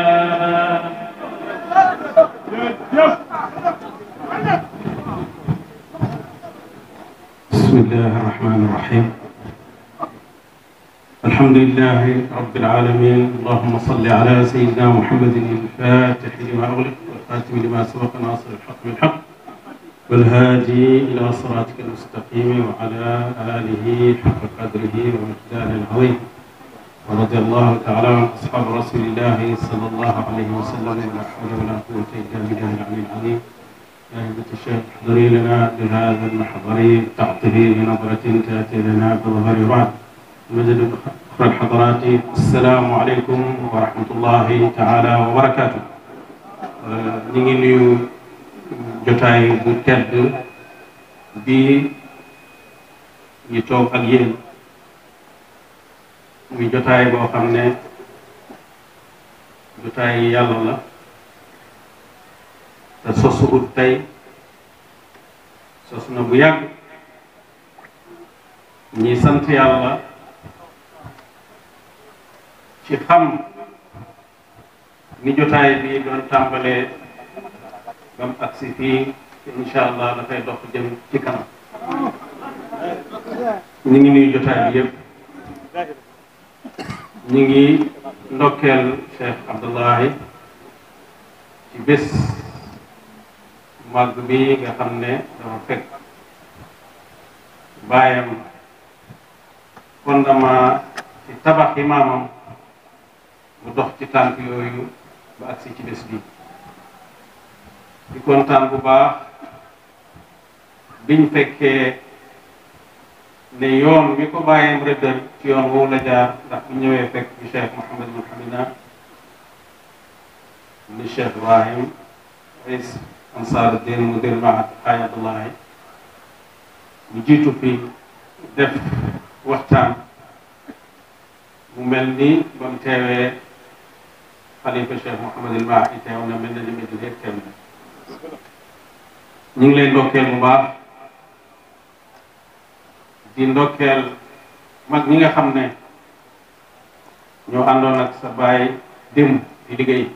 بسم الله الرحمن الرحيم الحمد لله رب العالمين اللهم صل على سيدنا محمد الفاتح لما أغلق والخاتم لما سبق ناصر الحق بالحق والهادي إلى صراطك المستقيم وعلى آله حق قدره ومقداره العظيم ورضي الله تعالى عن أصحاب رسول الله صلى الله عليه وسلم ولا حول ولا قوة إلا بالله العلي العظيم يا همة الشيخ احضري لنا بهذا المحضر تعطفي بنظرة تأتي لنا بظهر بعد المجد أخرى الحضرات السلام عليكم ورحمة الله تعالى وبركاته ñu ngi nuyu jotaay bu tedd bi ñu toog ak yéen muy jotaay boo xam ne jotaay yàlla la te sosu ut tey sos na bu yàgg ñi sant yàlla ci xam ni jotaay bi doon tàmbalee ba mu agsi fii incha allah dafay dox jëm ci kanam ñu ngi nuyu jotaay bi yëpp ñu ngi ndokkeel Cheikh Abdullahi ci bés màgg bi nga xam ne dafa fekk baayam fondement ci tabax yi maamam mu dox ci tànk yooyu ba agsi ci bés bi di kontaan bu baax biñ fekkee ne yoon mi ko bàyyam rëddal ci yoon woowu la jaar ndax bu ñëwee fekk bi Cheikh Mouhamed Mouhamina ni Cheikh Ibrahim rais Ansar Din mudir maat Xaaj Abdullahi ñu jiitu fi def waxtaan mu mel ni ba mu teewee xalifa Cheikh Mouhamed El Mahi teew na mel na ni Medina yëpp teew na ñu ngi lay ndokkeel bu baax di ndokkeel mag ñi nga xam ne ñoo àndoon ak sa baay démb di liggéey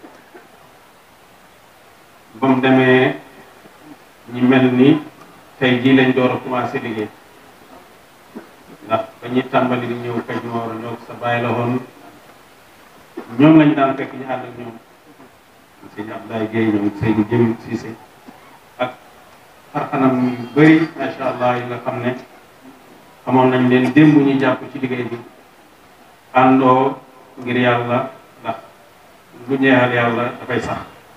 ba mu demee ñi mel ni tey jii lañ door a commencé liggéey ndax ba ñuy tàmbali di ñëw Kajoor ñoo sa baay la woon ñoom lañ daan fekk ñu ànd ak ñoom sëñ Abdoulaye Guèye ñoom Seydou Jëm Cissé ak xarxanam yu bëri macha allah yi nga xam ne xamoon nañ leen démb ñu jàpp ci liggéey bi àndoo ngir yàlla ndax lu ñeexal yàlla dafay sax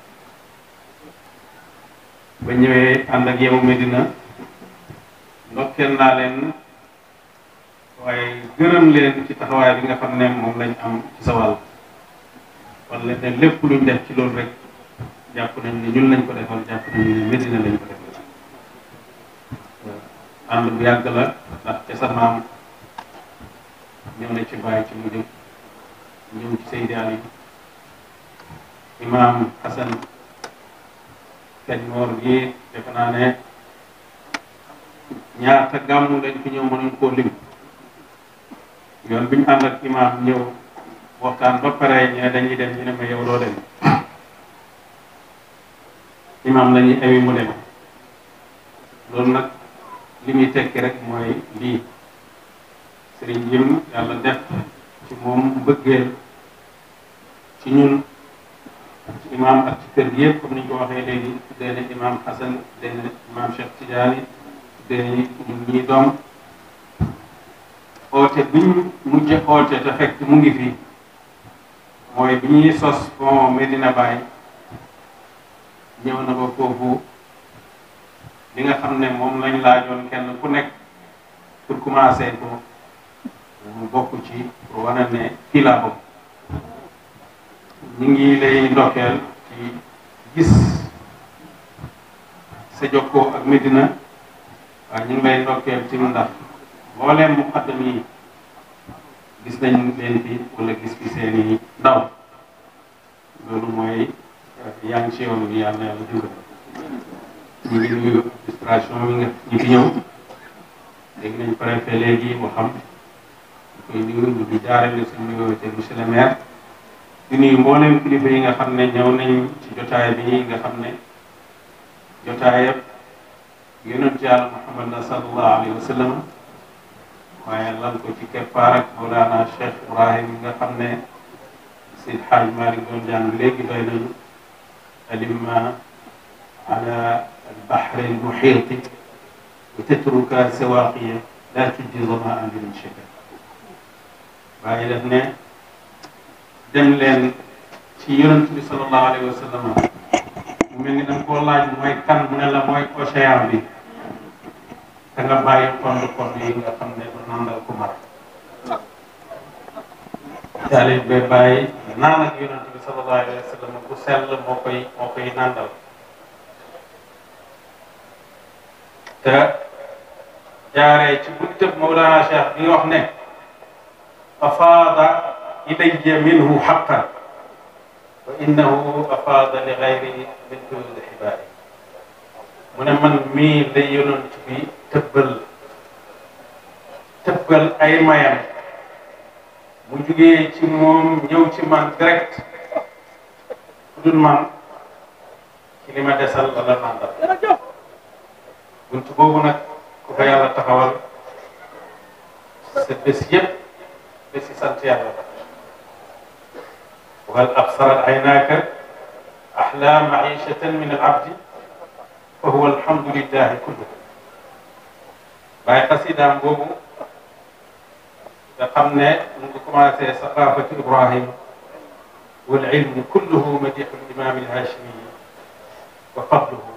ba ñëwee ànd ak yow Medina ndokkeel naa leen waaye gërëm leen ci taxawaay bi nga xam ne moom lañ am ci sa wàll kon leen ne lépp luñ def ci loolu rek jàpp nañ ne ñun lañ ko defal jàpp nañ ne Medina lañ ko defal ànd bu yàgg la ndax ca sa maam ñëw na ci bàyyi ci mu jëm ñëw ci Seydi Ali imaam Hassan kañ moor gi defe naa ne ñaata gàmmu lañ fi ñëw mënuñ koo lim yoon bi ñu ànd ak imaam ñëw waxtaan ba pare ñu ne dañuy dem ñu ne ma yow doo dem imaam la ñuy ewi mu dem loolu nag li muy tekki rek mooy lii sëriñ jim yàlla def ci moom bëggeel ci ñun ci imaam ak ci kër gi yëpp comme ni ñu ko waxee léegi tuddee na imaam Hassan tuddee na imaam Cheikh Tidiane tuddee na ñun ñii doom oote bi ñu mujj oote te fekk mu ngi fi mooy bi ñuy sos pont Medina Baye ñëw na ba foofu li nga xam ne moom lañ laajoon kenn ku nekk pour commencer ko mu bokk ci pour wane ne fii laa bokk ñu ngi lay ndokkeel ci gis sa jokkoo ak Medina waaye ñu ngi lay ndokkeel ci ndax mbooleem muqaddam yi gis nañ leen fi wala gis fi seeni ndaw loolu mooy yaa ngi ci yoon bi yàlla yàlla dimbali ñu ngi nuyu administration bi nga ñi fi ñëw dégg nañ préfet léegi mu xam koy nuyu ñu di jaarale suñu nuyoo te monsieur le maire di nuyu mbooleem kilifa yi nga xam ne ñëw nañ ci jotaay bi nga xam ne jotaay yëpp yonent yàlla Muhammad na sallallahu alayhi wa sallam waaye lan ko ci keppaar ak Mawlana Cheikh Ibrahim nga xam ne Seydi Hadj Malick doon jàng léegi doy nañu alimma ala البحر المحيط وتترك سواقية لا تجدي ظماء من شكل waaye daf ne dem leen ci yonent bi sallallahu alayhi wa sallam mu mel ni da nga koo laaj mooy kan mu ne la mooy océan bi te nga bàyyi xond xond yi nga xam ne du nandal ku mar taalib ba bàyyi naan ak yonent bi sallallahu alayhi wa sallam bu sell moo koy moo koy nandal te jaaree ci buntëb Mawlana Cheikh bi wax ne afaada ilayya minhu xaqan wa innahu afaada li gayri min duni xibaari mu ne man mii la yonent bi tëbbal tëbbal ay mayam mu jugee ci moom ñëw ci man direct ku dul man ci li ma desal la la nandal bunt boobu nag ku ko yàlla taxawal sa bés yëpp bési sant yàlla la wal absarat aynaaka axlaa maishatan min al abdi fa huwa alhamdulillahi kullu waaye xasidaam boobu nga xam ne mu ngi commencé saqafatu ibrahim wal ilmu kulluhu madixu limam alhashimi wa fadluhu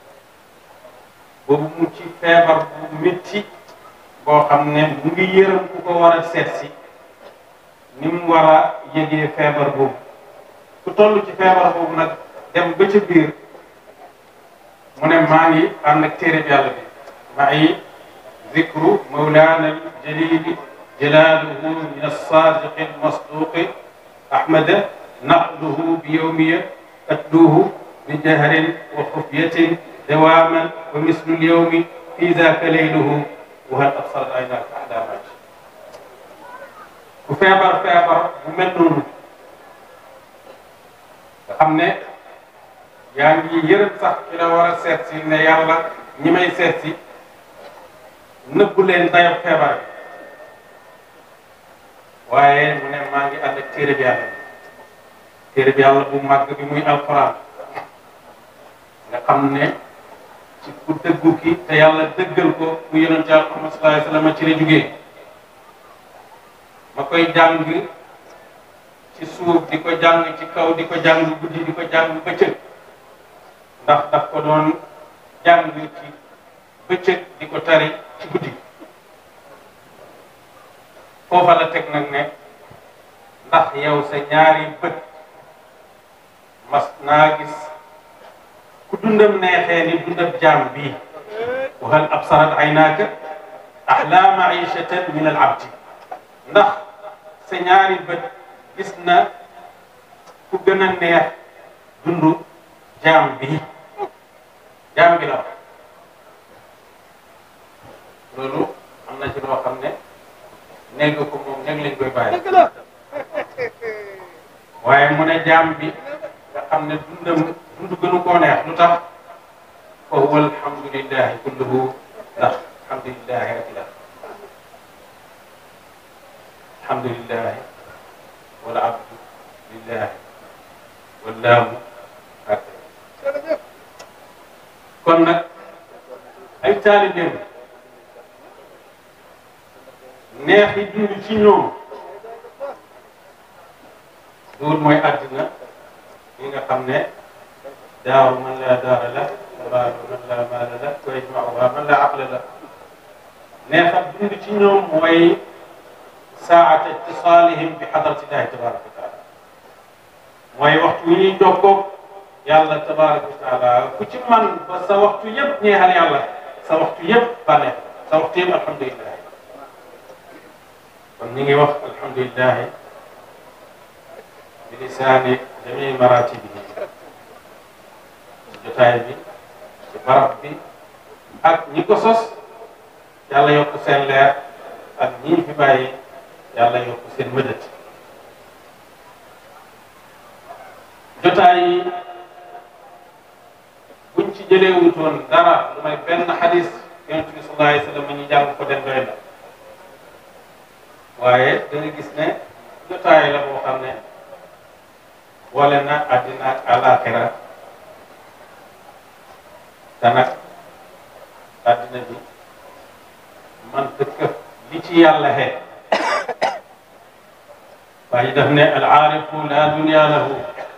boobu mu ci feebar bu métti boo xam ne mu ngi yërëm ku ko war a seet si ni mu war a yëgee feebar boobu ku toll ci feebar boobu nag dem ba ca biir mu ne maa ngi ànd ak téere bi yàlla bi maa ngi zikru mawlaana aljalili jalaaluhu min alsaadiqi almasduqi ahmada naqluhu bi yowmiya atluuhu bi jahrin wa xufyatin dawaaman wa mislu lyawmi fi daaka layluhu wa hal absarat aynaaka ahdaa ku feebar feebar bu mel noonu nga xam ne yaa ngi yërëm sax ci la war a seet si ne yàlla ñi may seet si nëbbu leen dayo feebar bi waaye mu ne maa ngi ànd ak téere bi yàlla téere bi yàlla bu màgg bi muy alquran nga xam ne ci ku dëggu ki te yàlla dëggal ko mu yonent yàlla Muhammad sallallahu alayhi wa sallam ci la jugee ma koy jàng ci suuf di ko jàng ci kaw di ko jàng guddi di ko jàng bëccëg ndax daf ko doon jàng ci bëccëg di ko tari ci guddi foofa la teg nag ne ndax yow sa ñaari bët mas naa gis ku dundam neexee ni dundam jaam bii wa hal absarat aynaaka ahla maishatan min al abdi ndax sa ñaari bët gis na ku gën a neex dundu jaam bii jaam bi la wax loolu am na ci loo xam ne néeg ko moom néeg lañ koy bàyyi waaye mu ne jaam bi nga xam ne dundam dundu gënu koo neex lu tax fa huwa alhamdulillahi kulluhu ndax alhamdulillahi rek la alhamdulillahi wala abdu lillahi wallaahu hakada kon nag ay taalibeem neex yi dund ci ñoom loolu mooy àddina yi nga xam ne daaru man laa daara la almaal man laa maala la wa yajmauha man laa aqla la neexam dund ci ñoom mooy saata ittisaalihim bi xadratillahi tabaraka wa taala mooy waxtu wi ñuy jokkoog yàlla tabaraka wa taala ku ci man ba sa waxtu yëpp ñeexal yàlla sa waxtu yëpp bànneex sa waxtu yëpp alhamdulilah kon ñu ngi wax alhamdulilah bi lisaani jamii maratibihi ci jotaay bi ci barab bi ak ñi ko sos yàlla yokk seen leer ak ñi fi bàyyi yàlla yokk seen mëdët jotaay yi buñ ci jëlee wutoon dara lu may benn xadis yonent bi sallallahu alayhi wa sallam ñu jàng ko den doy na waaye da nga gis ne jotaay la boo xam ne boole na àddina ak àllaaxira te nag àddina bi man dëkk li ci yàlla xee waaye daf ne al aarifu la dunya lahu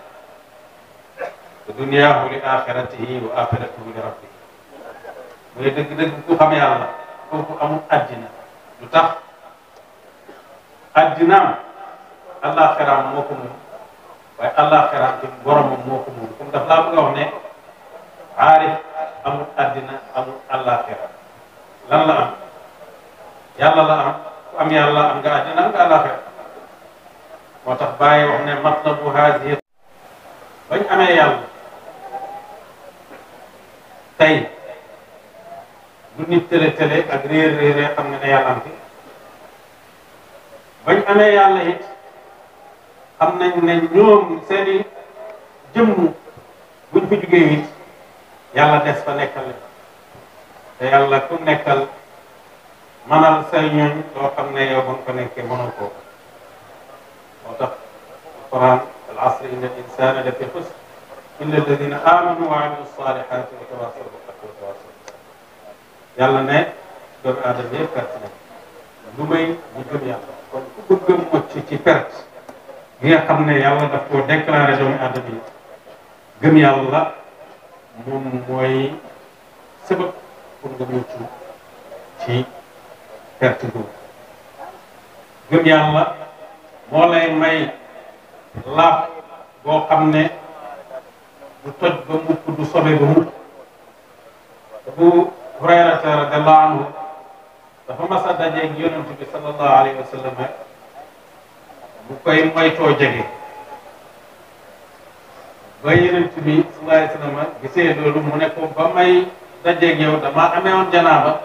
wa dunyaahu li axiratihi wa axiratuhu li rabbihi mooy dëgg-dëgg ku xam yàlla kooku amul àddina lu tax addinaam àllaaxiraam moo ko moom waaye àllaaxiraam ci boromam moo ko moom comme daf laa bëgg a wax ne aarif amul addina amul àllaaxira lan la am yàlla la am ku am yàlla am nga addina am nga àllaaxira moo tax bàyyi wax ne matlabu haadihi bañ amee yàlla tey lu nit tële tële ak réer réer xam nga ne yàlla am fi bañ amee yàlla it xam nañ ne ñoom seeni jëmm buñ fa jugee it yàlla des fa nekkal leen te yàlla ku nekkal manal say ñooñ loo xam ne yow ba nga ko nekkee mënoo ko moo tax alquran al asr inna al insana la fi xusr illa alladina amanu wa amilu salihati wa tawasaw bil haqqi wa tawasaw bis sabr yàlla ne doomu aadama yëpp perte nañ lu may ñu gëm yàlla kon ku bëgg a mucc ci perte bi nga xam ne yàlla daf koo déclaré doomu aadama yi gëm yàlla moom mooy sabab pour nga mucc ci perte boobu gëm yàlla moo lay may laab boo xam ne du toj ba mukk du sobe ba mukk Abu Hurayrata radiallahu anhu dafa mas a dajeeg yonent bi sallallahu alayhi wa sallam bu koy moytoo jege ba yonent bi sallallahu alayhi wa sallam gisee loolu mu ne ko ba may dajeeg yow dama amee woon janaaba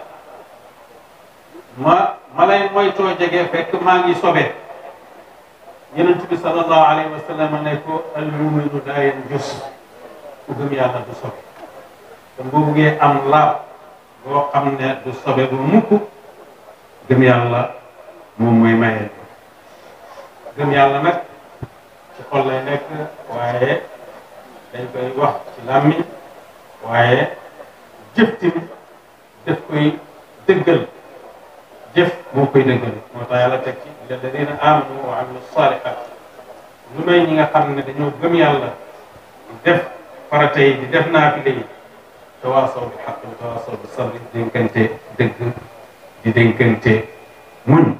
ma ma lay moytoo jege fekk maa ngi sobe yonent bi sallallahu alayhi wa sallam ne ko al muminu daa yanjus ku gëm yàlla du sobe te boo buggee am laab boo xam ne du sobe bu mukk gëm yàlla moom mooy maye gëm yàlla nag ci xol lay nekk waaye dañ koy wax ci làmmiñ waaye jëf tamit daf koy dëggal jëf moo koy dëggal moo tax yàlla teg ci illa alladina amanu wa amilu salihat lu may ñi nga xam ne dañoo gëm yàlla di def farata yi di def naafile yi tawaasaw bi xaq wa tawaasaw bi sabri dénkante dëgg di dénkante muñ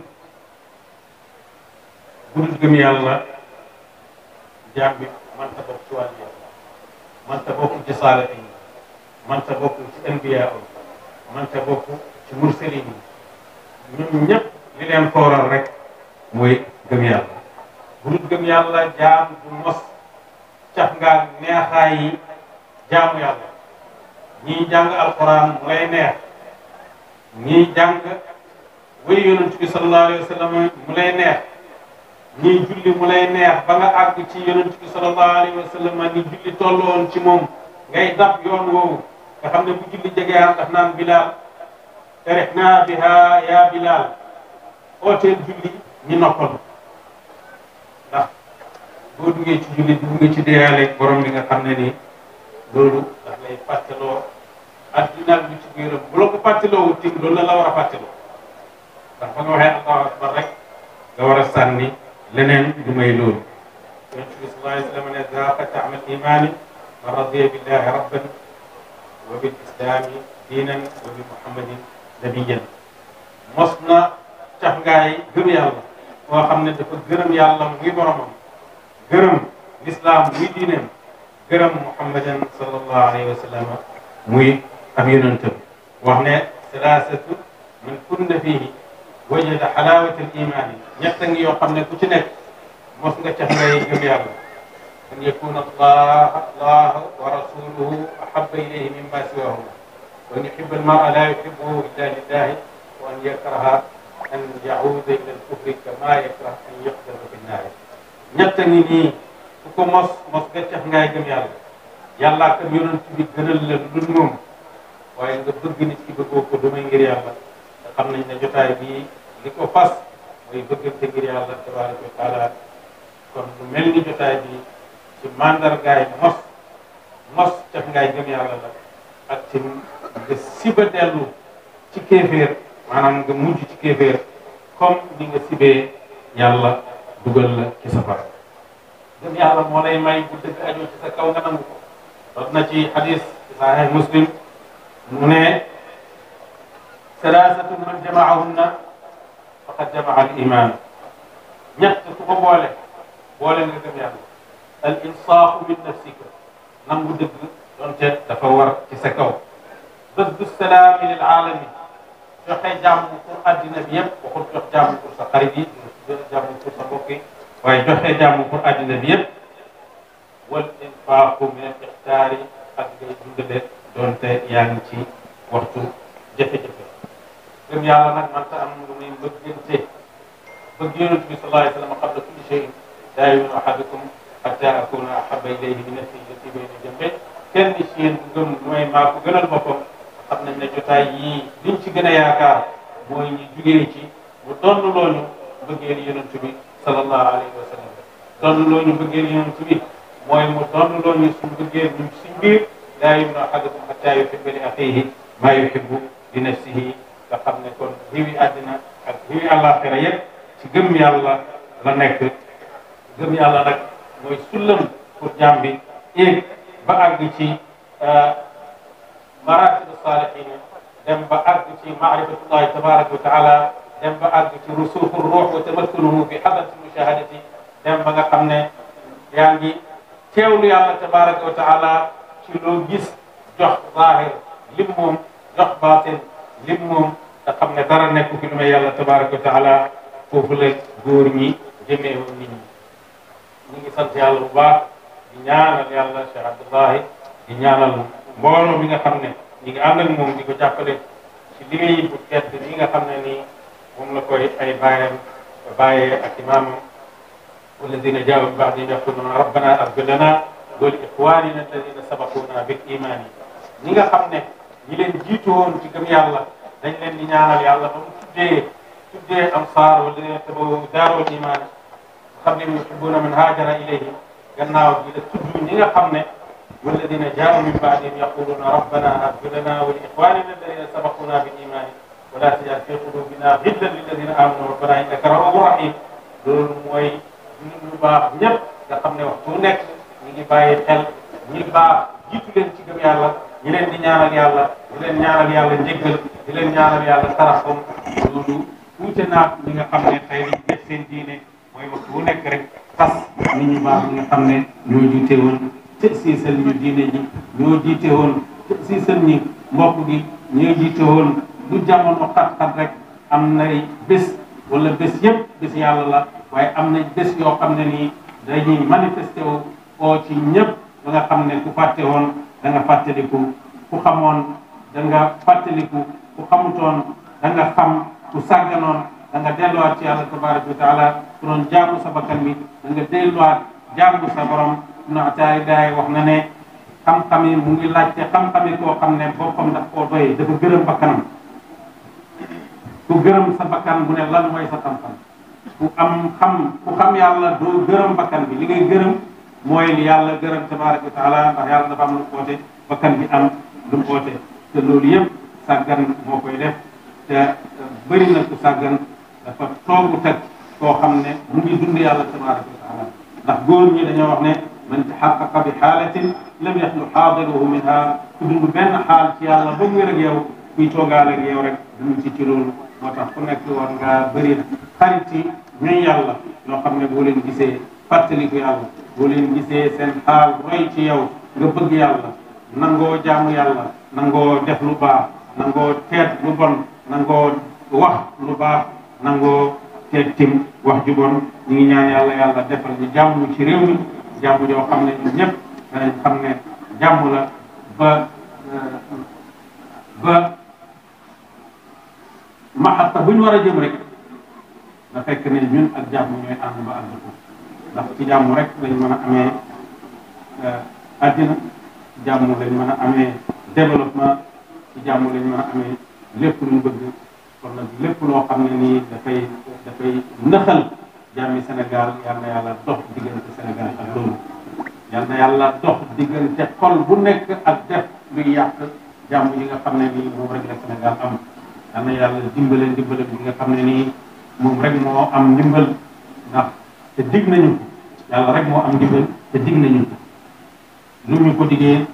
bu dul gëm yàlla jaam bi mënta bokk ci wàllu yàlla mënta bokk ci saalihin yi mënta bokk ci anbiyaa yi mënta bokk ci mursalin yi ñun ñëpp li leen kooral rek mooy gëm yàlla bu dul gëm yàlla jaam du mos caf ngaa neexaay yi jaamu yàlla ñii jàng alquran mu lay neex ñii jàng way yonent bi sallallahu alayhi wa sallam mu lay neex ñii julli mu lay neex ba nga àgg ci yonent bi sallallahu alayhi wa sallam ni julli tolloon ci moom ngay dab yoon woowu nga xam ne bu julli jegee am daf naan bilaal tarixnaa biha yaa bilaal ooteel julli ñi noppalu ndax boo duggee ci julli dugg nga ci deyaaleeg borom bi nga xam ne nii loolu daf lay fàttaloo addina bi ci biiram bu la ko fàttaloo tim loolu la la war a fàttaloo ndax ba nga waxee allahu akbar rek nga war a sànni leneen du may loolu yonent bi sallallahu alayhi wa sallam ne zaaqa taamal imaani man radiya billahi rabban wa bil islami diinan wa bi muhammadin nabiyan mos na cax ngaay gëm yàlla koo xam ne dafa gërëm yàlla muy boromam gërëm lislaam muy diineem gërëm muhammadan sallallahu alayhi wa sallam muy ab yonentam wax ne salaasatu man kunna fihi wajada xalaawata al imaani ñett ngi yoo xam ne ku ci nekk mos nga cax ngay gëm yàlla an yakuna allah allah wa rasuluhu ahaba ilayhi mimma siwahu wa an yuhiba almara la yuhibuhu illa lillahi wa an yakraha an yauda ila alkufri kama yakrah an yuqdafa fi nnaari ñett ngi nii ku ko mos mos nga cax ngay gëm yàlla yàllaa kam yonent bi gënal la lu moom waaye nga bëgg nit ki bëggoo ko du may ngir yàlla te xam nañ ne jotaay bii li ko fas mooy bëggante ngir yàlla tabaraka wa taala kon lu mel ni jotaay bi ci mandargaay mos mos caf ngaay gëm yàlla la ak ci nga siba dellu ci kéeféer maanaam nga mujj ci kéeféer comme ni nga sibee yàlla dugal la ci safara gëm yàlla moo lay may bu dëgg ajoo ci sa kaw nga nangu ko dot na ci hadis ci sahih muslim mu ne salaasatu man jamaahunna faqad jamaa al iman ñett ku ko boole boole nga gëm yàlla al insaafu min nafsika nangu dëgg donte dafa war ci sa kaw bëgg salaami lil aalami joxe jàmm pour addina bi yëpp waxul jox jàmm pour sa xarit yi jàmm pour sa mbokk yi waaye joxe jàmm pour addina bi yëpp wal infaaku min al ixtaari ak ngay dundale donte yaa ngi ci waxtu jafe-jafe gëm yàlla nag man ta am lu muy mbëggante bëgg yonent bi sallallahu alayhi wa sallam qabla kulli shay'in laa yu'minu ahadukum hatta akuna ahabba ilayhi min nafsihi allati bayna jambihi kenn ci yéen bu gëm lu may maa ko gënal boppam xam nañ ne jotaay yii liñ ci gën a yaakaar mooy ñu jugee ci mu donn looñu bëggeel yonent bi sallallahu alayhi wa sallam donn looñu bëggeel yonent bi mooy mu donn looñu suñ bëggeel ñu suñ biir laa yu'minu ahadukum hatta yuhibba li axiihi maa yuhibbu li nafsihi nga xam ne kon xiwi àddina ak xiwi àllaaxira yëpp ci gëm yàlla la nekk gëm yàlla nag mooy sullam pour jaam bi éeg ba àgg ci maratib saalihiina dem ba àgg ci maarifatullahi tabaraka wa taala dem ba àgg ci rusuuxu ruux wa tamakkunuhu fi xadrati mushahadati dem ba nga xam ne yaa ngi teewlu yàlla tabaraka wa taala ci loo gis jox zaahir lim moom jox baatin lim moom te xam ne dara nekku fi lu may yàlla tabaraka wa taala foofu la góor ñi jëmee woon nit ñi ñu ngi sant yàlla bu baax di ñaanal yàlla Cheikh Abdullahi di ñaanal mbooloo mi nga xam ne ñi ngi ànd ak moom di ko jàppale ci liggéey bu tedd yi nga xam ne nii moom la koy ay bàyyam bàyyee ak imaamam walladina jaawu min ba'dihim yaquluna rabbana ighfir lana wa li ikhwanina alladina sabaquna bil iman ñi nga xam ne ñi leen jiitu woon ci gëm yàlla dañ leen di ñaanal yàlla ba mu tuddee tuddee ansaar walladina tabawu daarul iman xam ne yuhibbuna man haajara ilayhi gannaaw bi la tudd ñi nga xam ne walladina jaawu min baadihim yaquluna rabbana ighfir lana wa li ikhwanina alladina sabaquna bil iman wa la tajal fi qulubina ghillan lilladina amanu rabbana innaka rahufur rahim loolu mooy nit ñu baax ñëpp nga xam ne waxtu bu nekk ñi ngi bàyyi xel ñi baax jiitu leen ci gëm yàlla ñi leen di ñaanal yàlla di leen ñaanal yàlla njëggal di leen ñaanal yàlla taraxam loolu tuute naag ñi nga xam ne tey dañ def seen diine mooy waxtu bu nekk rek tas nit ñu baax ñi nga xam ne ñoo jiite woon te siisal ñu diine ji ñoo jiite woon te siisal ñi mbokk gi ñoo jiite woon lu jamono xat-xat rek am nay bés wala bés yëpp bés yàlla la waaye am na bés yoo xam ne nii dañuy manifesté wu oo ci ñëpp ba nga xam ne ku fàtte woon da nga fàttaliku ku xamoon da nga fàttaliku ku xamutoon da nga xam ku sàgganoon da nga delluwaat ci yàlla tabaraka wa taala ku doon jaamu sa bakkan bi da nga delluwaat jaamu sa borom ibnu ataay daay wax na ne xam-xam yi mu ngi laajte xam-xam yi koo xam ne boppam daf koo doy dafa gërëm bakkanam ku gërëm sa bakkan bu ne lan mooy sa xam-xam ku am xam ku xam yàlla doo gërëm bakkan bi li ngay gërëm mooy li yàlla gërëm tabaraka wa taala ndax yàlla dafa am lu mu oote bakkan bi am lu mu oote te loolu yëpp sàggan moo koy def te bëri na ku sàggan dafa toogu teg koo xam ne mu ngi dund yàlla tabaraka wa taala ndax góor ñi dañoo wax ne man taxaqaqa bi xaalatin lam yaxlu xaadiruhu minha ku dund benn xaal ci yàlla ba mu wér ak yow kuy toogaale ak yow rek dund ci ci loolu moo tax ku nekk war nga bëri xarit yi ñuy yàlla ñoo xam ne boo leen gisee fàttaliku yàlla boo leen gisee seen xaal roy ci yow nga bëgg yàlla nangoo jaamu yàlla nangoo def lu baax nangoo teet lu bon nangoo wax lu baax nangoo teet tim wax ju bon ñu ngi ñaan yàlla yàlla defal ñu jàmm ci réew mi jàmm joo xam ne ñun ñëpp danañ xam ne jàmm la ba ba maxatta bu ñu war a jëm rek na fekk ne ñun ak jàmm ñooy ànd ba ànd ko ndax ci jàmm rek lañ mën a amee àddina ci jàmm lañ mën a amee développement ci jàmm lañ mën a amee lépp lu ñu bëgg kon nag lépp loo xam ne nii dafay dafay nëxal jàmmi Sénégal yal na yàlla dox diggante Sénégal ak loolu yal na yàlla dox diggante xol bu nekk ak def luy yàq jàmm yi nga xam ne nii moom rek la Sénégal am yal na yàlla dimbale dimbale bi nga xam ne nii moom rek moo am ndimbal ndax te dig nañu ko yàlla rek moo am ndimbal te dig nañu ko lu ñu ko diggee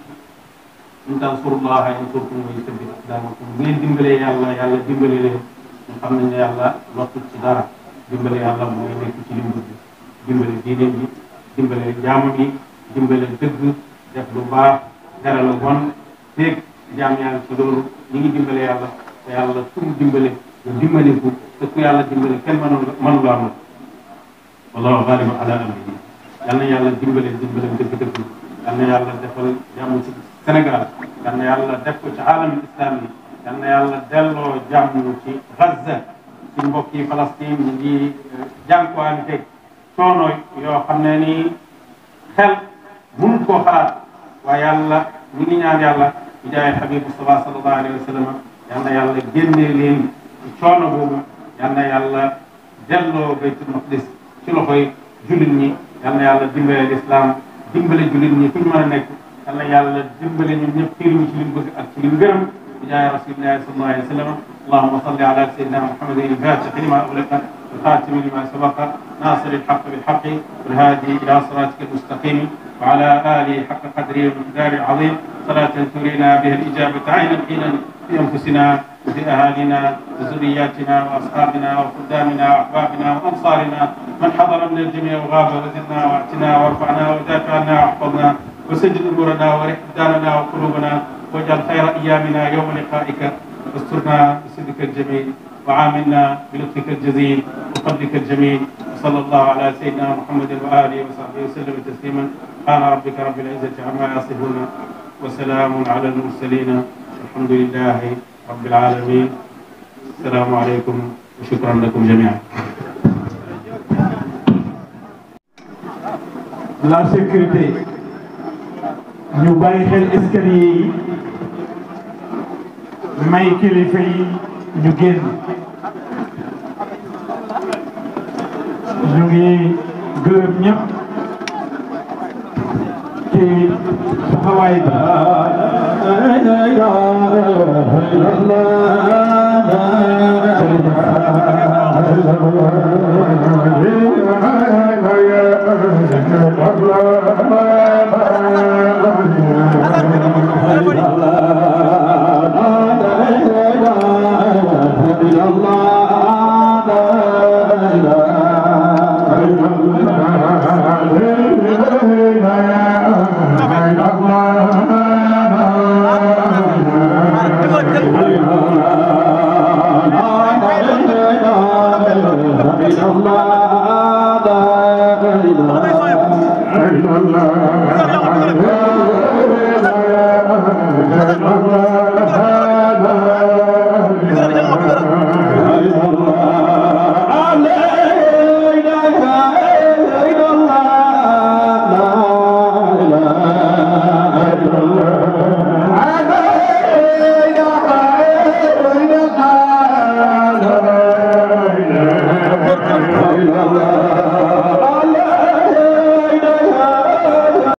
in tansurullaha yansurkum wa yusabbit aqdamakum bu ngeen dimbalee yàlla yàlla dimbale leen ñu xam nañ ne yàlla lottul ci dara dimbale yàlla mooy nekk ci li mu bëgg dimbale diine ji dimbale jaamam yi dimbale dëgg def lu baax dara lu bon feeg jaam yaa ngi ci loolu ñi ngi dimbale yàlla te yàlla ku mu dimbale nga dimbaliku te ku yàlla dimbale kenn mënul mënu laa mën wallahu ghalibun ala amrihi yal na yàlla dimbale dimbale dëgg-dëgg yal na yàlla defal jàmm ci Sénégal yal na yàlla def ko ci alamul islam yi yal na yàlla delloo jàmm ci Gaza ci mbokk yi Palestine ñu ngi jànkuwante coono yoo xam ne nii xel mënut koo xalaat waaye yàlla ñu ngi ñaan yàlla di jaay Habib Mustafa sallallahu alayhi wa sallam yal na yàlla génnee leen ci coono boobu yal na yàlla delloo baytul maqdis ci loxoy jullit ñi yal na yàlla dimbale lislaam dimbale jullit ñi fu ñu mën a nekk yal na yàlla dimbale ñun ñëpp xiir ñu ci li mu bëgg ak ci li mu gërëm di jaay rasulillahi sallallahu alayhi wa sallam اللهم صل على سيدنا محمد الفاتح لما أغلق الخاتم لما سبق ناصر الحق بالحق والهادي إلى صراطك المستقيم وعلى آله حق قدره ومقداره العظيم صلاة ترينا بها الإجابة عينا حينا في أنفسنا وفي أهالينا وذرياتنا وأصحابنا وخدامنا وأحبابنا وأنصارنا من حضر من الجميع وغاب وزدنا واعتنا وارفعنا ودافع عنا واحفظنا وسجد أمورنا ورح دارنا وقلوبنا واجعل خير أيامنا يوم لقائك واسترنا بصدق الجميل وعاملنا بلطفك الجزيل وفضلك الجميل وصلى الله على سيدنا محمد وآله وصحبه وسلم تسليما سبحان ربك رب العزة عما يصفون وسلام على المرسلين الحمد لله رب العالمين السلام عليكم وشكرا لكم جميعا la sécurité ñu bàyyi xel escalier yi may kilifa yi ñu génn ñu ngi gërëm ñëpp ci taxawaay bi Allah